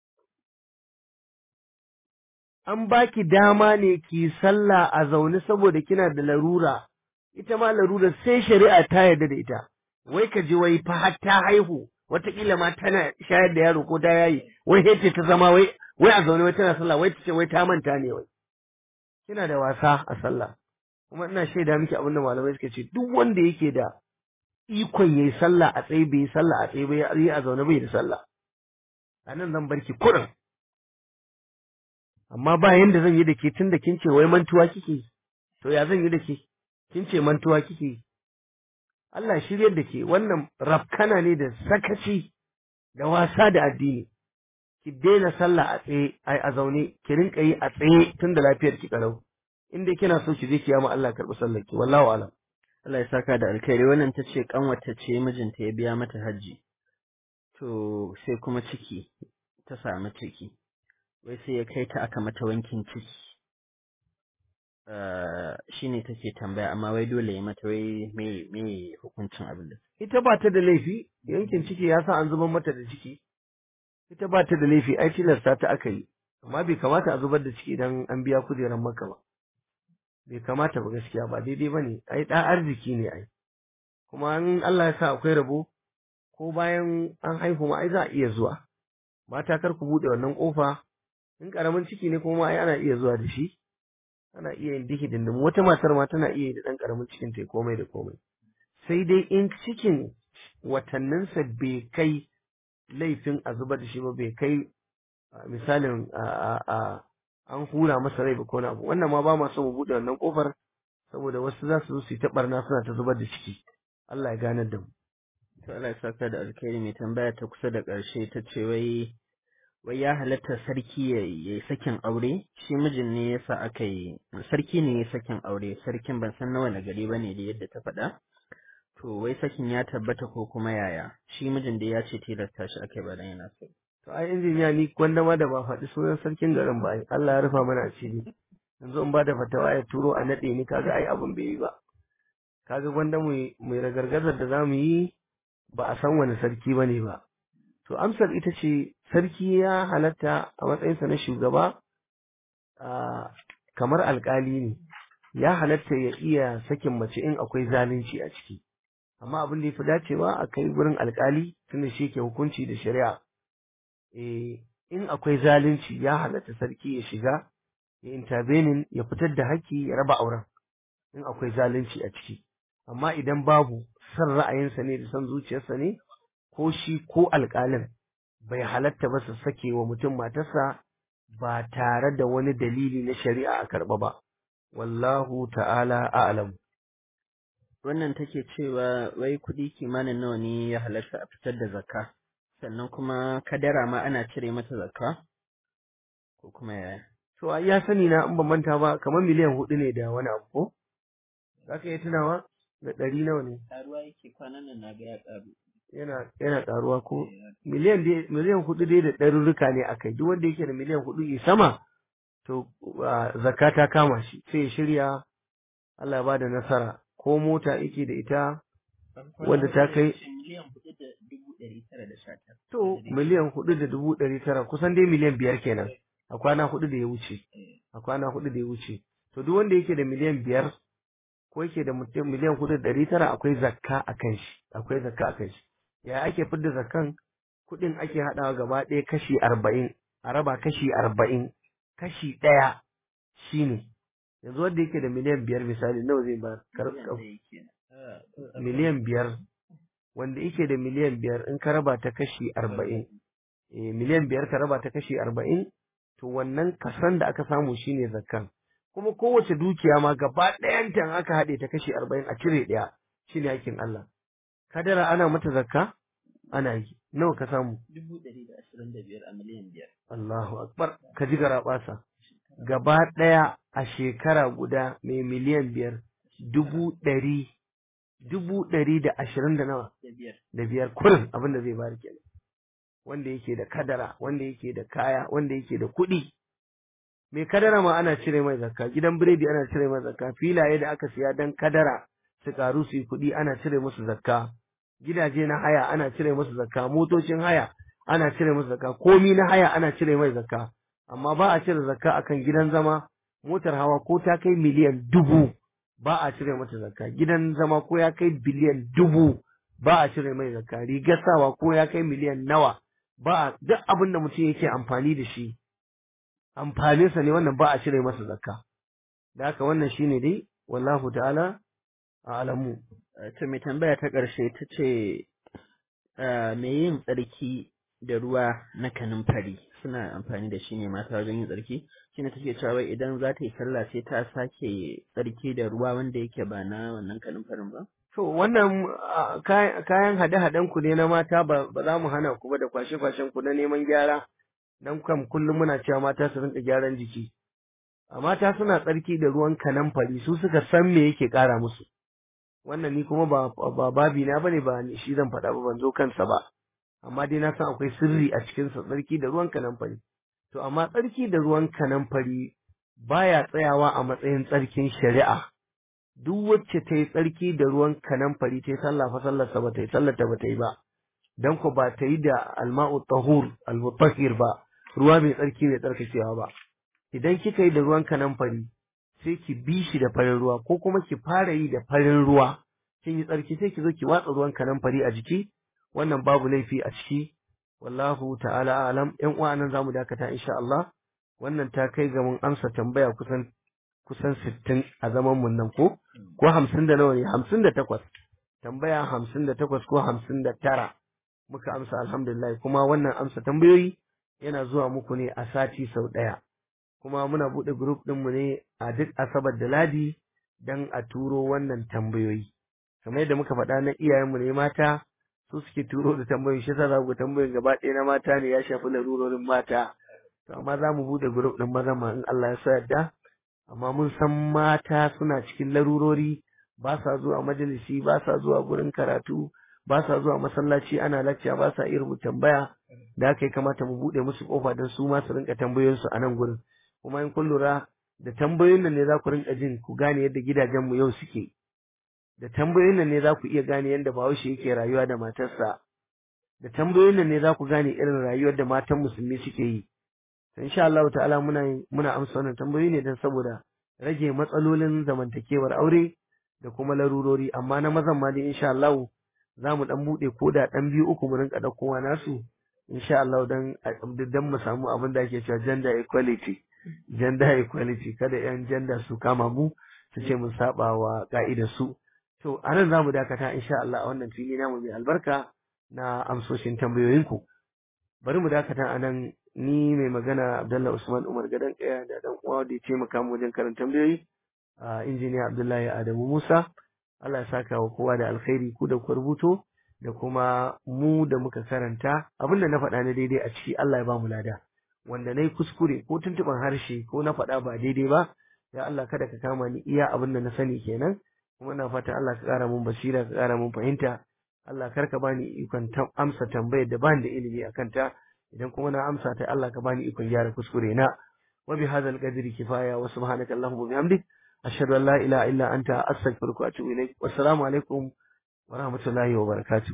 an baki dama ne ki sallah a zaune saboda kina da larura ita ma larura sai shari'a ta yarda da ita wai ka ji wai fa har ta haihu wataƙila ma tana shayar da yaro ko da yayi wai yace ta zama wai wai a zaune wai tana sallah wai ta ce wai ta manta ne wai kina da wasa a sallah kuma ina shaida miki abin da malamai suka ce duk wanda yake da ikon yayi sallah a tsaye bai sallah a tsaye bai yi a zaune bai da sallah a nan zan barki kurin amma ba yanda zan yi da ke tun da kin ce wai mantuwa kike yi to ya zan yi da ke kin ce mantuwa kike yi Allah shiryar da ke wannan rafkana ne da sakaci da wasa da addini ki daina sallah a tsaye a zaune ki rinka yi a tsaye tun da lafiyar ki kalau in dai kina so ki je ki yama Allah karɓi sallar ki wallahu alam Allah ya saka da alkhairi wannan ta ce kanwata ce mijinta ya biya mata hajji to sai kuma ciki ta samu ciki wai sai ya kai ta aka mata wankin ciki shi ne take tambaya amma wai dole ya mata wai me me hukuncin abin da ita ba ta da laifi yankin ciki ya sa an zubar mata da ciki ita ba ta da laifi ai tilasta ta aka yi amma bai kamata a zubar da ciki idan an biya kujeran maka ba bai kamata ba gaskiya ba daidai ba ne ai ɗan arziki ne ai kuma an Allah ya sa akwai rabo ko bayan an haihu ma ai za a iya zuwa mata kar ku buɗe wannan ƙofa in ƙaramin ciki ne kuma ai ana iya zuwa da shi ana iya yin diki dindin wata matar ma tana iya yi da ɗan ƙaramin cikin ta komai da komai sai dai in cikin watanninsa bai kai laifin a zubar da shi ba bai kai misalin an hura masa rai ba ko abu wannan ma ba ma so mu buɗe wannan ƙofar saboda wasu za su zo su yi ta barna suna ta zubar da ciki Allah ya ganar da mu to Allah ya saka da alkhairi mai tambaya ta kusa da ƙarshe ta ce wai wai ya halatta sarki ya yi sakin aure shi mijin ne yasa aka yi sarki ne ya sakin aure sarkin ban san nawa na gari bane da yadda ta faɗa to wai sakin ya tabbata ko kuma yaya shi mijin da ya ce tilasta shi aka yi ba dan yana so to ai injiniya ni gwanda ma da ba faɗi sunan sarkin garin ba ai Allah ya rufa mana asiri yanzu in ba da fatawa ya turo a naɗe ni kaga ai abin bai yi ba kaga gwanda mu mai ragargazar da zamu yi ba a san wani sarki bane ba to amsar ita ce sarki ya halatta a matsayinsa na shugaba a kamar alkali ne ya halatta ya iya sakin mace in akwai zalunci a ciki amma abin da ya fi dacewa a kai wurin alkali tunda shi ke hukunci da shari'a eh in akwai zalunci ya halatta sarki ya shiga ya intervening ya fitar da haƙƙi ya raba auren in akwai zalunci a ciki amma idan babu son ra'ayinsa ne da son zuciyarsa ne ko shi ko alƙalin bai halatta ba su sake wa mutum matarsa ba tare da wani dalili na shari'a a karɓa ba wallahu ta'ala a'lam wannan take cewa wai kuɗi kimanin nawa ne ya halatta a fitar da zakka sannan kuma kadara ma ana cire mata zakka ko kuma yaya to a ya sani na in ban manta ba kamar miliyan hudu ne da wani abu ko za ka iya tunawa da ɗari nawa ne karuwa yake kwanan nan na ga ya karu yana yana ƙaruwa ko miliyan dai miliyan hudu dai da ɗarurruka ne a kai duk wanda yake da miliyan hudu ya sama to ah, zakka ta kama shi sai ya shirya Allah ya bada nasara ko mota yake da ita Wanda ta kai- miliyan hudu da dubu ɗari tara da sha tara to miliyan hudu da dubu ɗari tara kusan dai miliyan biyar kenan a kwana hudu da ya wuce a kwana hudu da ya wuce to duk wanda yake da miliyan biyar ko yake da mutum miliyan hudu da ɗari tara akwai zakka a kan shi akwai zakka a kan shi ya ake fidda zakkan kuɗin ake haɗawa gaba ɗaya kashi arba'in a raba kashi arba'in kashi ɗaya shine yanzu wanda yake da miliyan biyar misali nawa zai ba miliyan biyar wanda yake da miliyan biyar in ka raba ta kashi arba'in eh, miliyan biyar ka raba ta kashi arba'in to wannan kasan da aka samu shine zakkan kuma kowace dukiya ma gaba ɗayanta in aka haɗe ta kashi arba'in a cire ɗaya shine hakkin Allah kadara ana mata zakka ana yi nawa ka samu dubu ɗari da ashirin da biyar a miliyan biyar Allahu akbar ka ji garaɓasa gaba ɗaya a shekara guda mai miliyan biyar dubu ɗari dubu ɗari da ashirin da nawa da biyar da biyar kurin abin da zai bari kenan wanda yake da kadara wanda yake da kaya wanda yake da kuɗi mai kadara ma ana cire mai zakka gidan biredi ana cire mai zakka filaye da aka siya dan kadara su karu su yi kuɗi ana cire musu zakka gidaje na haya ana cire musu zakka motocin haya ana cire musu zakka komi na haya ana cire mai zakka amma ba a cire zakka akan gidan zama motar hawa ko ta kai miliyan dubu ba a cire mata zakka gidan zama ko ya kai biliyan dubu ba a cire mai zakka rigar sawa ko ya kai miliyan nawa ba a duk abin da mutum yake amfani da shi amfaninsa ne wannan ba a cire masa zakka da haka wannan shine dai wallahu ta'ala a'lamu to mai tambaya ta ƙarshe ta ce me yin tsarki da ruwa na kanumfari suna amfani da shi ne mata wajen yin tsarki shine take cewa wai idan za ta yi sallah sai ta sake tsarki da ruwa wanda yake ba na wannan kanumfarin ba to wannan ah, kay- kayan hade-haden ku ne na mata ba ba za mu hana ku ba da kwashe-kwashen ku na neman gyara dan kam kullum muna cewa mata su rinka gyaran jiki a mata suna tsarki da ruwan kanamfari su suka san me yake kara musu wannan ni kuma ba ba babi na bane ba ni shi zan faɗa ba ban zo kansa ba amma dai na san akwai sirri a cikin sa tsarki da ruwan kanamfari to amma tsarki da ruwan kanamfari baya tsayawa a matsayin tsarkin shari'a duk wacce ta yi tsarki da ruwan kanamfari ta yi sallah fa sallarsa ba ta yi sallarta ba ta yi ba dan ko ba ta yi da alma'u tahur al-mutahhir ba ruwa mai tsarki mai tsarkakewa ba idan kika yi da ruwan kanamfari sai ki bi shi da farin ruwa ko kuma ki fara yi da farin ruwa kin yi tsarki sai ki zo ki watsa ruwan kanamfari a jiki wannan babu laifi a ciki wallahu ta'ala alam yan uwa nan zamu dakata insha Allah wannan ta kai ga mun amsa tambaya kusan kusan 60 a zaman mun nan ko ko 50 da nawa ne 58 tambaya 58 ko 59 muka amsa alhamdulillah kuma wannan amsa tambayoyi yana zuwa muku ne a sati sau ɗaya kuma muna buɗe group ɗinmu ne a duk asabar da ladi dan a turo wannan tambayoyi kamar yadda muka faɗa na iyayenmu ne mata su suke turo da tambayoyi shi yasa za ku tambayoyin gaba ɗaya na mata ne ya shafi larurorin mata to amma za mu buɗe group ɗin maza ma in Allah ya sa yadda amma mun san mata suna cikin larurori ba sa zuwa majalisi ba sa zuwa gurin karatu ba sa zuwa masallaci ana lacca ba sa iya rubuta tambaya da aka yi kamata mu buɗe musu kofa don su ma su rinka tambayoyinsu a nan gurin kuma in kun lura da tambayoyin nan ne za ku rinka jin ku gane yadda gidajenmu yau suke da tambayoyin nan ne za ku iya gane yadda bahaushe yake rayuwa da matarsa da tambayoyin nan ne za ku gane irin rayuwar da matan musulmi suke yi insha Allah ta'ala muna muna amsa wannan tambayoyi ne don saboda rage matsalolin zamantakewar aure da kuma larurori amma na mazan ma dai insha Allah za mu dan bude ko da dan biyu uku mu rinka daukowa nasu insha Allah dan dan mu samu abin da ake cewa gender equality gender equality kada yan gender su kama mu su ce mun saba wa ka'idar su to anan za mu dakata insha Allah a wannan fili namu mai albarka na amsoshin tambayoyinku bari mu dakata anan ni mai magana Abdullahi Usman Umar Gadan Kaya da dan uwa da ya taimaka mu wajen karanta tambayoyi a injiniya Abdullahi Adamu Musa Allah ya saka wa kowa da alkhairi ku da ku rubuto da kuma mu da muka karanta abinda na faɗa na daidai a ciki Allah ya ba mu lada wanda na yi kuskure ko tuntuɓar harshe ko na faɗa ba daidai ba ya Allah kada ka kama ni iya abin da na sani kenan kuma na fata Allah ka ƙara mun basira ka ƙara mun fahimta Allah kar ka bani ikon amsa tambayar da bani da ilimi a kanta idan kuma na amsa ta Allah ka bani ikon gyara kuskure na wa bi hadzal qadri kifaya wa subhanaka allahumma bihamdik ashhadu an la ilaha illa anta astaghfiruka wa atubu ilaik wassalamu alaikum wa rahmatullahi wa barakatuh